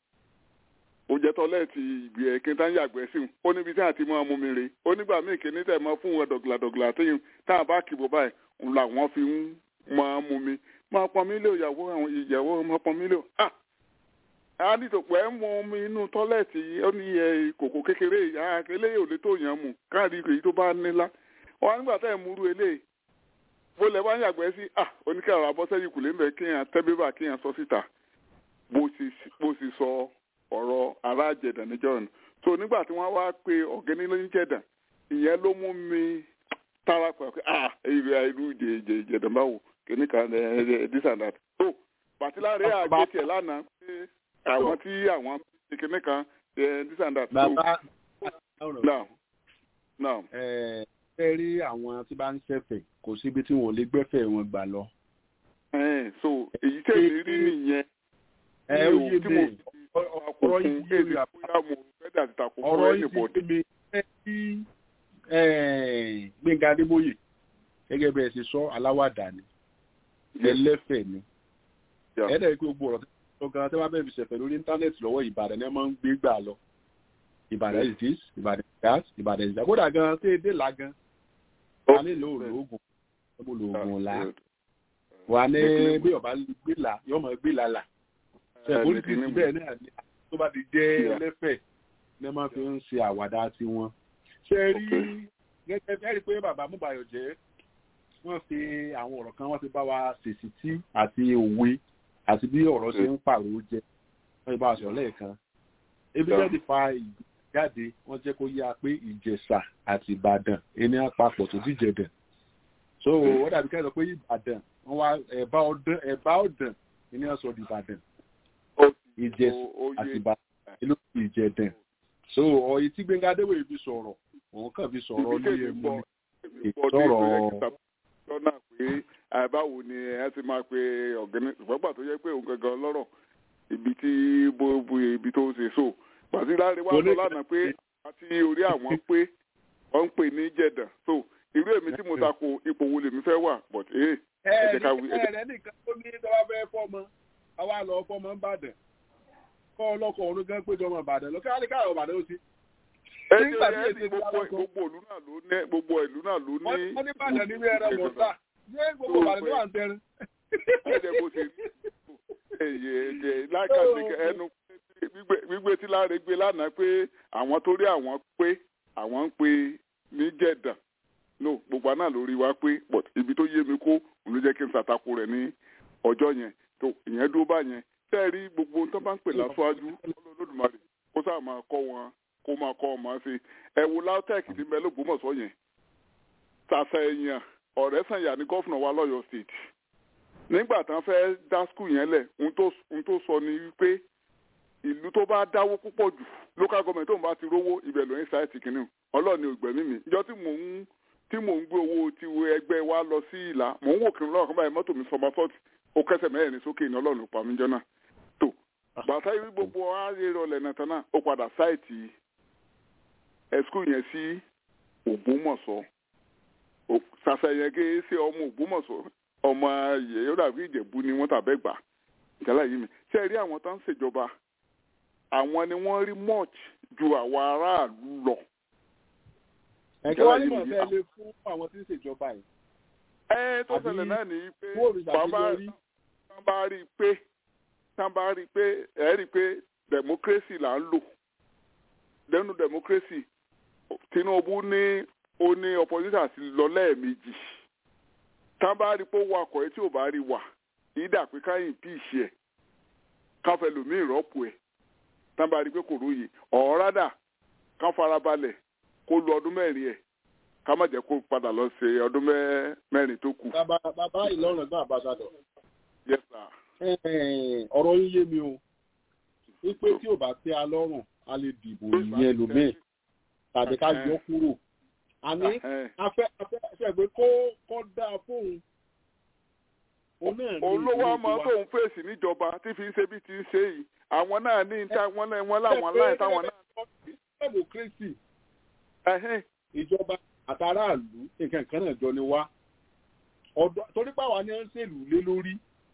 ó jẹ́ tọ́lẹ́ẹ̀tì ìgbì ẹ̀ kí n tá ń yàgbẹ́ sí un ó níbi tí àti máa mú mi rè ó nígbà míì kí ní tẹ̀ máa fún wọn dọ̀gìlàdọ̀gìlà tí yìí tá a bá kìbọ̀ báyìí òun làwọn fi ń máa mú mi máa pọn mí lé ìyàwó àwọn ìyàwó máa pọn mí lé ah a ní tòpọ̀ ẹ̀ mú mi inú tọ́lẹ́ẹ̀tì ó ní ẹ kòkò kékeré ìyá eléyìí ò lè tó yàn mú káàdì èyí tó bá nílá wọn nígbà tá ẹ̀ múrú eléyìí bó lẹ bá ń yàgbẹ́ sí ah oníkàrà abọ́sẹ́yìn kùlé ń bẹ kéèyàn tẹ́ bébà kéèyàn sọ síta bó sì sọ ọ̀rọ̀ alájẹ̀dà níjọ́ nù so nígbà tí wọ́n wá pe ọ̀gẹ́ni lóyúnjẹ̀dà ìyẹn ló mú mi tára pẹ̀ pé ah ìrì àìrú ìjẹ̀dà báwo kìíní kan ẹ̀ this and that so bàtíláre àgbẹ̀ tiẹ̀ lánàá pé àwọn tí àwọn kìíní kan ẹ̀ this and that. bàbá now now. ẹ ẹ rí àwọn tí bá ń ṣẹ̀fẹ̀ kò síbi tí wọn ò lè gbẹ́fẹ̀ wọn gbà lọ. so èyí tẹ̀lé rí nìyẹn. ẹ ó yé mi ọ̀rọ̀ yìí yé mi ọ̀rọ̀ yìí yé mi ẹ kí Gbẹ̀ngà Adébóyè gẹ́gẹ́ bẹ́ẹ̀ ṣe sọ aláwàdà ni ẹlẹ́fẹ̀ ni ẹ̀ẹ́dẹ̀ pé gbogbo ọ̀rọ̀ tó gan tẹ́wọ́ bẹ́ẹ̀ fi ṣẹ̀fẹ̀ lórí íńtánẹ́ẹ̀tì lọ́wọ́ Ìbàdàn ẹ̀ máa ń gbé gbà lọ Ìbàdàn is this Ìbàdàn is that Ìbàdàn is that kódà gan tẹ́ ẹ dé là gan wà nílò òògùn mo lò òògùn là wà ní bí ọba gbé là yọmọ gbé là là ṣẹ̀fọ́n ti ti bẹ́ẹ̀ náà ni tó bá ti jẹ́ ẹlẹ́fẹ̀ ní wọ́n fi ń ṣe àwàdà tiwọn. ṣé rí gẹ́gẹ́ bí ẹ̀rí pé bàbá Múbàyọ̀ jẹ́ wọ́n fi àwọn ọ̀rọ̀ kan wọ́n ti bá wa ṣèṣì tí àti òwe àti bí ọ̀rọ̀ ṣe ń pààrọ̀ jẹ wọ́n ti bá wa sọ̀rọ̀ lẹ́ẹ̀kan. ebi jáde fa ìjáde wọ́n jẹ́ kó yá pé Ìjẹ̀ṣà àti Ìbàdàn ẹni àpapọ̀ tó díjẹ̀dẹ̀. so wọ́n dàbí kẹ́sọ̀ pé Ìbàdàn wọ́n wá ẹ̀bá ọ̀dàn ẹni ọ̀sọ̀ di Ìbàdàn ìjẹsùn àti ìbàdàn ìlú ìjẹdàn so ọyí tí Gbẹ́ngà Adébóyè fi sọ̀rọ̀ òun kàn fi sọ̀rọ̀ ní ẹmu ní ìsọ̀rọ̀. lọ́nà pé àbáwo ni ẹ ti máa pe ọ̀gẹ́ni ìgbàgbà tó yẹ pé òun gangan lọ́rọ̀ ibi tí bó ibi tó ṣe so pàṣẹ láre wá sọ lánàá pé àti orí àwọn pé wọ́n ń pè ní jẹ̀dàn so irú èmi tí mo ta ko ipò wo lèmi fẹ́ wà but ẹ ẹ jẹ́ ká wí. ẹ ẹ nìkan tó ní tọ́wọ́ fẹ́ fọ́mọ àwa lọ fọ́mọ ń bàdàn kọ́ ọlọ́kọ̀ ọ̀run gan péjọ ọmọ ìbàdàn lọ káàlì káàrọ̀ ìbàdàn ó ti. nígbà tí èsì gbogbo ìlú náà ló ní gbogbo ìlú náà ló ní. wọ́n ní bàdàn ní wí ẹran mọ̀ọ́sà ṣé gbogbo ìbàdàn ló wà ń tẹrin. ẹ̀ẹ́dẹ̀ bó ṣe rí èyí èyí láìkàtí ẹnu gbígbé tí láre gbé lánàá pé àwọn tó rí àwọn pé àwọn ń pe ní jẹ̀dàn no gbogbo àná lórí wa pé but ibi tó yé mi kó òun ló jẹ́ kí n ṣàtakò rẹ̀ ní ọjọ́ yẹn tó ìyẹn dúró bá yẹn tẹ́ ẹ rí gbogbo ohun tó bá ń pè láṣáájú olódùmarè kó sáà máa kọ́ wọn kó máa kọ́ wọn máa ṣe ẹ wo lautech ní bẹ́ẹ̀ lÓgbómọ̀ṣọ́ yẹn tàṣà èèyàn ọ̀rẹ́ sànyà ní gọ́fìnà wa lọ́yọ̀ state nígbà tán fẹ́ dá skul yẹn lẹ̀ ohun tó sọ ni wípé ìlú tó bá dáwó púpọ̀ jù local government tó ń bá ti rówó ibẹ̀ ló ń ṣáìtì kìíní ọlọ́ọ̀ni ògbẹ̀mí mi ìjọ tí mò ń tí mò ń gbé owó ti ẹgbẹ́ wa lọ sí ìlà mò ń wò kí n lọ́wọ́ kan báyìí mọ́tò mi sọmọ sọ́ọ̀tì ó kẹsẹ̀ mẹ́rin sókè ní ọlọ́run pa mí jọ náà tó bàtà yìí gbogbo ayé rọlẹ̀ náà tán náà ó padà ṣáìtì ẹ̀skú yẹn sí Ògbómọ̀ṣọ́ ṣàṣàyàn gé ṣe ọmọ Ògbómọ̀ṣọ́ ọmọ yẹ yóò dàbí Ìjẹ̀bú ni wọ́n tàbẹ́ gbà ìjàlá yìí mi ṣe rí àwọn tó ń ṣèjọba àwọn ni wọ́n rí much ju àwọn aráàlú lọ. ẹ̀kẹ́ wá nímọ̀ fẹ́ lé fún àwọn tí ń ṣèjọba yìí. ẹ tó ṣẹlẹ̀ náà ni pé bàbá tán bá rí i pé tán bá rí i pé ẹ rí i pé democracy là ń lò lẹ́nu democracy Tinubu ní ó ní opposition àti lọ lẹ́ẹ̀mejì tán bá rí i pé ó wakọ̀ ẹ tí ò bá rí wà ìdá pé káyìn bí ìṣe ẹ̀ káfẹ́ lòmí ìrọ́pò ẹ̀ tán bá rí i pé kò róye ọ̀rádà ká farabalẹ̀ kó lu ọdún mẹ́rin ẹ̀ ká má jẹ́ kó padà lọ ṣe ọdún mẹ́rin tó kù. bàbá bàbá ìlọrin gbọ́n àbáṣadọ̀. yes sir. ọ̀rọ̀ yín yé mi o wípé tí ò bá tẹ́ a lọ́rùn a lè dìbò ìyẹn lòmíì tàbí ká yọ kúrò àní afẹ́ afẹ́ afẹ́ pé kó kó dáa fóun olówó ọmọ tóun fèsì níjọba tí fi ń ṣe bí ti ń ṣe yìí àwọn náà ní níta wọn náà wọn láwọn láì táwọn náà. democracy ìjọba àtàràlú nǹkan kan náà jọ ni wá torí pàwọn ni wọ́n ń ṣèlú lé lórí.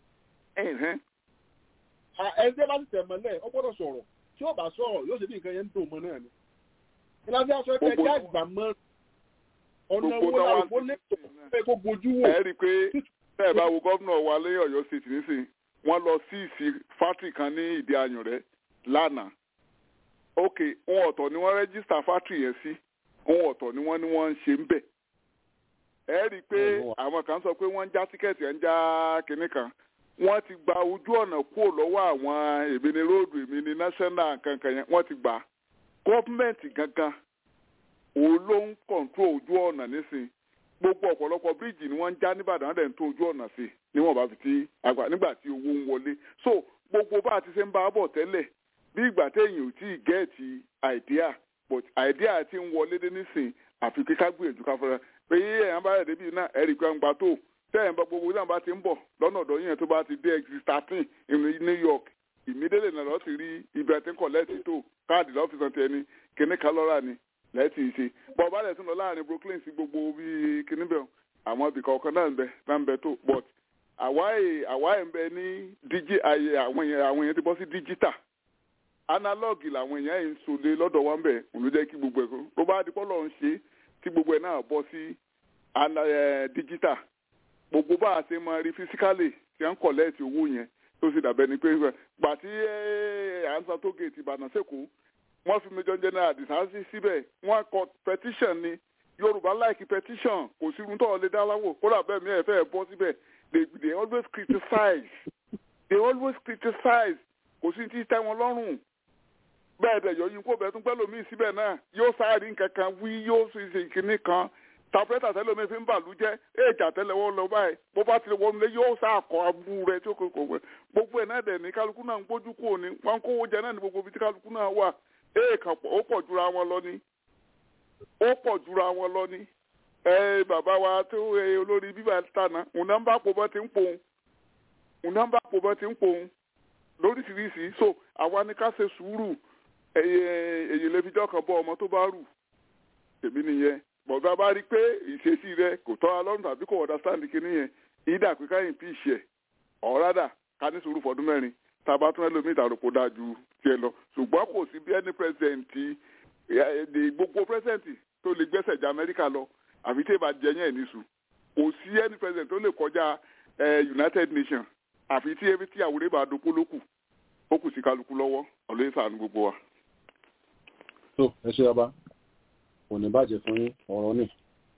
ẹgbẹ́ bá ti tẹ̀ mọ́lẹ̀ ó gbọ́dọ̀ sọ̀rọ̀ tí ó bá sọ̀rọ̀ yóò ṣe bí nǹkan yẹn ń dùn mọ́ náà ni. ìlànà aṣọ ẹgbẹ́ ẹgbẹ́ àgbà mọ́ ọ̀nà owó làwọn kó lè tó pé kó bojú wò. ẹ rí i pé tẹ́ ẹ bá wo gómìnà wa lé Ọ̀yọ́ state nísìnyí wọ́n lọ sí ìsì fátìrì kan ní ìdí ayùn rẹ̀ lánàá ok ohun ọ̀tọ̀ ni wọ́n rẹ́gísítà fátìrì yẹn sí ohun ọ̀tọ̀ ni wọ́n ní wọ́n ń ṣe ń bẹ̀ ẹ rí i pé àwọn kan sọ pé wọ́n ń já tíkẹ́ẹ̀tì ẹ̀ ń já kinní kan wọ́n ti gba ojú ọ̀nà kúrò lọ́wọ́ àwọn èmi ní róòdù èmi ní national kankan yẹn wọ́n ti gbà gọ́ọ̀mẹ̀ntì gangan òun ló ń kọ̀ǹtró ojú ọ̀nà nísìnyí gbogbo ọ̀pọ̀lọpọ̀ bíríìjì ni wọ́n ń já nìbàdàn wọ́n dẹ̀ ń tó ojú ọ̀nà sí níwọ̀n bá fi ti àgbà nígbà tí owó ń wọlé so gbogbo bá a ti ṣe ń bá a bọ̀ tẹ́lẹ̀ bí ìgbà téèyàn ò tí ì gẹ́ẹ̀tì àìdíà but àìdíà ti ń wọlé dé nísìn àfi kíká gbìyànjú ká fọlá pé yíyẹ yẹn bá rẹ̀ débi náà ẹ̀rì pé ń gba tó tẹ́yìn bá gbogbo náà bá ti ń bọ̀ lọ́nà ọ̀dọ́ yẹn tó bá ti dé exit thirteen ní New York ìmídélé náà lọ́ọ́ ti rí ibẹ̀ tí ń kọ̀ lẹ́ẹ̀tì tó káàdì lọ́fíìsì ọ̀tí ẹni kíní kálọ́rà ni lẹ́ẹ̀tì ṣe bọ̀ bá rẹ̀ tún lọ láàrin Brooklyn sí gbogbo bíi kíní bẹ́ẹ̀ àwọn ibì kọ̀ọ̀kan náà ń bẹ náà ń bẹ tó but àwáyé àwáyé ń bẹ ní díjì ayé àwọn èèyàn àwọn èèyàn ti bọ́ sí díjítà analogue làwọn èèyàn yìí ń sọlé lọ́dọ̀ wa ń bẹ̀ òun ló jẹ́ kí gbogbo ẹ̀ kó tó bá dípọ́ lọ́ọ́ ń ṣe tí gbogbo ẹ̀ náà bọ́ sí díjítà gbogbo bá a ṣe máa rí fisikálì tí wọ́n ń kọ̀lẹ́ẹ̀tì owó yẹn tó sì dàbẹ́ ni pé gbà tí à ń san tó géètì Ìbàdàn sẹ́kọ̀ọ́ wọ́n fi Major General Adisa síbẹ̀ wọ́n kọ petition ni yorùbá like petition kò sí irun tó ọ lè dá láwò kódà bẹ́ẹ̀ mi ẹ̀ fẹ́ bọ́ síbẹ̀ they they always criticize they always criticize kò sí ti tẹ́ wọn lọ́rùn bẹ́ẹ̀ dẹ̀ yọ yín kó bẹ́ẹ̀ tún pẹ́lú mi síbẹ̀ náà yóò sáárì nǹkan kan wí yóò sì ṣe kinní kan tàpẹ́tà tẹ́lẹ̀ mi fi ń bàlú jẹ́ èjà tẹ́lẹ̀ wọ́n lọ báyìí bó bá tilẹ̀ wọ́n lé yóò sá àkọ́ abú rẹ̀ tí ó kò kò wẹ̀ gbogbo ẹ̀ náà dẹ̀ ní kálukú náà ń gbójú kúrò ní wọn kówó jẹ náà ní gbogbo ibi tí kálukú náà wà èèkàn ó pọ̀ jura wọn lọ ní ó pọ̀ jura wọn lọ ní ẹ bàbá wa tó ẹ olórí bíbá tànà òun náà ń bá pò bọ́ ti ń pòun òun náà ń bá pò bọ́ ti ń pòun lóríṣiríṣi so àwa ni ká ṣe sùúrù èyí lè fi jọ́ kan bọ́ ọmọ tó bá rù tèmi nìyẹn bọ̀dọ̀ bá rí i pé ìṣesí rẹ kò tọ́ alọ́run tàbí kò understand kinní yẹn ìdá pé káyìn bí ìṣe ọ̀rádà ká ní sùúrù fọdún mẹ́rin tàbá tún ẹlòmíì ìdàrúkọ dáa ju tiẹ̀ lọ ṣùgbọ́n kò sí bí ẹni pírẹsidẹ̀ntì gbogbo pírẹsidẹ̀ntì tó lè gbẹ́sẹ̀ já amẹ́ríkà lọ àfi tí ì bá jẹ yẹn níṣu kò sí ẹni pírẹsidẹ̀ntì tó lè kọjá United Nations àfi tí ebi tí àwòrán bá dopó ló kù ó kù sí kálukú lọ́wọ́ ọ̀lẹ́ ìsàánú gbogbo wa. tó ẹ ṣe ọba kò ní bàjẹ́ fún yín ọ̀rọ̀ ni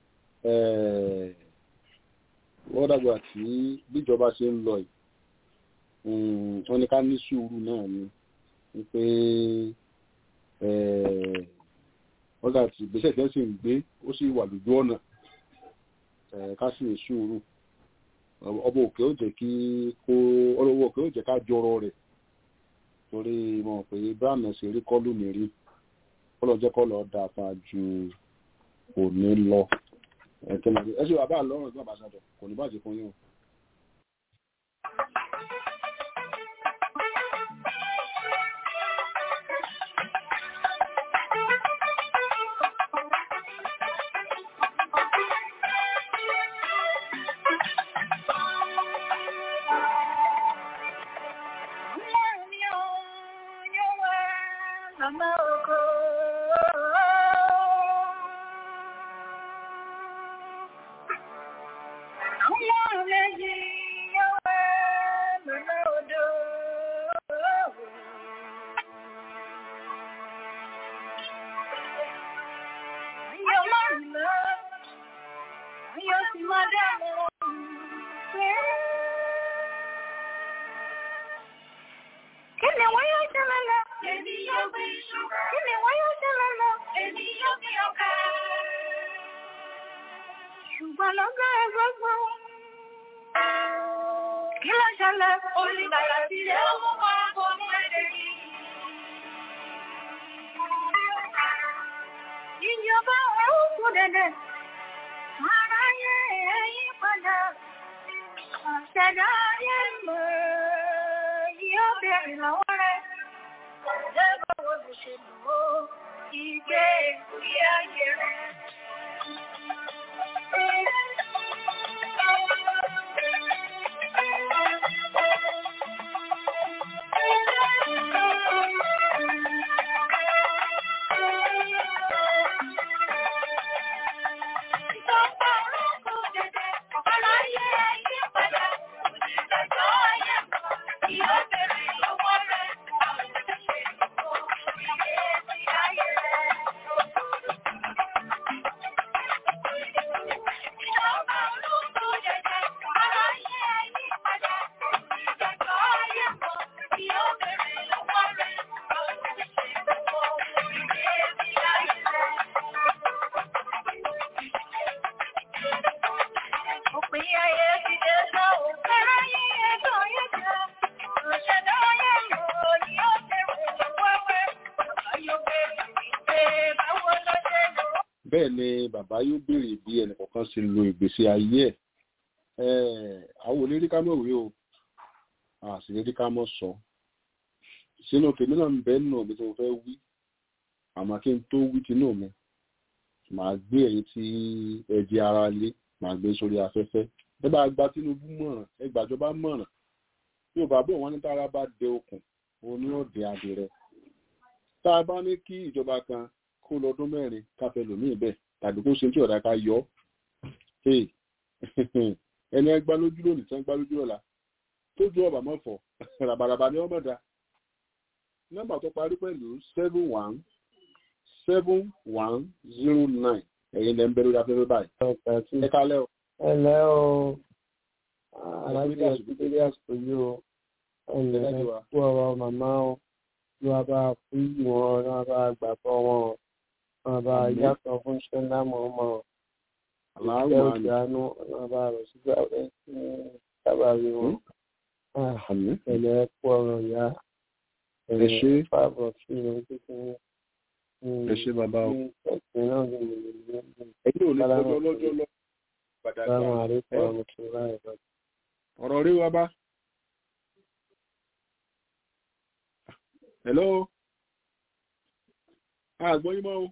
wọ́n dàgbà tí bíjọba ṣe ń lọ yìí wọ́n ní ká ní sùúrù náà ni wípé wọ́n dà tí ìgbésẹ̀ tí wọ́n sì ń gbé ó sì wà lójú ọ̀nà ká sì ní sùúrù ọba òkè ó jẹ́ kí kó ọlọ́wọ́ òkè ó jẹ́ ká jọrọ rẹ̀ torí mọ̀ pé báàmì ṣe rí kọ́ lónìí rí kọ́lọ́ jẹ́ kọ́lọ́ da fa ju òní lọ ẹ ṣe wà bá lọ́rùn ìgbà àbáṣadọ̀ kò ní bàjẹ́ fún yín o. bẹ́ẹ̀ ni bàbá yóò béèrè bí ẹnìkọ̀ọ̀kan ṣe lo ìgbésí ayé ẹ̀ àwọn olérí ká mọ̀ wí o àṣìlérí ká mọ̀ sọ sínú tèmi náà ń bẹ́ nù bí tí mo fẹ́ wí àmọ́ kí n tó wí tinú mi màá gbé ẹ̀yìn tí ẹ di ara lé màá gbé sórí afẹ́fẹ́ ẹ bá gba Tinubu mọ̀ràn ẹ gbàjọba mọ̀ràn yóò bá bọ̀ wọ́n ní tára bá dé okùn òun ni ó dé adìrẹ tá a bá ní kí ìjọba kan kó lọ́dún mẹ́rin káfẹ́ lòmíì bẹ́ẹ̀ tàbí kó ṣe tí ọ̀dà ká yọ ẹni ẹgbá lójú lónìí tí wọ́n gbá lójú ọ̀la tó ju ọ̀bà mọ́fọ̀ ràbàràbà ni ọmọ dá nọ́mbà tó parí pẹ̀lú seven one seven one zero nine ẹ̀yin lẹ́ ń bẹ̀rù afẹ́fẹ́ báyìí ẹ kálẹ́ o. ẹ lẹ́ o alájà ìdílé àsìkò yìí o ẹ lẹ́ kú ọ̀rọ̀ màmá o ní wàá bá fún ìwọ̀n ní wàá bá gbàgbọ́ wọn o wọn bá yàtọ̀ fún ṣẹlá mọ̀ọ́mọ́ ìfẹ́ òkè àánú wọn bá rẹ̀ sígbà rẹ̀ ní sábàbí wọn. ẹ̀lẹ́ kú ọ̀rọ̀ ìyá ẹ ṣe fáàbọ̀ sí ìlú kékeré. ẹ ṣe bàbá o. ẹ̀sìn náà ní ìlú ẹ̀yin ò ní kọjọ́ lọ́jọ́ lọ. Sáwọn àríkọ̀ ọmọ tó láì lọ. ọ̀rọ̀ rí wa bá. hello àgbọ̀ yín mọ́ o.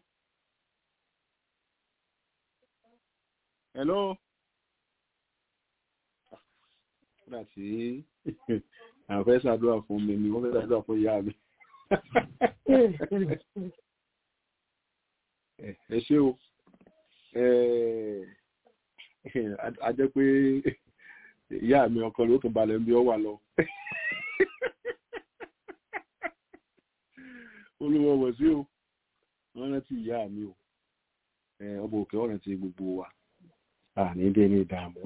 hello. nígbà tí àwọn fẹ́ ṣàdúrà fún mi ni wọ́n fẹ́ ṣàdúrà fún ìyá mi. ẹ ṣé o a jẹ́ pé ìyá mi ọkọ ló tún balẹ̀ ń bí ọ wà lọ. olúwa wọ̀ sí o wọ́n rántí ìyá mi o ọba òkè ọ̀rẹ́ ti gbogbo wa àní dé ní ìdààmú.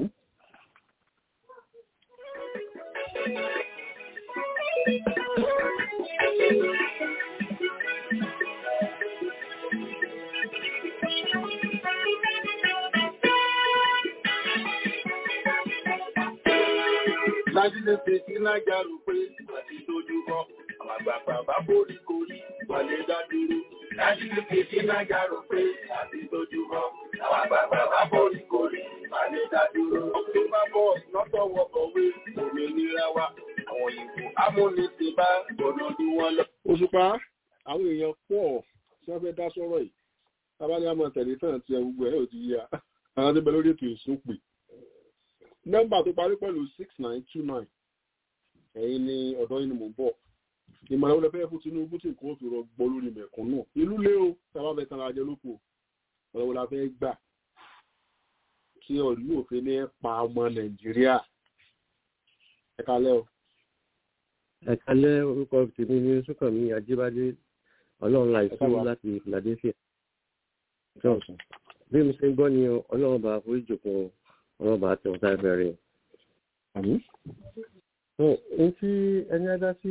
Lájílé fi sí lájà rò pé àti tójú kọ́, àwọn àgbààgbà bá borí korí, wà lè dá dúró. Lájílé fi sí lájà rò pé àti tójú kọ́, àwọn àgbààgbà bá borí korí, wà lè dá dúró. October boys lọ́tọ̀ wọkọ̀wé, òmìnira wa, àwọn ìbò amúnisìn bá gbọ́dọ̀ dún wọn lọ. Òṣùpá àwọn èèyàn pọ̀ tí wọ́n fẹ́ dá sọ́rọ̀ yìí. Tábà ní àmọ́ tẹ̀lé tán ti ẹ gbogbo ẹ̀ ò ti yá. Àwọn tó bẹ lórí ètò ìsúnpè nọ́mbà tó parí pẹ̀lú six nine two nine ẹ̀yin ni ọ̀dọ́ yìí ni mò ń bọ̀ ìmọ̀ràn wọlé fẹ́ fún Tinubu tí nǹkan ó fi rọgbọ lórí mẹ̀kúnnù ìlú lé o sábà fẹ́ tán ajẹ́ lóko ọ̀rọ̀ wọlé fẹ́ gbà kí ọ̀lú òfin ní pa ọmọ Nàìjíríà ẹ kalẹ́ o. ẹ kalẹ́ orúkọ tèmi ní Súnkànmí Ajíbádé Ọlọ́run láìsí láti Philadelphia bí mo ṣe ń gbọ́ ni Ọlọ́run bá foríjòkun ọ̀rọ̀ bá tẹ̀ ọ̀tá ẹ̀fẹ̀ rẹ̀. Ohun tí ẹni adá sí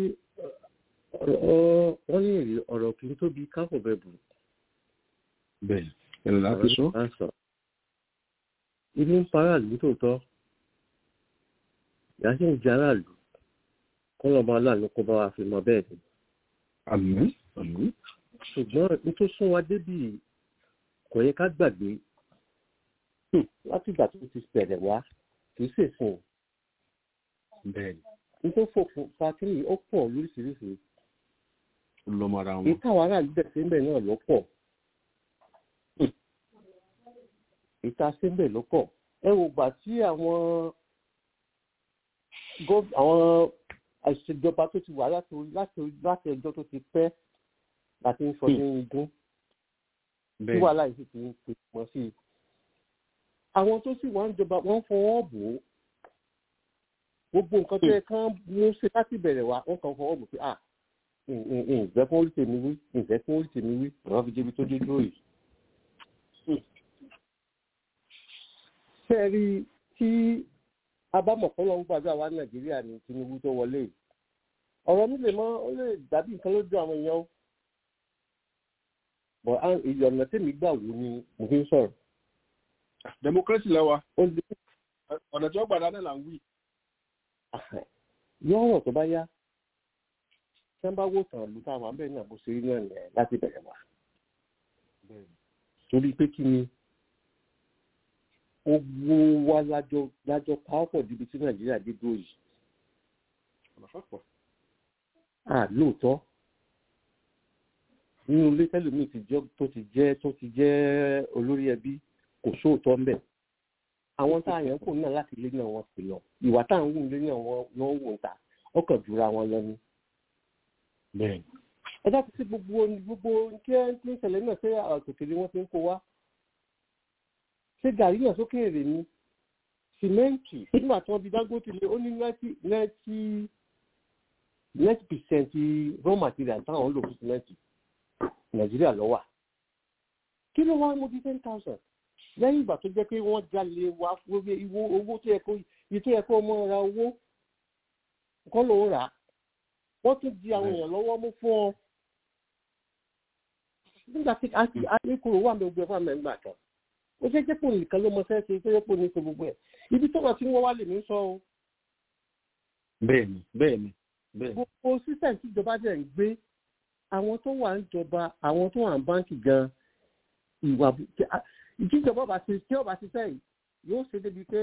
wọ́n ní èrè ọ̀rọ̀ kì í tóbi káfọ̀ bẹ́ẹ̀ bù. Bẹ́ẹ̀ ẹ̀rọ láti sọ. Ibi ń pa aráàlú tòótọ́. Ìyá sì ń jẹ aráàlú. Kọ́lọ́mọ aláàánú kó bá wa fi mọ bẹ́ẹ̀ ni. Àmín. Àmín. Ṣùgbọ́n ní tó sún wa débì kò yẹ ká gbàgbé láti ìgbà tó ti bẹ̀rẹ̀ wá kì í ṣèṣin. bẹ́ẹ̀ni. nítorí fòfin fatiri ó pọ̀ lóríṣiríṣi. lọ́mọra wọn. ìta àwọn aráàlú bẹ̀ síbẹ̀ náà ló pọ̀. ìta síbẹ̀ ló pọ̀. ẹ wò gbà tí àwọn àwọn ìṣèjọba tó ti wà láti ẹjọ́ tó ti pẹ́ láti ń sọ ní igun. tí wàhálà yìí sì ti ń pè mọ́ sí i àwọn tó sì wọ́n ń jọba wọ́n fọwọ́ bò ó gbogbo nǹkan tó yẹ kán mú ṣe láti bẹ̀rẹ̀ wá wọ́n kàn fọwọ́ bò pé à ǹjẹ́ fún orí tèmi wí ǹjẹ́ fún orí tèmi wí àwọn fi débi tó dé dúró yìí. ṣé ẹ rí i tí abámọ̀kọ́lọ́ ń gbàdúrà wá nàìjíríà ní Tinubu tó wọlé yìí ọ̀rọ̀ mi lè mọ́ ó lè dàbí nǹkan lójú àwọn èèyàn ó bọ̀ ìyọ̀nà tèmi gbà wò ni mo fi ń sọ̀rọ̀ democracy lẹ́wà ọ̀nà tí wọ́n gbàdá náà là ń wí. yọ ọ̀rọ̀ tó bá yá tí wọ́n bá wò tàn lù táwọn abẹ́ náà bó ṣe rí náà nìyẹn láti bẹ̀rẹ̀ wá. torí pé kí ni owó wa lájọ lájọ pàápọ̀ níbi tí nàìjíríà dé dúró yìí. à lóòótọ́ nínú ilé tẹ́lómi tó ti jẹ́ tó ti jẹ́ olórí ẹbí kò sóòótọ́ ń bẹ̀. àwọn tá a yàn kò náà láti ilé náà wọ́n sì lọ ìwà tá à ń wù ilé náà wọ́n wò ń ta ọkàn jura wọn lọ ni. ẹ dákun sí gbogbo gbogbo kí ẹ ń ṣẹlẹ̀ náà ṣé àtòkèlé wọn ti ń kó wá. ṣé gàrí náà sókè èrè ni sìmẹ́ǹtì nígbà tí wọ́n fi Dangote lé ó ní ninety ninety ninety percent raw material táwọn ń lò fún sìmẹ́ǹtì Nàìjíríà ló wà. kí ló wá mú bí ten thousand lẹ́yìn ìgbà tó jẹ́ pé wọ́n jalè wá lórí ìwó owó tó yẹ kó iye tó yẹ kó ọmọ ra owó kọ́ ló ń rà á wọ́n tún di àwọn èèyàn lọ́wọ́ mú fún ọ. nígbà tí akérò wà ní ogun ẹ̀fọ́ àmẹ́gbà kan ó ṣe jẹ́ pò nìkan ló mọ sẹ́ẹ̀sì tó yẹ pò ní ṣe gbogbo ẹ̀ ibi tó wà tí wọ́n wá lè ní sọ o. bẹ́ẹ̀ni bẹ́ẹ̀ni bẹ́ẹ̀ni. gbogbo sísẹ̀ǹ tí ìjọba jẹ́ ń gbé àwọn tó wà ń jọba àwọn tó wà ń báǹkì gan ìwà ìjíjọba bá ti tí ọba ti sẹ́yìn yóò ṣe débi pé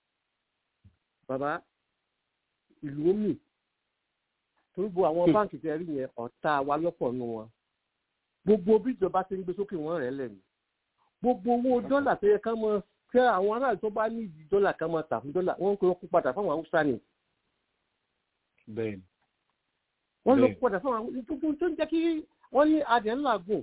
bàbá ìlú omi torí bo àwọn báǹkì tẹ rí yẹn ọ̀tá wa lọ́pọ̀ nù wọn gbogbo bí ìjọba ti ń gbé sókè wọ́n rẹ̀ lẹ́nu gbogbo owó dọ́là tó yẹ ká mọ kí àwọn aráàlú tó bá ní ìdí dọ́là ká mọ tà fún dọ́là wọ́n ń kó kó padà fáwọn haúsá ni. bẹ́ẹ̀ni. wọ́n lọ kó padà fáwọn haúsá gbogbo tó ń jẹ́ kí wọ́n ní adìẹ ńlá gùn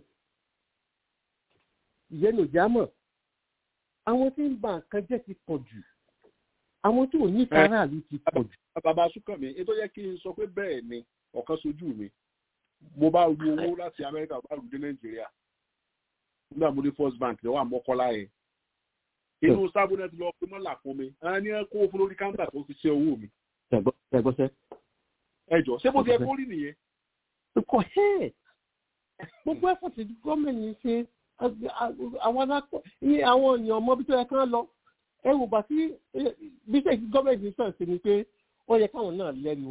ìyẹn ló já mọ̀ àwọn tí ń ba nǹkan jẹ́ ti pọ̀ jù àwọn tí ò ní aráàlú ti pọ̀ jù. bàbá súnkànmí ètò yẹ kí n sọ pé bẹ́ẹ̀ ni ọ̀kan sojú mi mo bá ru owó láti amẹ́ríkà bá rù dé nàìjíríà nígbà mo dé first bank lọ́wọ́ àmọ́kọ́lá yẹn inú sábúnẹ́tì lọ pé mọ́là fún mi àwọn ní kó fún lórí káńtà tó fi ṣe owó mi. ẹgbọ́sẹ́. ẹjọ ṣé bó ti ẹ kó rí nìyẹn. kò hẹ́ gbogbo ẹ̀fọ́ ti gọ́ọ̀mẹ̀ntì ṣe àwọn alákọ̀ ní àwọn èèyàn ọmọ bí tó yẹ kán lọ ẹ wò bá sí bí sẹ́yìn gọ́ọ̀mẹ̀ntì sọ̀rọ̀ sí ni pé ó yẹ káwọn náà lẹ́nu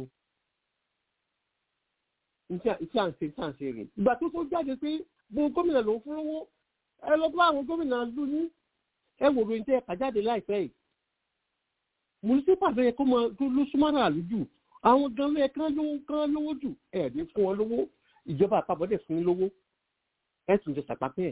iṣẹ́ à ń ṣe iṣẹ́ à ń ṣe rè ìgbà tó tó jáde pé gbogbo gómìnà ló ń fún owó ẹ lọ bá àwọn gómìnà lù ní ẹ wò lóyún tẹ ẹ̀ka jáde láìpẹ́ yìí municipal ló yẹ kó mọ ló súnmọ́ra àlùjù àwọn gan ló yẹ kán lówó kán lówó jù ẹ̀ ní fún wọn lówó ìjọba àpapọ̀ dẹ̀ fún lówó ẹ̀ tún jẹ sàpapẹ́ ẹ̀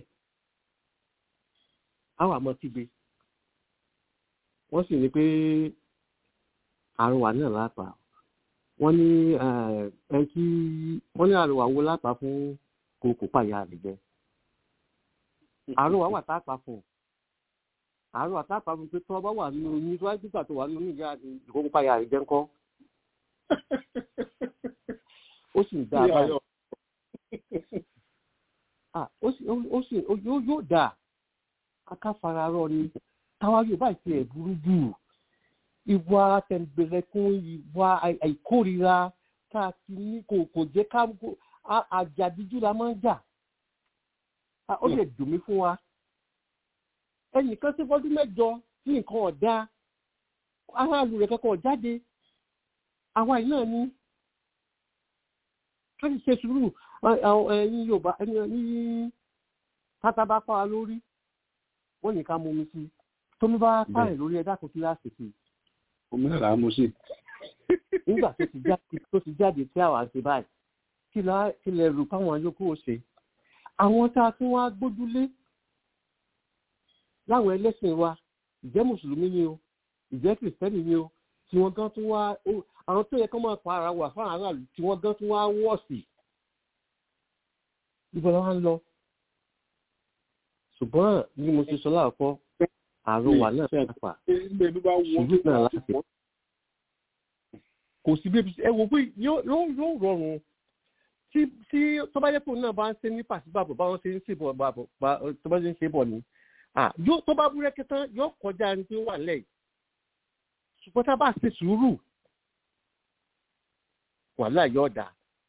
àwọn àmọ́ ti gbé wọ́n sì ní pé àrùn wà náà lápá wọ́n ní ẹ kí wọ́n ní àrùn àwo lápá fún kòkò pàyà rẹ̀ jẹ́ àrùn wà wà tá a pa fún un àárọ̀ àtàpá mi pé tọ́ bá wà nínú oyún tó wáyé pípa tó wà nínú ìyá ìkókó páyà rẹ̀ jẹ́ ńkọ́. ó sì ń dá a báyìí. ó sì yóò dà akáfararọ ni táwa yóò bá ìpè ẹ̀ burú jù ìwà tẹ̀gbẹ̀rẹ̀kún ìwà àìkórira tá a ti ní kò kò jẹ́ ká àjàdíjú la máa ń jà. ó lè dùn mí fún wa ẹnìkan sí fọdún mẹ́jọ tí nǹkan ọ̀dá aráàlú rẹ̀ kẹ́kọ̀ọ́ jáde àwa yìí náà ní ká sì ṣe sùúrù ẹ̀yin yorùbá ní tátábá pa wa lórí wọ́n ní ká mú mi sí tómi bá pààyàn lórí ẹ̀dá kò sí láti sí. omi náà làá mú sí. nígbà tó ti jáde tí àwa ṣe báyìí kí lẹ rò fáwọn yòókù ó ṣe àwọn tá a tún wá gbójúlé láwọn ẹlẹ́sìn wa ìjẹ́ mùsùlùmí ni o ìjẹ́ kìrìsìtẹ́nì ni o tí wọ́n gan tún wá àwọn tó yẹ kó máa pa ara wà fún aráàlú tí wọ́n gan tún wá wọ̀ sí. ibo la wá ń lọ. ṣùgbọ́n bí mo ṣe sọ láàkọ́ àrùn wà náà pàpà ṣùgbọ́n náà láti. kò sí bí ẹ wò pé yóò rọrùn tí tó bá yẹ kó náà bá ń ṣe ní pàṣípàbọ̀ báwọn ṣe ń ṣe bọ̀ tó bá ṣe ń ṣe bọ̀ ni yóò tó bá búrẹ́kẹ́ tán yóò kọjá ẹni tí ó wà lẹ́yìn ṣùgbọ́n tá a bá ṣe sùúrù wàhálà yóò dà.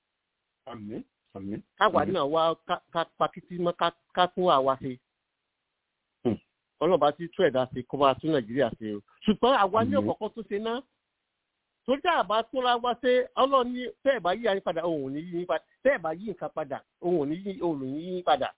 káwa náà wá ká pakítí mọ́ ká tún àwa ṣe. ọlọ́ba tí tún ẹ̀dá ṣe kó bá tún nàìjíríà ṣe o. ṣùgbọ́n àwa ní ọ̀kọ̀ọ̀kan tó ṣe náà torí àbá tó ra wá ṣe ọlọ́ọ̀ni tẹ́ ẹ̀ bá yí ayé padà òun ò ní yí padà tẹ́ ẹ̀ bá yí nǹkan padà òun ò ní yí padà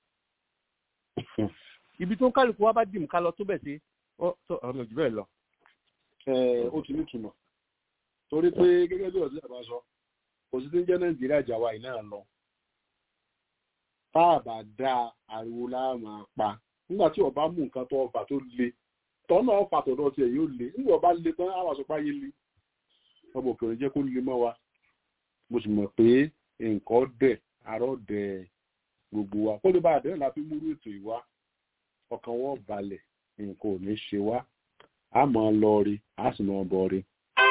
ibi tó ń kálukú wa bá dì mú ká lọ tó bẹ̀ sí ọ̀nà jù bẹ́ẹ̀ lọ. ó ti ní ìtumọ̀ torí pé gẹ́gẹ́ bí ọ̀sẹ̀ àbá sọ kò sí tí ń jẹ́ nàìjíríà jàwá yìí náà lọ. tá a bá dá ariwo láàmà pa nígbà tí ọba mú nǹkan tó ọfà tó le tọ́nà ọfà tọ̀dọ̀ tiẹ̀ yóò le nígbà ọba le tán àwọn àsopá yé le ọmọ òkèèrè jẹ́ kó le mọ́ wa mo sì mọ̀ pé nǹkan dẹ̀ arọ́ dẹ̀ gbogbo wa kó lè bá àdéhùn láti múrú ètò ìwá ọkàn wọn balẹ̀ nǹkan ò ní ṣe wá a máa lọ rí a sì máa bọ̀ rí.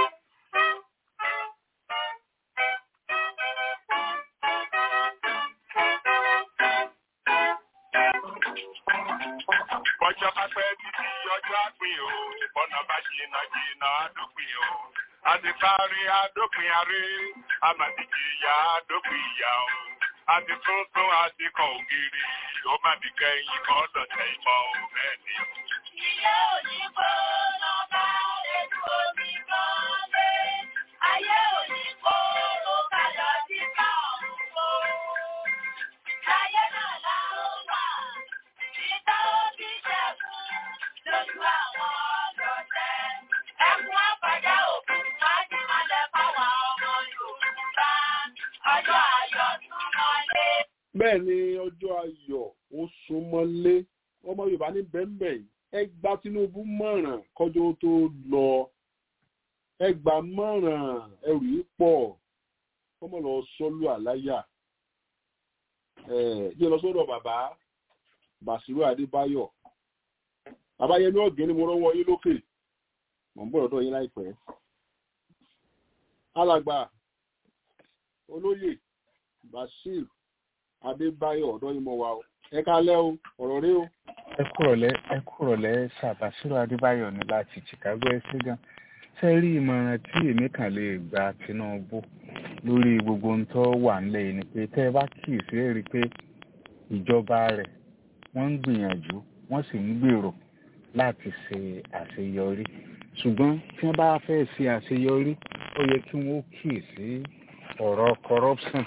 ọjọ́ bá pẹ́ títí ọjọ́ àgbìn o ọ̀nà bá jìnnà jìnnà àdópin o àti kárí àdópin aré àmàdíjì ìyá àdópin ìyá o àti tuntun àti kan ògiri ó má bí kẹ́yìn kan dọ̀tẹ̀ ìmọ̀ ò bẹ́ẹ̀ ni. Ilé òní kó lọ́ba ètò omi kan lé. Ayé òní kó ló kàlọ́ sí káàmù kó. Láyé náà la ó wà. Ìta òbí ṣẹ́gun lójú àwọn ọlọ́tẹ̀. Ẹkún àpàdé òkú májí malẹ̀ fáwọn ọmọ Yorùbá. Ọjọ́ ayọ̀ tún mọ́lé. bẹ́ẹ̀ ni ọjọ́ ayọ̀ ó súnmọ́lé ọmọ yorùbá ní bẹ́ẹ̀nbẹ́ yìí ẹ gba tinubu mọ̀ràn kọjọ́ tó lọ ẹ gbà mọ̀ràn ẹrù yìí pọ̀ kọ́mọ lọ sọ́lú àláyà ẹ yẹ lọ sọ́dọ̀ bàbá bàṣírò adébáyọ̀ babayẹmí ọ̀gẹ́ ni mo rọ́wọ́ yín lókè mọ̀ ń bọ̀ lọ́dọ̀ yín láìpẹ́. alàgbà olóyè bashir adébáyọ̀ ọ̀dọ́ yín mọ̀ wá o ẹ kálẹ́ o ọ̀rọ̀ rí o. ẹ kúrọ̀lẹ́ ẹ kúrọ̀lẹ́ sàbàṣírò adébáyọ̀ ní láti chicago ẹ ṣé gan ṣe rí ìmọ̀ràn tí èmi kàn lè gba tinubu lórí gbogbo ohun tó wà nílẹ̀ yìí ni pé tẹ́ ẹ bá kíyèsí ẹ rí i pé ìjọba rẹ̀ wọ́n ń gbìyànjú wọ́n sì ń gbèrò láti ṣe àṣeyọrí ṣùgbọ́n tí wọ́n bá fẹ́ ṣe àṣeyọrí ó yẹ kí wọ́n kíyèsí ọ̀rọ̀ corruption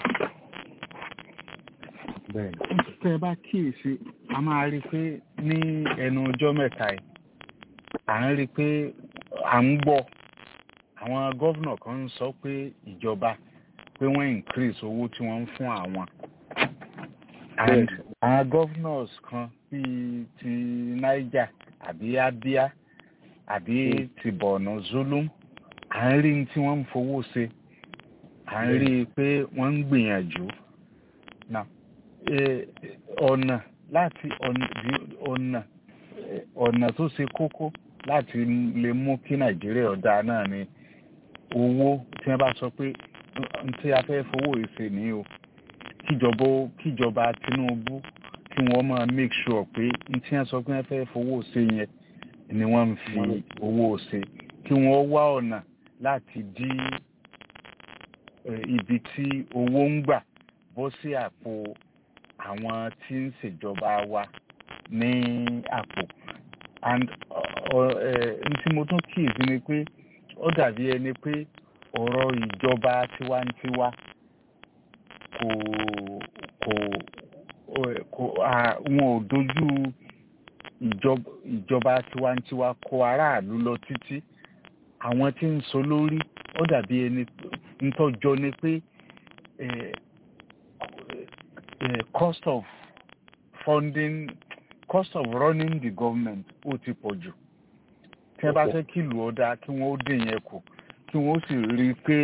bẹ́ẹ̀ tẹ́ ẹ bá kíyèsí a máa rí i pé ní ẹnu ọjọ́ mẹ́ta yìí à ń rí i pé à ń gbọ́ àwọn gọ́vnà kan ń sọ pé ìjọba pé wọ́n increase owó tí wọ́n ń fún àwọn and àwọn governors kan bíi ti niger àbí abia àbí ti borno zulum à ń rí tí wọ́n ń fowó ṣe à ń rí i pé wọ́n ń gbìyànjú now ọ̀nà láti ọ̀nà ọ̀nà tó ṣe kókó láti lè mú kí nàìjíríà ọ̀dà náà ni owó tí wọ́n bá sọ pé tí a fẹ́ fowó ìṣe ní o kíjọba kíjọba tinubu kí wọ́n máa make sure pé tí wọ́n sọ pé wọ́n fẹ́ fowó ṣe yẹn ni wọ́n ń fi owó ṣe kí wọ́n wá ọ̀nà láti dí ibi tí owó ń gbà bọ́ sí àpò àwọn tí ń ṣèjọba wa ní àpò and n tí mo tún kíyèsí ni pé ó dàbí ẹni pé ọ̀rọ̀ ìjọba tiwantiwa kò kò kò wọn ò dojú ìjọba tiwantiwa kọ aráàlú lọ títí àwọn tí ń sọ lórí ó dàbí ẹni ntọ́jọ́ ni pé cost of funding cost of running the government ó ti pọ̀ jù tí wọ́n bá fẹ́ kí ìlú ọ̀dà kí wọ́n ó dín yẹn kù kí wọ́n sì rí i pé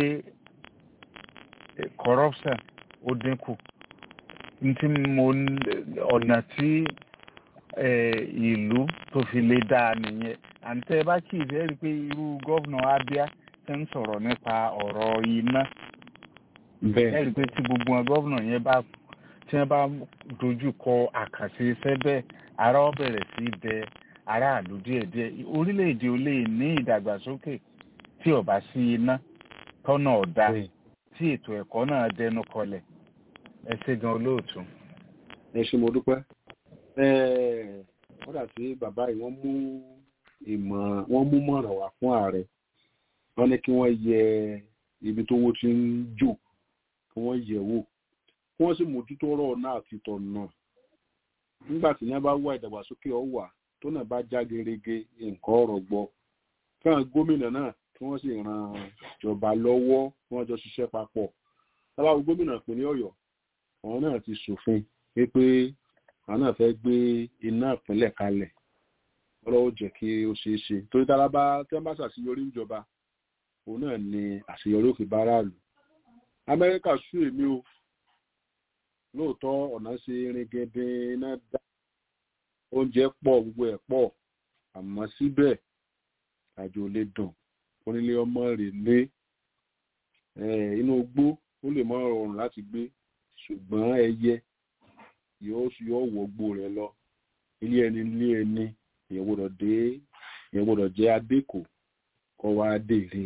corruption ó dínkù ntí mo ọ̀nà tí ìlú tó fi lè dáa nìyẹn àǹtẹ̀ bá kì í fẹ́ rí i pé irú gọ́vnà abia ṣe ń sọ̀rọ̀ nípa ọ̀rọ̀ iná ẹ rí i pé tí gbogbo wọn gọ́vnà yẹn bá tí wọ́n bá dojú kọ àkànṣe iṣẹ́ bẹ́ẹ̀ ara ó bẹ̀rẹ̀ sí í bẹ aráàlú díẹ̀díẹ̀ orílẹ̀-èdè ò lè ní ìdàgbàsókè tí ò bá sí iná tọ́nà ọ̀dà tí ètò ẹ̀kọ́ náà dẹnu kọlẹ̀ ẹ ṣe gan olóòtú. ẹ ṣe mo dúpẹ́ wọ́n dà sí bàbá yìí wọ́n mú ìmọ̀ wọ́n mú mọ̀ràn wá fún ààrẹ wọ́n ní kí wọ́n yẹ ibi tó wó ti ń jò kí wọ́n yẹ̀ wò kí wọ́n sì mójútó ọ̀rọ̀ náà àti tọ̀nà nígbà tí yẹn bá wá ìdàgbàsókè ọ̀wà tó náà bá já gerege nǹkan ọ̀rọ̀ gbọ́ káwọn gómìnà náà kí wọ́n sì ran ìjọba lọ́wọ́ kí wọ́n jọ ṣiṣẹ́ papọ̀ tábàwọn gómìnà ìpínlẹ̀ ọ̀yọ́ àwọn náà ti ṣòfin pé àwọn náà fẹ́ gbé iná ìpínlẹ̀ kalẹ̀ ọlọ́wọ́ jẹ́ kí ó ṣeé ṣe torí tára bá tí wọ́n bá ṣàṣeyọrí ìjọba òun náà ni àṣeyọrí òkè báráàlú amẹ́ríkà sú èmi o lóòótọ́ ọ̀nà ṣe ringindin iná dá oúnjẹ pọ̀ gbogbo ẹ̀ pọ̀ àmọ́ síbẹ̀ àjò lè dùn onílé ọmọ rẹ̀ lé inú igbó ó lè mọ rọrùn láti gbé ṣùgbọ́n ẹyẹ yóò yóò wọgbó rẹ̀ lọ ilé ẹni ilé ẹni èèyàn gbọ́dọ̀ dé èèyàn gbọ́dọ̀ jẹ́ adékò kọ́ wa dèrè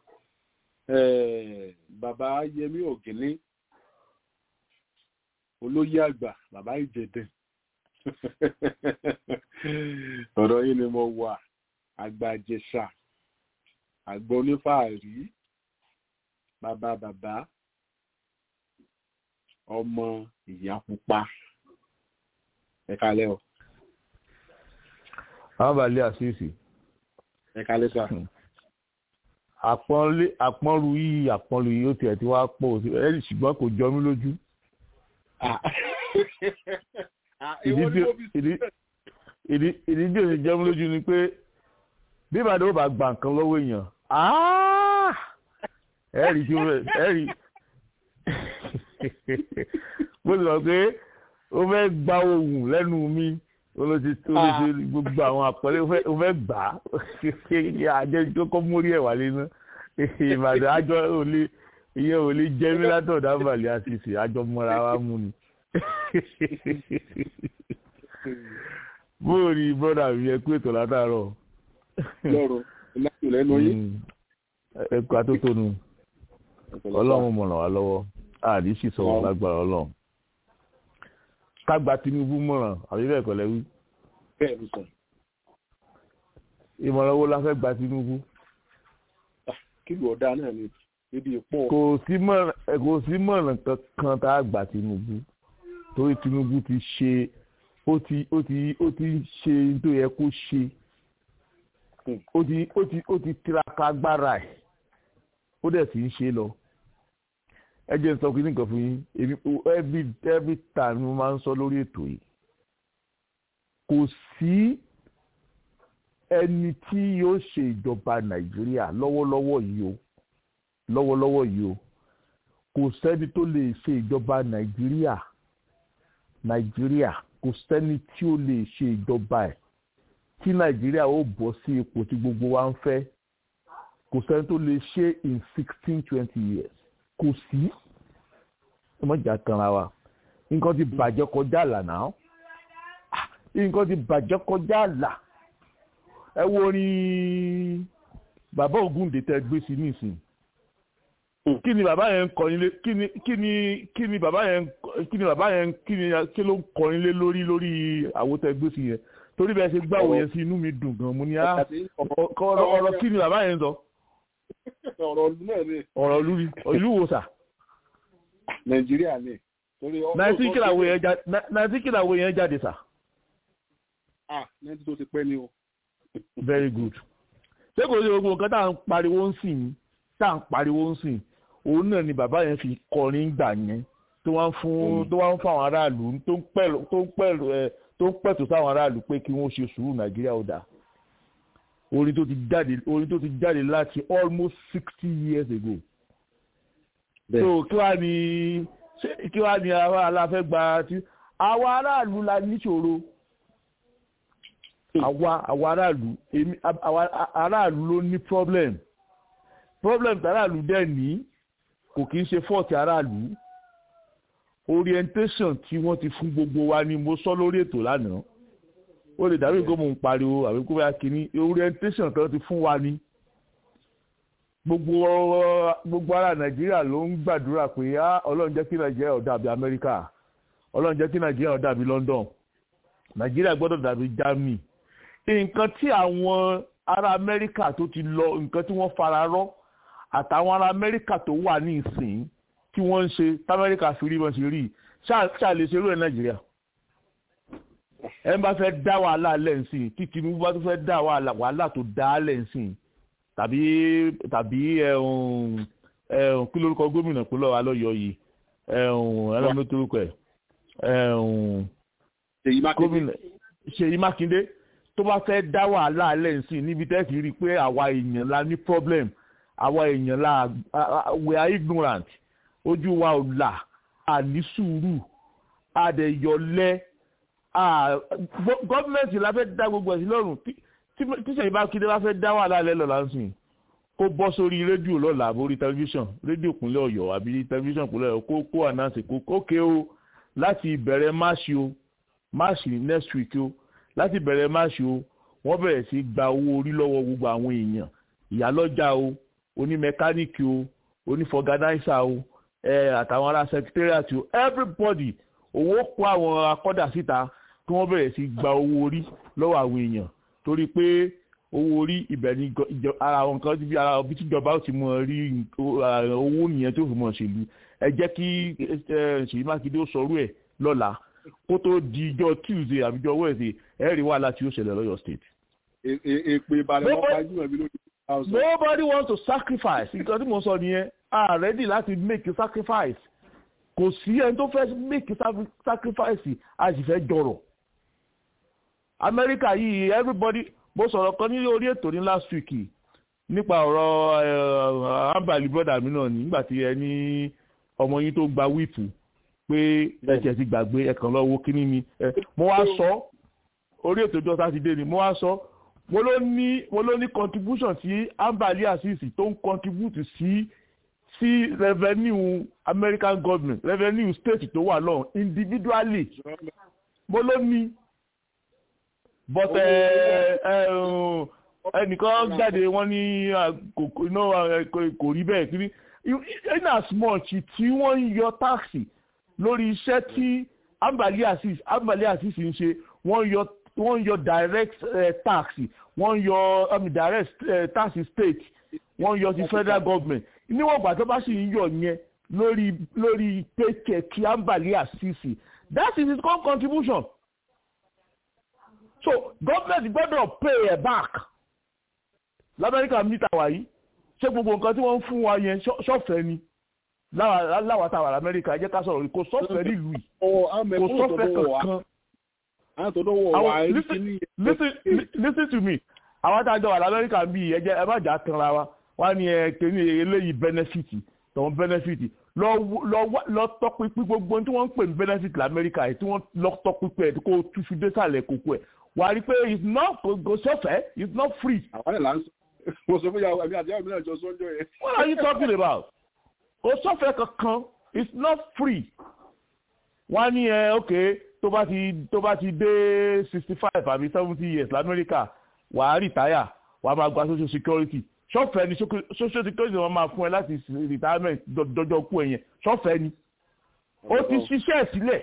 bàbá yẹmí ògìní olóyè àgbà bàbá ìjẹdẹ ọ̀rọ̀ yìí ni mo wà àgbà àjẹsà àgbà onífàárí bàbá bàbá ọmọ ìyá pupa ẹ kálẹ́ o. àwọn balẹ̀ àṣìṣe. ẹ kálẹ́ sà. àpọ́nlé àpọ́nlu yìí àpọ́nlu yìí ó tiẹ̀ ti wá pọ̀ ẹ ṣùgbọ́n kò jọ mí lójú. ìdí tí ò ní jọ mí lójú ni pé bí ìbàdàn ó bá gba nǹkan lọ́wọ́ èèyàn ẹ rí tí ẹ rí bó ti sọ pé ó fẹ́ gba ohùn lẹ́nu mi olóṣèlú olóṣèlú gbogbo àwọn àpẹẹrẹ ó fẹ́ gbà á àjẹ tó kọ́ mórí ẹ̀ wálé ná ìbàdàn àjọ òlé ìyẹn òlé jẹ́ mílátọ̀ dábàlẹ̀ àṣìṣe àjọ mọ́ra wa mú ni. bóò ni bọ́dà mi ẹ kú ètò látàárọ̀. lọ́rọ̀ láti lẹ́nu yín. ẹ kú atótónu ọlọ́run mọ̀ràn wá lọ́wọ́ àdìsí sọ̀rọ̀ lágbára ọlọ́run ká gba tinubu mọ̀ràn àbí bẹ́ẹ̀ kọ́ lẹ́wí. bẹ́ẹ̀ ló sọ. ìmọ̀ràn wo la fẹ́ gba tinubu. kí ló ọ̀dà náà ni ibi ìpọ̀. kò sí mọ̀ràn kò sí mọ̀ràn kankan tá a gba tinubu torí tinubu ti ṣe ó ti ó ti ó ti ṣe tó yẹ kó ṣe ó ti ó ti ó ti tiraka agbára ẹ̀ ó dẹ̀ sì ń ṣe lọ ẹ jẹ́ n sọ kíní kan fún yín èmi every every time mo máa ń sọ lórí ètò yìí kò sí ẹni tí yóò ṣe ìjọba nàìjíríà lọ́wọ́lọ́wọ́ yìí o lọ́wọ́lọ́wọ́ yìí o kò sẹ́ni tó lè ṣe ìjọba nàìjíríà nàìjíríà kò sẹ́ni tí ó lè ṣe ìjọba ẹ̀ tí nàìjíríà ó bọ́ sí ipò tí gbogbo wa ń fẹ́ kò sẹ́ni tó lè ṣe in sixteen twenty years kò sí ọmọjà kanra wa nǹkan ti bàjẹ́ kọjá àlà náà nǹkan ti bàjẹ́ kọjá àlà ẹ wo orin bàbá Ògúndé tẹ gbé sí nísìnyí kí ni bàbá yẹn ń kọrin lé kí ni kí ni kí ni bàbá yẹn kí ni bàbá yẹn kí ni kí ló ń kọrin lé lórí lórí àwo tẹ gbé sí yẹn torí bẹ́ẹ̀ ṣe gbàwò yẹn sí inú mi dùn gan mo ní á ọ̀rọ̀ kí ni bàbá yẹn ń sọ ọ̀rọ̀ ìlú náà ni. ọ̀rọ̀ ìlú ni ìlú wo sà. nàìjíríà ni. nàìjíríà kìlàwé yẹn jáde sà. ah nàìjíríà tó ti pẹ́ ni o. very good. ṣé kò sí gbogbo nǹkan tá à ń pariwo ń sìn tá à ń pariwo ń sìn òun náà ni bàbá yẹn fi kọrin gbà yẹn tó wá ń fún tó wá ń fún àwọn aráàlú tó ń pẹ̀lú tó ń pẹ̀lú ẹ tó ń pẹ̀tù sáwọn aráàlú pé kí wọ́n ṣe sùúrù nàìjíríà ó dáa orin tó ti jáde orin tó ti jáde láti almost sixty years ago. so kí wàá ní kí wàá ní àwa aláfẹ́ gba tí àwa aráàlú la níṣòro àwa àwa aráàlú èmi àwa aráàlú ló ní problem problem tí aráàlú dẹ̀ ní kò kí ń ṣe fault aráàlú orientation tí wọ́n ti fún gbogbo wa ni mo sọ lórí ètò lánàá ó lè dàbí nǹkan mò ń pariwo àbí kó bá kínní orientation kan ti fún wa ní gbogbo gbogbo ara nàìjíríà ló ń gbàdúrà pé á ọlọ́run jẹ́ kí nàìjíríà ó dàbí amẹ́ríkà ọlọ́run jẹ́ kí nàìjíríà ó dàbí london nàìjíríà gbọ́dọ̀ dàbí germany nǹkan tí àwọn ará amẹ́ríkà tó ti lọ nǹkan tí wọ́n fara rọ́ àtàwọn ará amẹ́ríkà tó wà ní ìsìn tí wọ́n ń ṣe tamẹ́ríkà fi rí wọn ṣe rí ṣáà lè ṣerú ẹ̀ nàìjíríà ẹ bá fẹ́ dá wàhálà lẹ́ǹsìn tí Tinubu bá tún fẹ́ dá wàhálà tó dá lẹ́ǹsìn tàbí tàbí ẹ̀hún ẹ̀hún kí lórúkọ gómìnà pínlẹ̀ wa lọ́yọ̀ yìí ẹ̀hún ẹlọ́mọ torúkọ ẹ̀ ẹ̀hún gómìnà Ṣèyí Mákindé tó bá fẹ́ dá wàhálà lẹ́ǹsìn níbi tẹ́ ti rí i pé àwa èèyàn la ní problem àwa èèyàn la we are ignorant ojú wa ò là àní sùúrù àdẹ̀yọlẹ́ gọ́ọ̀mẹ̀ntì la fẹ́ dá gbogbo ẹ̀sìn lọ́rùn tíṣẹ̀ ìbá kíndé bá fẹ́ dá wàhálà lẹ́ lọ́la ń sìn kó bọ́ sórí rédíò lọ́la àbórí tẹlifíṣàn rédíò ìpínlẹ̀ ọ̀yọ́ àbí tẹlifíṣàn ìpínlẹ̀ ọ̀yọ́ kó kó ànáǹsì kó kókè o láti ìbẹ̀rẹ̀ máàṣì o máàṣì next week o láti ìbẹ̀rẹ̀ máàṣì o wọ́n bẹ̀rẹ̀ sí gba owó orí lọ́wọ́ gbogbo àwọn èèyàn ìyálọ́jà o onímẹkáníìkì o onífọ̀gánáísà o àtàwọn ará secretariat o everybody owó kó àwọn akọ́dà síta kí wọ́n bẹ̀rẹ̀ sí gba owó orí lọ́wọ́ àwọn èèyàn torí pé owó orí ibẹ̀ ni ara àwọn nǹkan ti fi ara bí tíjọba ó ti mọ rí owó nìyẹn tó fi mọ̀ ṣèlú ẹ jẹ́ kí Ṣèyí Mákindé ó sọrú ẹ̀ lọ́la kó tó di ijọ́ Tuesday àbí ijọ́ Wednesday ẹ̀ rí wàhálà tí ó ṣẹlẹ̀ lọ́yọ̀ state. èpè ìbàdàn wọn pajú ẹ̀mí lórí. nobody wants to sacrifice nǹkan tí mo sọ nìyẹn are ready láti make a sacrifice kò sí ẹni tó fẹ́ make sacrifice a sì fẹ́ jọrọ̀ amẹ́ríkà yìí everybody mo sọ̀rọ̀ kan ní orí ètò ní last week nípa ọ̀rọ̀ ambali brother mi náà nígbà tí ẹ ní ọmọ yín tó gba wíìpù pé ẹ̀jẹ̀ ti gbàgbé ẹ̀kan lọ́wọ́ kíní ni mo wá sọ orí ètò ìjọ sátidé ni mo wá sọ mo ló ní mo ló ní contribution tí ambali asisi tó ń contribute sí sí revenue American government revenue state tó wà lọ́hùn individually mo ló ní but ẹnìkan jáde wọ́n ní kò rí bẹ́ẹ̀ kiri in as much tí wọ́n ń yọ táàsì lórí iṣẹ́ tí ambali asisi ambali asisi ń ṣe wọ́n yọ wọ́n yọ direct uh, tax wọ́n yọ I mean, direct uh, tax state wọ́n yọ ti federal government níwọ̀n ìgbà tó bá sì ń yọ yẹn lórí lórí paycheck ambali asisi that is his own contribution so government gbọ́dọ̀ pay ẹ̀ back lamẹ́ríkà mítà wáyé ṣé gbogbo nǹkan tí wọ́n ń fún wa yẹn ṣọ́fẹ̀ẹ́ ni láwa táwa lamẹ́ríkà ẹ jẹ́ ká sọ̀rọ̀ kò sọ́fẹ̀ẹ́ nílùú yìí kò sọ́fẹ̀ẹ́ kankan listen to me àwọn àtàjọ wà lamẹ́ríkà ń bí ẹ jẹ́ ẹ má jà tanra wa wá ní ẹ kéde eléyìí benefit tọ̀hún benefit lọ tọpinpin gbogbo tí wọ́n ń pè ní benefit lamẹ́ríkà yìí tí wọ́n lọ tọpinpin ẹ̀ kó túṣu désàlẹ̀ kókó ẹ̀ wà á rí i pé it's not go sọ́fẹ̀ẹ́ it's not free. àwọn ẹ̀ là ń sọ mo sọ fún yàrá àbí àti àwọn mìíràn jọ sọ́njọ́ yẹn. what are you talking about? kò sọ́fẹ̀ẹ́ kankan it's not free. wọ́n á ní ẹ ok tó bá ti tó bá ti dé sixty five àbí seventy years lamẹ́ríkà wà á rìtáyà wà á máa gba social security sọ́fẹ̀ẹ́ ni social security wọ́n máa fún ẹ láti retirement dọ́jọ́ kú ẹ yẹn sọ́fẹ̀ẹ́ ni ó ti ṣiṣẹ́ sílẹ̀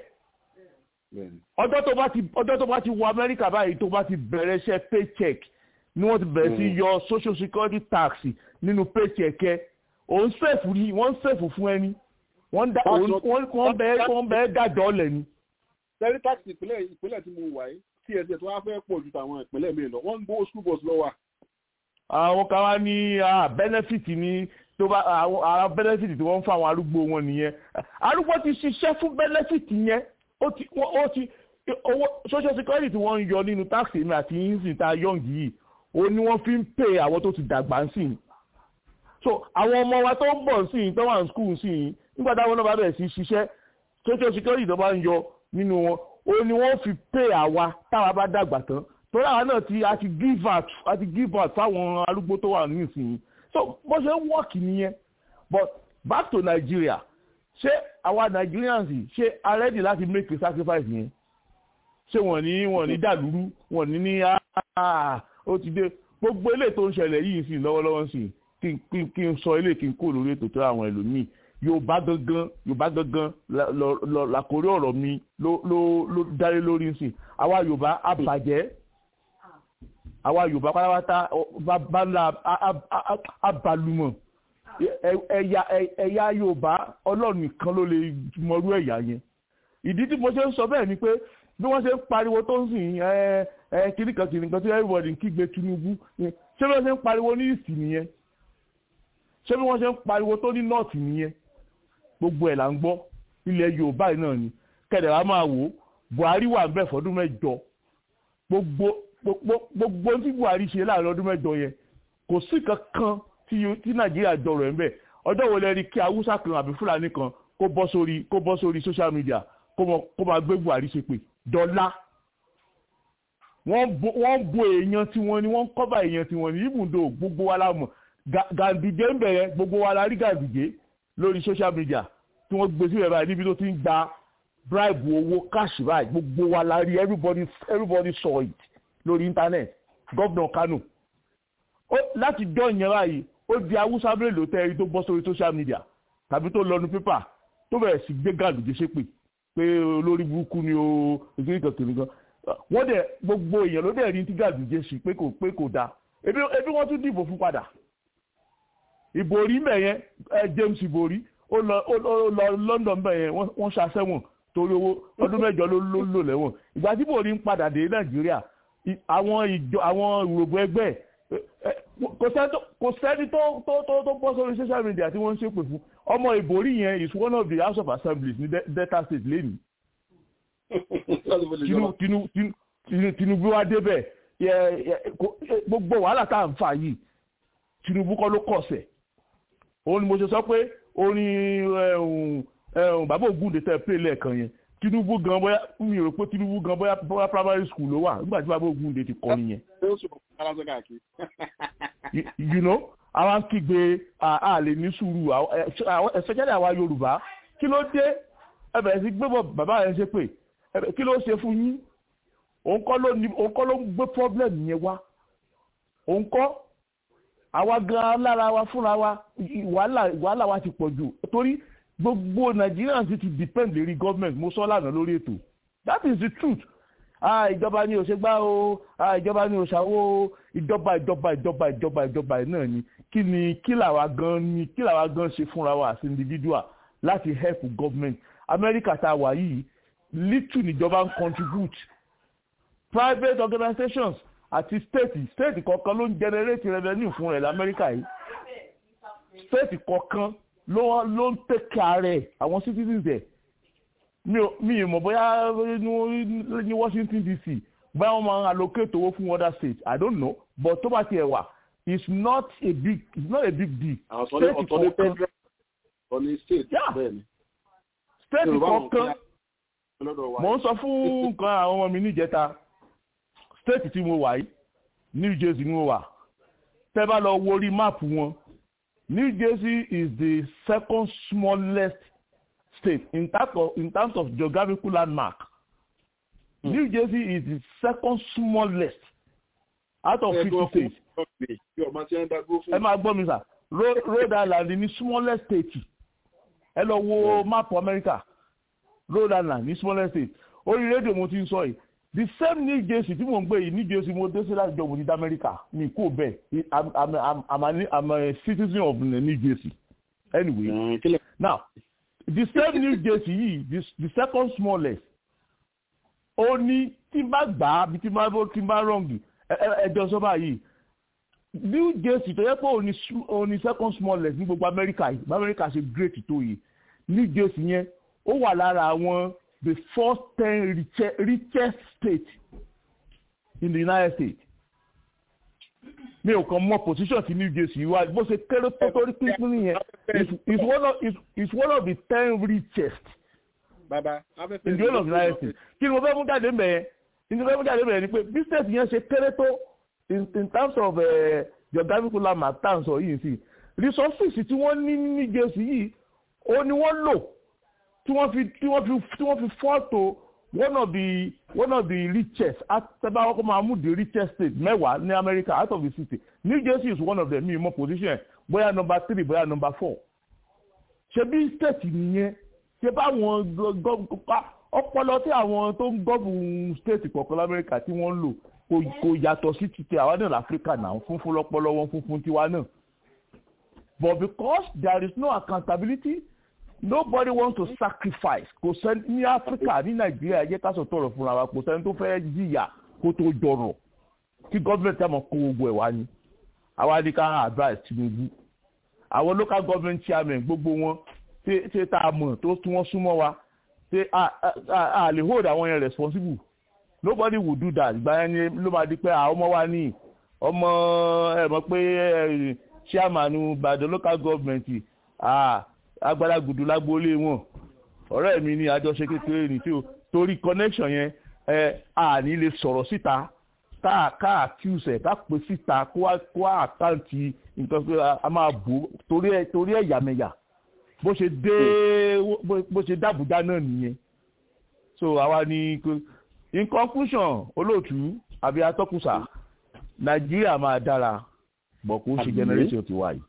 ọjọ́ tó bá ti ọjọ́ tó bá ti wọ amẹ́ríkà báyìí tó bá ti bẹ̀rẹ̀ iṣẹ́ paycheck ni wọ́n ti bẹ̀rẹ̀ sí yọ social security tax nínú paycheck ẹ òun sèfù ni wọ́n sèfù fún ẹni wọ́n bẹ́ẹ̀ wọ́n bẹ́ẹ̀ dájọ́ lẹ̀ ni. sẹ́rí táàkì ìpínlẹ̀ ìpínlẹ̀ tí mo wà yìí tí ẹsẹ̀ tó wá fẹ́ pọ̀ ju tàwọn ìpínlẹ̀ mi lọ wọ́n ń gbówó school bus lọ́wọ́. àwọn kan wá ní benefit ní tó bá àwọn benefit tí wọ́n ń fún àwọn arúgbó wọn nìyẹn arúgbó ti ṣiṣẹ́ fún benefit yẹn ó ti ó ti owó social security tí wọ́n ń yọ nínú tax èmi àti yínsìn tá a yọ̀ǹgì yìí ó ní wọ́n fi ń pè àwọn tó ti dàgbà ń sìn so àwọn ọmọ wa tó ń bọ̀ sí yìí tó wà ní school sí yìí nígbà táwọn náà bá bẹ̀rẹ̀ sí ṣiṣẹ́ social security tó bá ń yọ nínú wọn ó ní wọ́n fi pè àwa táwa bá dàgbà tán torí àwa náà ti a ti give out a ti give out fáwọn arúgbó tó wà nísìnyí so bó ṣe ń wọ́ọ̀kì nìyẹn but back to Nigeria ṣé àwa Nigerians ṣé a ready láti make a sacrifice yẹn ṣé wọ́n ní wọ́n ní dàlúrú wọ́n ní ní ó ti dé gbogbo eléyìí tó ń ṣẹlẹ̀ yìí sí lọ́wọ́lọ́wọ́ sí kí n sọ eléyìí kí n kó lórí ètò tó àwọn ẹlòmíì yorùbá gangan yorùbá gangan làkórí ọ̀rọ̀ mi ló ló ló dárí lórí sí àwa yorùbá àbàjẹ́ àwa yorùbá pátápátá bàbá abalùmọ̀ ẹ̀yà ẹ̀yà yorùbá ọlọ́run nìkan ló lè mọrú ẹ̀yà yẹn ìdí tí mo ṣe ń sọ bẹ́ẹ̀ ni pé bí wọ́n ṣe ń pariwo tó ń sìn ẹ ẹ kìnnìkan kìnnìkan tí everybody ń kígbe Tinubu ṣé bí wọ́n ṣe ń pariwo ní ìsìn nìyẹn ṣé bí wọ́n ṣe ń pariwo tó ní nọ́ọ̀tì nìyẹn gbogbo ẹ̀ là ń gbọ́ ilẹ̀ yorùbá yìí náà ni kẹ̀dẹ̀ wá máa wò ó buhari wà bẹ́ẹ̀ fọdún mẹ́jọ gbogbo gbogbo tí buhari ṣe láàrin ọdún mẹ́jọ yẹn kò sí kankan tí nàìjíríà jọrọ̀ ẹ̀ ń bẹ̀ ọjọ́ wo lẹ rí kí haúsá kan àbí fúlàní kan kó bọ́ sórí kó bọ́ sórí social media kó máa gbé buhari ṣe pé dọ́là wọ́n bo èèyàn tiwọn ni wọ́n kọ́bà èèyàn tiwọn ni ibùdó gbogbo wa la mọ̀ gàǹdìjẹ́ ń bẹ̀rẹ̀ gbogbo wa la rí gàǹdìjẹ́ lórí social media tí wọ́n gbé sílẹ̀ báyìí níbi tó ti ń gba bribe owó cash báyìí gbogbo wa la rí everybody everybody saw it lórí internet governor Kano ó láti jọ ìyẹn báyìí ó di awúsá mélòó tẹ́ ẹni tó bọ́ sórí social media tàbí tó lọ́nu pépà tó bẹ̀rẹ̀ sí gbé gàǹdìjẹ́ ṣépè pé olórí burúkú ni o ìgbéri kankan nìkan wọ́n dẹ̀ gbogbo èèyàn ló dẹ̀ rí tí gàǹdìjẹ́ sí pé kò pé kò dáa ebi wọ́n tún dìbò fún padà ìbòrí mẹ̀yẹn James ìbòrí ó lọ ó lọ London mẹ̀yẹn wọ́n ṣàṣẹ́wọ̀n torí owó ọdún mẹ́jọ ló ló lò lẹ́wọ̀n ìgbà tí ìbòrí ń padà dé Nàìjíríà àwọn ìjọ àwọn ìrògbò ẹgbẹ́ kò sẹ́ni tó tó tó tó bọ́ sórí social media tí wọ́n ń ṣépè fún ọmọ ìbòrí yẹn is one of the House of Assemblies ní Delta State lẹ́nu Tinubu wa débẹ̀ gbogbo wàhálà tá à ń fà yìí Tinubu kọ́ ló kọ̀ọ̀sẹ̀ òun ni mo ṣe sọ pé orin bàbá Ògúndé tẹ pé lẹ́ẹ̀kan yẹn tinubu gan bóyá mi ò rò pé tinubu gan bóyá bóyá primary school ló wà nígbà tí bàbá ogunde ti kọ́ nìyẹn you you know àwa ń kígbe a lè ní sùúrù especially àwa yorùbá kí ló dé ẹ bẹ̀rẹ̀ sí gbé bọ̀ bàbá yẹn ṣe pé kí ló ṣe fún yín òun kọ́ ló ní òun kọ́ ló ń gbé problem yẹn wá òun kọ́ àwa gan lára wa fúnra wa wàhálà wàhálà wa ti pọ̀ jù torí gbogbo Nigerians ti depend lérí government mo sọ lánàá lórí ètò that is the truth ah ìjọba ni ò ṣe gbá o ah ìjọba ni ò ṣàwó o ìjọba ìjọba ìjọba ìjọba ìjọba náà ni kí ni kí làwa gan ni kí làwa gan ṣe fúnra wa as individual láti help government America tá a wà yìí little níjọba ń contribute private organizations àti state state kọ̀ọ̀kan ló ń generate revenue fún rẹ̀ lamẹ́ríkà yìí state kọ̀ọ̀kan ló ló ń take care àwọn citizens ẹ̀ mi ò mi ì mọ̀ bóyá ní Washington DC bóyá wọ́n máa ń allocate owó fún other states I don't know but tó bá tiẹ̀ wà it's not a big it's not a big deal state kọ̀ọ̀kan state kọ̀ọ̀kan mo ń sọ fún nǹkan àwọn ọmọ mi níjẹta state tí mo wà yìí New Jersey ni mo wà tẹ́ bá lọ wo orí máàpù wọn New Jersey is the second smallest state in terms of in terms of geographical landmark. Hmm. New Jersey is the second smallest out of fifty states. ẹ máa gbọ́ mi sà Rhode Island ní smallest state ẹ lọ wo máàpù America Rhode Island ní smallest state orí rédíò mo ti ń sọ yìí the same New Jersey tí mo ń gbé yìí New Jersey mo dé sí láti jọ mo ní d'America mi kò bẹ́ẹ̀ I'm I'm I'm I'm a, I'm a citizen of New Jersey anyway mm, now the same New Jersey yìí the, the second smallest ó ní tí n bá gbà á bí tí n bá tí n bá rọǹgì ẹjọ sọba yìí New Jersey tó yẹ pé òun ní second smallest ní gbogbo America yìí bá America ṣe great tó yìí New Jersey yẹn ó wà lára àwọn the first ten richest, richest state in the United States. mi ò kàn mọ position ti New Jersey wá bó ṣe kéré tó torí pínpín yẹn is one of is, is one of the ten richest Baba, in the whole of the United States. kí ni mo fẹ́ mú jáde ń bẹ̀ yẹn kí ni mo fẹ́ mú jáde ń bẹ̀ yẹn ni pé bí state yẹn ṣe kéré tó in in terms of uh, geographical landmark tá à ń sọ yìí sí resources tí wọ́n ní ní New Jersey yìí ó ní wọ́n lò tí wọ́n fi tí wọ́n fi tí wọ́n fi fọ́tò one of the one of the richest atẹ́bá ọkọ̀ máa mú the richest state mẹ́wàá ní America out of the city New Jersey is one of them mi mọ position bóyá number three bóyá number four ṣe bí state nìyẹn ṣe báwọn ọpọlọ tí àwọn tó ń gọ́bù state kọ̀ọ̀kan lamẹ́ríkà tí wọ́n ń lò kò yàtọ̀ sí ti tẹ àwa náà láfíríkà náà funfun lọ́pọlọ wọn funfun tiwa náà but because there is no accountability nobody wants to sacrifice kò sẹ́ni ní áfíríkà ní nàìjíríà ẹ jẹ́ ká sọ tọrọ fúnra wa kò sẹ́ni tó fẹ́ jìyà kó tó jọrọ̀ kí gọ́ọ̀mẹ̀ntì àmọ́ kó gbogbo ẹ̀ wá ní àwa ní ká advice Tinubu àwọn local government chairman gbogbo wọn ṣe tá a mọ̀ tó tún wọ́n súnmọ́ wa ṣe a lè hold àwọn yẹn responsible nobody will do that ìgbà yẹn ni ló máa di pé àwọn ọmọ wa ní ọmọ ẹ mọ̀ pé chairman Ìbàdàn local government agbára gùdù lágbólé wọn ọ̀rẹ́ mi ní àjọṣe kékeré ní tí o torí connection yẹn ẹ àní lè sọ̀rọ̀ síta ká ká accuse ẹ̀ ká pè síta kó wá kó wá àkáǹtì nǹkan pé a máa bò torí ẹ̀ torí ẹ̀yàmẹ̀yà bó ṣe dé bó ṣe dàbújá náà nìyẹn so àwa ni in conclusion olóòtú àbí atọ́kùsà nàìjíríà máa dára bọ̀ kó ṣe generation ti wáyé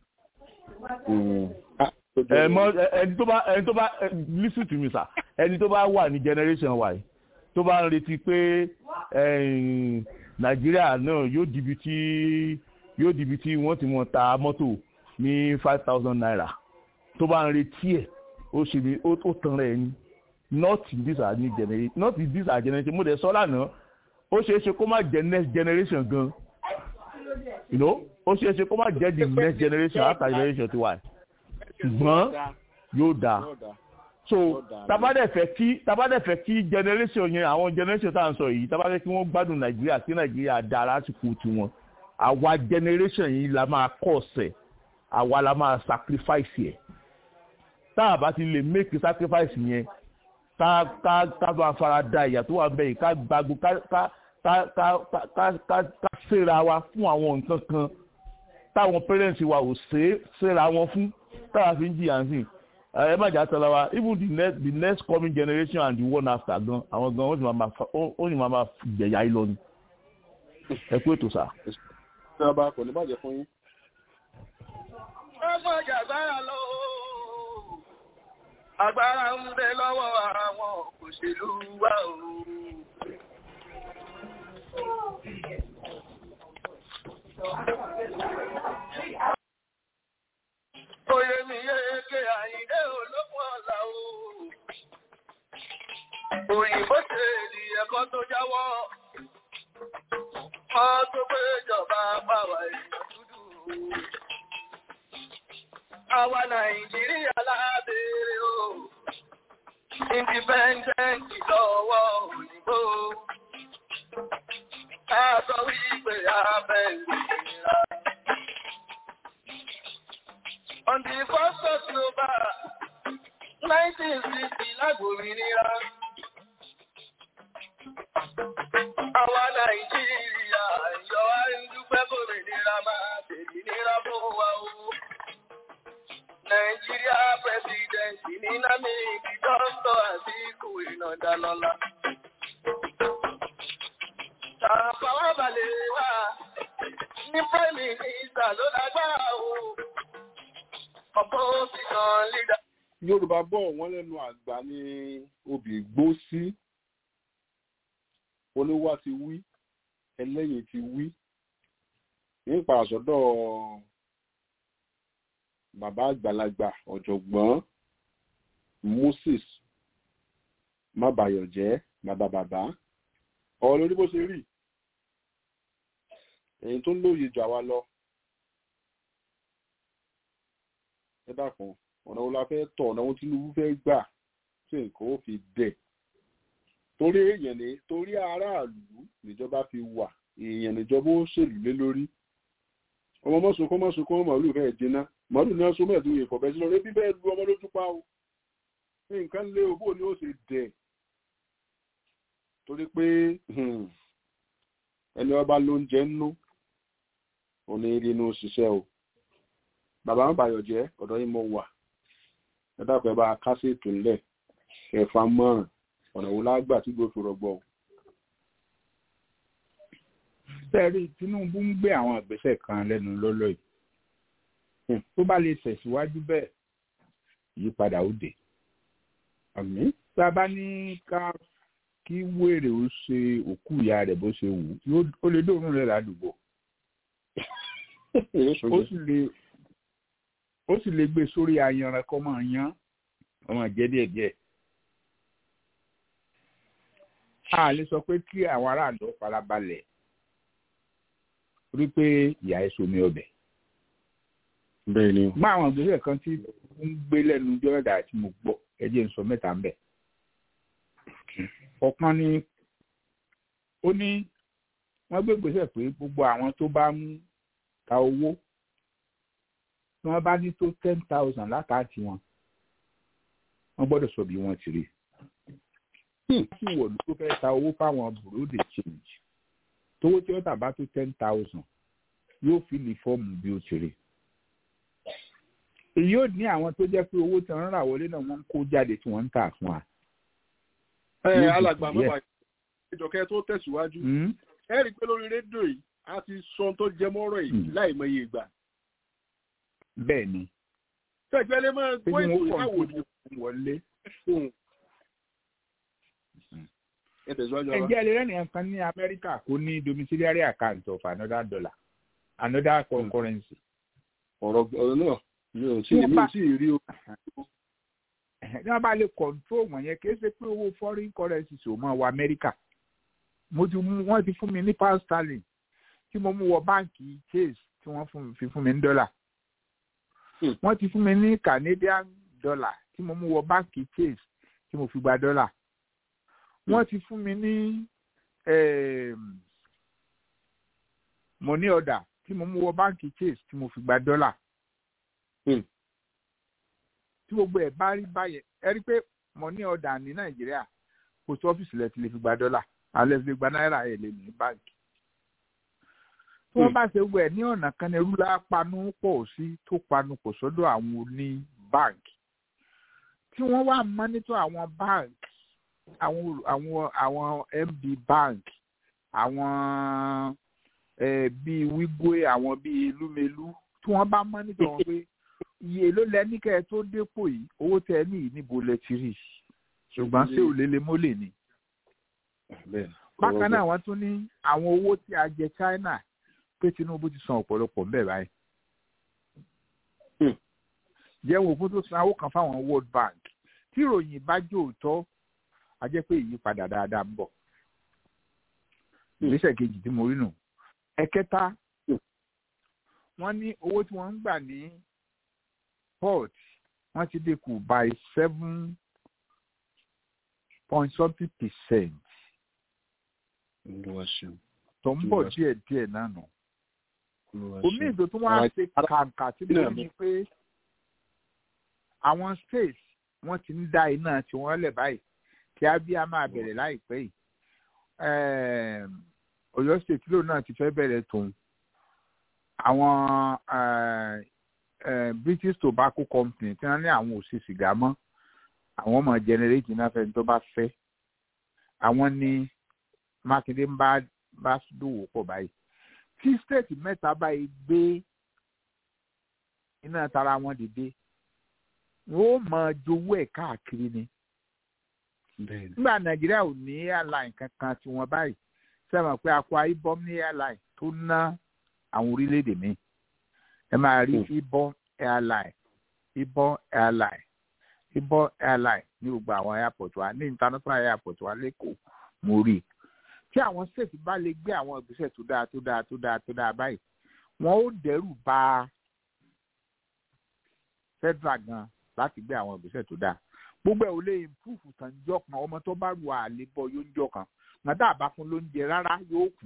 ẹni tó bá ẹni tó bá listen to me sir ẹni tó bá wà ní generation wa yìí tó bá ń retí pé nàìjíríà náà yóò dìbì tí yóò dìbì tí wọ́n ti mọ̀ ta mọ́tò ní five thousand naira tó bá ń retí ẹ̀ ó ṣe ní ó tán rẹ̀ ni not in this our new generation not in this our generation mo dẹ̀ sọ lánàá ó ṣeé ṣe kó má jẹ́ next generation gan you know ó ṣeé ṣe kó má jẹ́ the next generation after generation ti wà ṣùgbọ́n yóò dáa so tabadẹ fẹ́ kí tabadẹ fẹ́ kí generation yẹn àwọn generation tá à ń sọ yìí tabadẹ kí wọ́n gbádùn nàìjíríà kí nàìjíríà dáa lásìkò tiwọn àwa generation yìí la máa kọ́ ọ̀sẹ̀ àwa la máa sacrifice yẹ tá a bá ti lè make sacrifice yẹn tá ká ká ká bá fara da ìyà tó wà bẹ́ẹ̀ ká gbàgbó ká ká ká ká ká ká ká ṣèrà wa fún àwọn nǹkan kan táwọn parents wa ò ṣe ṣèrà wọn fún táwa fi ń jìyà sí ẹ má jà tọ́lá wa even the next the next coming generation and the one after gan àwọn gan ó sì máa ma ó sì máa ma jẹ̀yà yìí lọ ni ẹ kú ètò sá. ṣé ọba kò ní bàjẹ́ fún yín. ọgbọ́n jàgbára lọ agbára ń bẹ lọ́wọ́ àwọn òṣèlú wa o. Oyè mi yéèké àyíndé olókùn ọ̀la o. Òyìnbó ṣe èdè ẹ̀kọ́ tó jáwọ́. Wọ́n tó pé ìjọba pàwà èèyàn dúdú. Àwa Nàìjíríà lábẹ́rẹ́ o. Independent lọ́wọ́ òyìnbó. Ká sọ wípé abẹ́ ìlera. On the first of October, 1960 lágbòmìnira. Àwa Nàìjíríà yọ wá ń dúpẹ́ gómìnira máa tèmi nira fún wa o. Nàìjíríà pẹ̀sidẹ̀ntì ní Námíkì dọ́kítọ̀ Àtíkù Ìnàdálọ́lá. Tàfàwà balẹ̀ wá ní Prime Minister ló lágbára o yorùbá bọ̀ wọ́n lẹ́nu àgbà ní obì gbó sí olówó ti wí ẹlẹ́yìn ti wí nípa àsọdọ̀ bàbá àgbàlagbà ọ̀jọ̀gbọ́n moses mábàyọ̀jẹ́ bàbá bàbá ọ̀rọ̀ lórí bó ṣe rí èyí tó ń lóye jù àwa lọ ẹ dákun ọ̀nà wo la fẹ́ tọ̀ ọ̀nà wo tinubu fẹ́ gbà tí nǹkan ó fi dẹ̀ torí èèyàn ní torí aráàlú níjọba fi wà èèyàn níjọba ó ṣèlú lé lórí ọmọ mọ́sùnkún mọ́sùnkún màálù fẹ́ jiná màálù náà so mẹ́ẹ̀dún yìí fọ̀bẹ́ sí lọ rébí bẹ́ẹ̀ lu ọmọ lójú pa o ní nǹkan lé o bó ni ó ṣe dẹ̀ torí pé ẹni ọba ló ń jẹ nínú òní inú ṣiṣẹ́ o bàbá ń bàyọ̀ jẹ́ ọ̀dọ́ yìí mo wà ẹ dákun ẹ bá a kásẹ̀ ètò ńlẹ̀ ẹ̀fà mọ́ràn ọ̀nà wo lágbà tí gbòòfò rọgbọ. sẹ́ẹ̀rí tinubu ń gbé àwọn ìgbésẹ̀ kan lẹ́nu lọ́lọ́ yìí tó bá lè tẹ̀síwájú bẹ́ẹ̀ ìyípadà ó dé. tá a bá ní ká kí wèrè ó ṣe òkú ìyá rẹ̀ bó ṣe wù ó lè dóorùn rẹ̀ ládùúgbò ó sì lè ó sì lè gbé sórí ayanran kọ́ máa yan ọmọ jẹ́ díẹ̀díẹ̀. a lè sọ pé kí àwọn aráàlú farabalẹ̀ rí pé ìyá ẹ̀ somi ọbẹ̀. bẹ́ẹ̀ ni. mọ àwọn ìgbésẹ̀ kan tí ń gbé lẹ́nu jọ́rọ̀dà tí mo gbọ́ ẹ jẹ́ n sọ mẹ́ta ń bẹ̀. ọ̀kan ni ó ní wọ́n gbé ìgbésẹ̀ pé gbogbo àwọn tó bá ń ta owó tí wọ́n bá ní tó ten thousand lákàtì wọn wọ́n gbọ́dọ̀ sọ bí wọ́n ti rí sí wọ̀lú tó fẹ́ ta owó fáwọn bureau de change tówó tí wọ́n tà bá tó ten thousand yóò fi lè fọ́ọ̀mù bí ó ti rí èyí ò ní àwọn tó jẹ́ pé owó tí wọ́n ń rà wọlé náà wọ́n ń kó jáde tí wọ́n ń tà fún wa. ẹ alàgbà mọ́bà ìjọkẹ́ tó tẹ̀síwájú ẹ rí i pé lórí rédíò yìí a ti sọ tó jẹ mọ́rọ̀ yìí láìmọye ìgbà. bẹ́ẹ̀ ni. tẹ̀gbẹ́ lè máa gbọ́ ètò ìyàwó ni wọlé. ǹjẹ́ ẹ lè rẹ́ni ẹ̀kan ní amẹ́ríkà kó ní domiciliary account of another dollar another currency. ọ̀rọ̀ ọ̀rọ̀ náà mi ò tí mi ò tí ì rí o. ní wọ́n bá lè control wọ̀nyẹn kì í ṣe pé owó foreign currency ò máa wọ amẹ́ríkà mo ti mú wọ́n ti fún mi ní pound sterling tí mo mú wọ báǹkì chase tí wọ́n fi fún mi ní dọ́là wọ́n ti fún mi ní canadian dollar tí mo mú wọ báǹkì chase tí mo fi gba dọ́là wọ́n ti fún mi ní money order tí mo mú wọ báǹkì chase tí mo fi gba dọ́là tí gbogbo ẹ̀ bá rí báyẹn ẹ rí pé money order ní nàìjíríà post office lẹ ti lè fi gba dọ́là alẹ́ fi lè gba náírà ẹ̀ lè ní báńkì. tí wọ́n bá ṣe wẹ̀ ní ọ̀nà kan ní ẹrú lápanu pọ̀ sí tó panu pọ̀ sọ́dọ̀ àwọn oní báńkì tí wọ́n wá mọ́nítọ̀ àwọn báńkì àwọn àwọn àwọn md bank àwọn eh, bíi wigwe àwọn bíi lumelu tí wọ́n bá mọ́nítọ̀ wọn pé iye ló lẹ ní kẹ́ ẹ tó dépò yìí owó tẹ ẹ ní yìí níbo lẹ ti rí ṣùgbọ́n ṣé òlélẹ mọ́lẹ̀ ni. bákan náà wọ́n tún ní àwọn owó tí a jẹ china pé tinubu ti san ọ̀pọ̀lọpọ̀ ńbẹ̀ báyìí. jẹ́wọ́ òkú tó san owó kan fáwọn world bank tí ìròyìn bá jó òótọ́ a jẹ́ pé ìyípadà dáadáa ń bọ̀. ìgbésẹ̀ kejì tí mo rí nù. ẹ̀kẹta wọ́n ní owó tí wọ́n ń gbà ní port wọ́n ti dínkù by seven point something percent. tó ń bọ̀ díẹ̀ díẹ̀ náà nù. omi ìdò tó wọ́n á ṣe kàǹkà tí mo ní pé àwọn states wọ́n ti ń dá iná tiwọn lẹ̀ báyìí kí abia máa bẹ̀rẹ̀ láìpẹ́ yìí ọ̀yọ́ state lóun náà ti fẹ́ bẹ̀rẹ̀ tòun àwọn british tobacco company tí wọ́n ní àwọn ò ṣe sìgá mọ́ àwọn ọmọ generate iná fẹ́ni tó bá fẹ́ àwọn ní mákindé ń bá bá dòwò pọ̀ báyìí tí state mẹ́ta báyìí gbé iná tara wọn dìde wọ́n ó máa jowó ẹ̀ káàkiri ni nígbà nàìjíríà ò ní airline kankan tí wọ́n báyìí sẹ́wọ̀n pé akwa ibom ní airline tó ná àwọn orílẹ̀-èdè mi ẹ máa rí ibom airline ibom airline ibom airline ní gbogbo àwọn airport wa ní international airport wa lẹ́kọ̀ọ́ mo rí i tí àwọn state bá lè gbé àwọn ìgbésẹ̀ tó dáa tó dáa tó dáa tó dáa báyìí wọ́n ó dẹ́rù bà federal gan láti gbé àwọn ìgbésẹ̀ tó dáa gbogbo ẹ̀ ò lè improve tàn jọ kan ọmọ tó bá ru àlè bọ yóò ń jọ kan màdá àbá fún lóúnjẹ rárá yóò kù.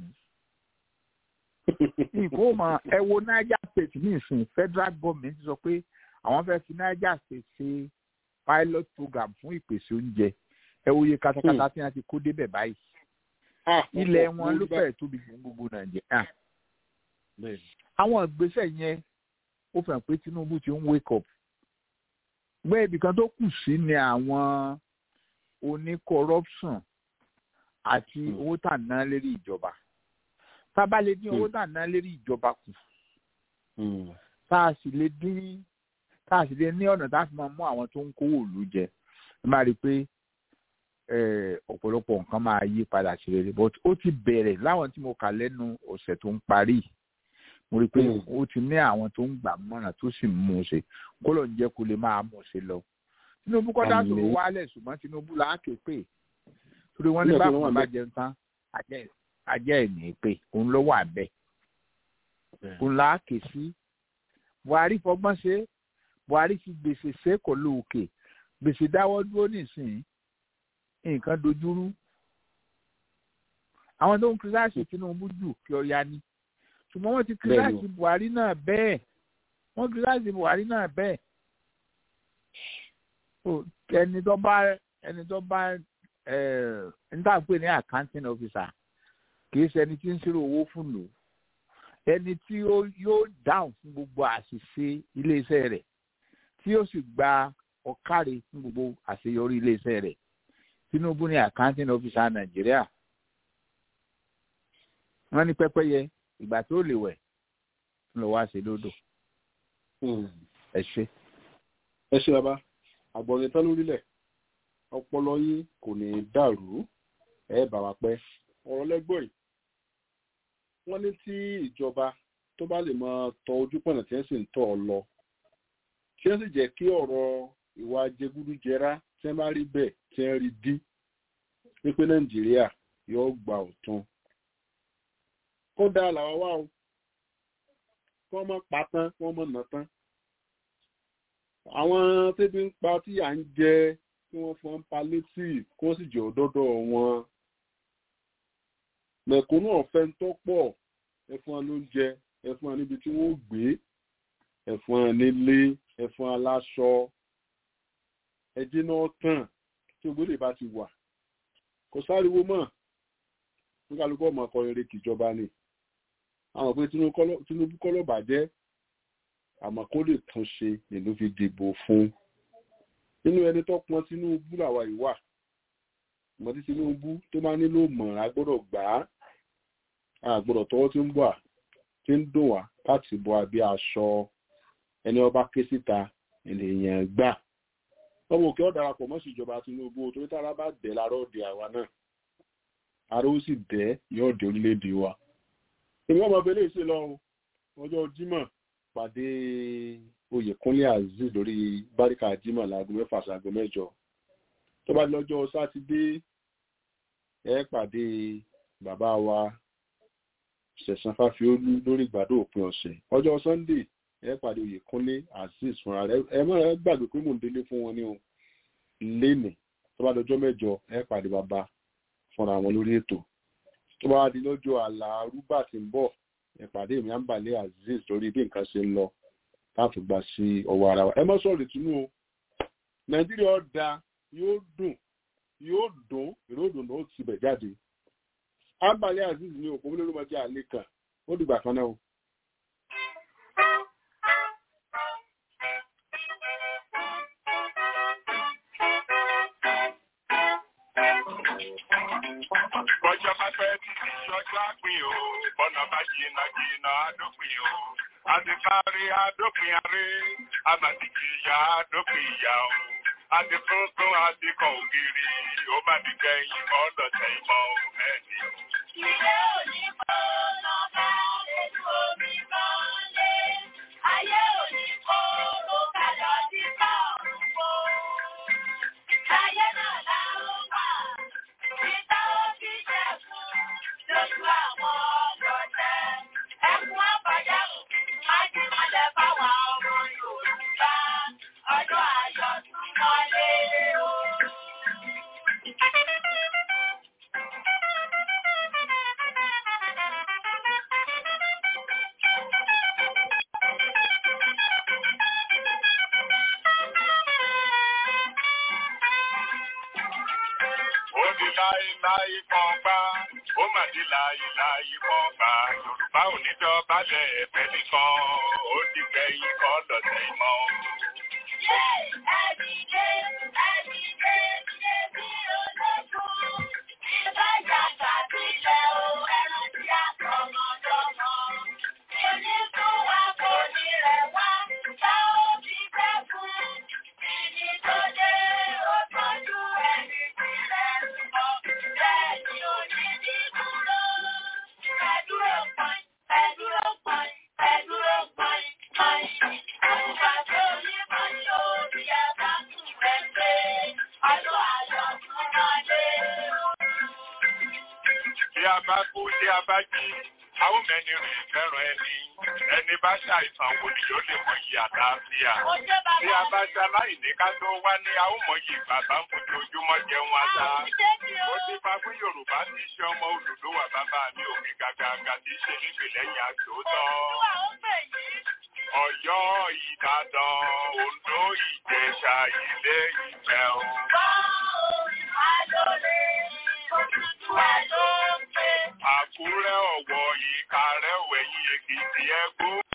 nǹkan ó mọ ẹ wo niger state ní ìsìn federal government sọ pé àwọn fẹ́ fi niger state ṣe pilot program fún ìpèsè oúnjẹ ẹ wo iye katakata tí wọ́n ti kó débẹ̀ báyìí. ilẹ̀ wọn ló fẹ́ẹ̀ tóbi fún gbogbo nàìjíríà. àwọn ìgbésẹ̀ yẹn ó fẹ́ pé tinubu ti ń wake up gbé ibì kan tó kù sí ni àwọn oní corruption àti owó tà ná lérí ìjọba tá a bá lè dín owó tà ná lérí ìjọba kù tá a sì lè dín tá a sì lè ní ọ̀nà tá a fi máa mú àwọn tó ń kówó òlu jẹ ẹ máa rí i pé ọ̀pọ̀lọpọ̀ nǹkan máa yí padà sí rere but ó ti bẹ̀rẹ̀ láwọn tí mo kà lẹ́nu ọ̀sẹ̀ tó ń parí mo rí i pé ó ti ní àwọn tó ń gbà mọ́ràn tó sì mú un ṣe kó ló ń jẹ́ kó lè máa mú un ṣe lọ. tinubu kọ́ dá sòrò wálẹ̀ ṣùgbọ́n tinubu là á ké pè torí wọ́n ní báwọn bá jẹun tán ajẹ́ ẹ̀ ní pé òun ló wà bẹ́ẹ̀ òun là á ké sí. buhari fọgbọ́n ṣe buhari fi gbèsè sẹ́kọ̀ọ́ lóòkè gbèsè dáwọ́ dúró nísìnyí nǹkan dojúrú. àwọn tó ń kiri láṣẹ tinubu jù kí ọ ya ni ṣùgbọ́n wọ́n ti kíláàsì buhari náà bẹ́ẹ̀ wọ́n kíláàsì buhari náà bẹ́ẹ̀ ẹni tó bá ẹni tó bá ẹni tá à ń pè ní accounting officer kì í ṣe ẹni tí ń ṣírò owó fún lò ẹni tí yóò dáhùn fún gbogbo àṣìṣe iléeṣẹ́ rẹ̀ tí yóò sì gba ọ̀káre fún gbogbo àṣeyọrí iléeṣẹ́ rẹ̀ tinubu ní accounting officer nàìjíríà wọ́n ní pẹ́pẹ́yẹ ìgbà tó lè wẹ̀ ń lọ wá sí lódò. ẹ ṣe. ẹ ṣe bàbá àgbọ̀nrín tán lórílẹ̀ ọpọlọ yín kò ní í dàrú ẹ bà wá pẹ́ ọ̀rọ̀ lẹ́gbọ̀n yìí wọ́n ní tí ìjọba tó bá lè máa tọ ojú pọ̀nà tí wọ́n sì ń tọ̀ ọ lọ tí wọ́n sì jẹ́ kí ọ̀rọ̀ ìwà jẹgúdújẹrá tí wọ́n bá rí bẹ́ẹ̀ tí wọ́n rí dín wípé nàìjíríà yóò gba ọ̀tún ó dáa làwọn wá o wọ́n mọ̀ pa tán wọ́n mọ̀ nà tán àwọn tẹ́bí ń pa tí à ń jẹ tí wọ́n fọ́n pa létí kí wọ́n sì jẹ́ òdọ́dọ̀ wọn mẹ̀kúnnù ọ̀fẹ́ ń tọ́pọ̀ ẹ̀fọn wọn lóúnjẹ ẹ̀fọn wọn níbi tí wọ́n gbé ẹ̀fọn wọn nílé ẹ̀fọn aláṣọ ẹjẹ́ náà tàn tí ògbólè bá ti wà kò sáriwo mọ́ nígbàlùkù ọmọ ọkọ rere kìjọba ni àwọn pé Tinubu kọ́lọ́ bàjẹ́ àmọ́ kó lè tún ṣe nínú fi dìbò fún nínú ẹni tó pọn Tinubu làwa yìí wà mọ tí Tinubu tó máa nílò mọ̀ agbọ́dọ̀ gbà á àgbọ́dọ̀ tọwọ́ tí ń bọ̀ à tí ń dùn wá láti bọ abẹ́ aṣọ ẹni ọba ké síta ènìyàn gbà ọmọ òkè ọ̀darapọ̀ mọ́ sí ìjọba Tinubu torí tára bá dẹ̀ lárọ́ òde àwa náà ara ó sì dẹ̀ yóò dé orílẹ̀-èdè wa èmi ọmọ ọbẹ̀ lè ṣe lọ ọjọ́ Jímọ̀ pàdé Oyèkúnlé Azeez lórí báríkà Jímọ̀ láago mẹ́fà sáago mẹ́jọ tó bá lọ́jọ́ sátidé ẹ pàdé bàbá wa Sẹ̀san Fáfiólú lórí ìgbàdo òpin ọ̀sẹ̀ ọjọ́ Sunday ẹ pàdé Oyèkúnlé Azeez fúnra rẹ̀ ẹ má gbàgbé pé mò ń délé fún wọn ní o lénìí tó bá lọ́jọ́ mẹ́jọ ẹ pàdé bàbá fúnra wọn lórí ètò tó bá di lọ́jọ́ àlàrúbà tí ń bọ̀ ìpàdé mi àǹbàlẹ̀ Azeez lórí bí nǹkan ṣe ń lọ láti gbà sí ọwọ́ ara wa ẹ má sọ̀rọ̀ ìtúnú o Nàìjíríà da yóò dùn yóò dùn èrò òdùnnú ó ti bẹ̀ jáde àǹbàlẹ̀ Azeez ní òpó lórí ọmọdé àlè kan ó dìgbà kan náà o. Bọ́jọ́ bá fẹ́ títí ọjọ́ àpín o, bọ́nà bá jìnnà jìnnà àdópin o. Àti kárí àdópin aré, àmàdìjì ìyá àdópin ìyá o. Àti tuntun àti kan ògiri, ó bá di kẹ́yìn kọ́ lọ́sẹ̀ ìmọ̀ mẹ́ni. Ilé òní kọ́ lọ́ba ètò omi kan lé. Ayé òní kọ́ ló kàlọ́ sí káàrún kó. Ayé náà la ó wà. Títà ó fi jẹ̀kún lójú àwọn ọlọ́tẹ̀. Ẹkún àbájá májìmọ́lẹ̀ fáwọn ọmọ Yorùbá. Ọjọ́ ayọ̀ tún wọlé o. Ó di láíláí kan gbá, ó mà di láíláí kan gbá. Yorùbá ò ní dọ̀bálẹ̀ ẹ̀fẹ́ nìkan, ó di kẹ́yìn kọ́ lọ́sẹ̀ ìmọ̀. Bí a bá kú tí a bá jí, a ó mẹ́ni rìn fẹ́ràn ẹni. Ẹni bá ṣàìsàn wo ni yóò lè mọ iye àlàáfíà. Bí a bá ṣaláìní ká tó wá ní a ó mọ iye bàbá ń fojoojúmọ́ jẹun ata. Ó ti fa fún Yorùbá tí í ṣe ọmọ Odùduwà bàbá mi òkè gàgàgà tí í ṣe nígbè lẹ́yìn àtòótọ́. Ọ̀yọ́, Ìbàdàn, Oǹdó, Ìjẹ̀ṣà, Ilé Ifẹ̀ o. Àkúrẹ́, Ọ̀wọ̀, Ìkàrẹ́, Òwẹ̀yìn, Èkìtì, Ẹ̀gbó.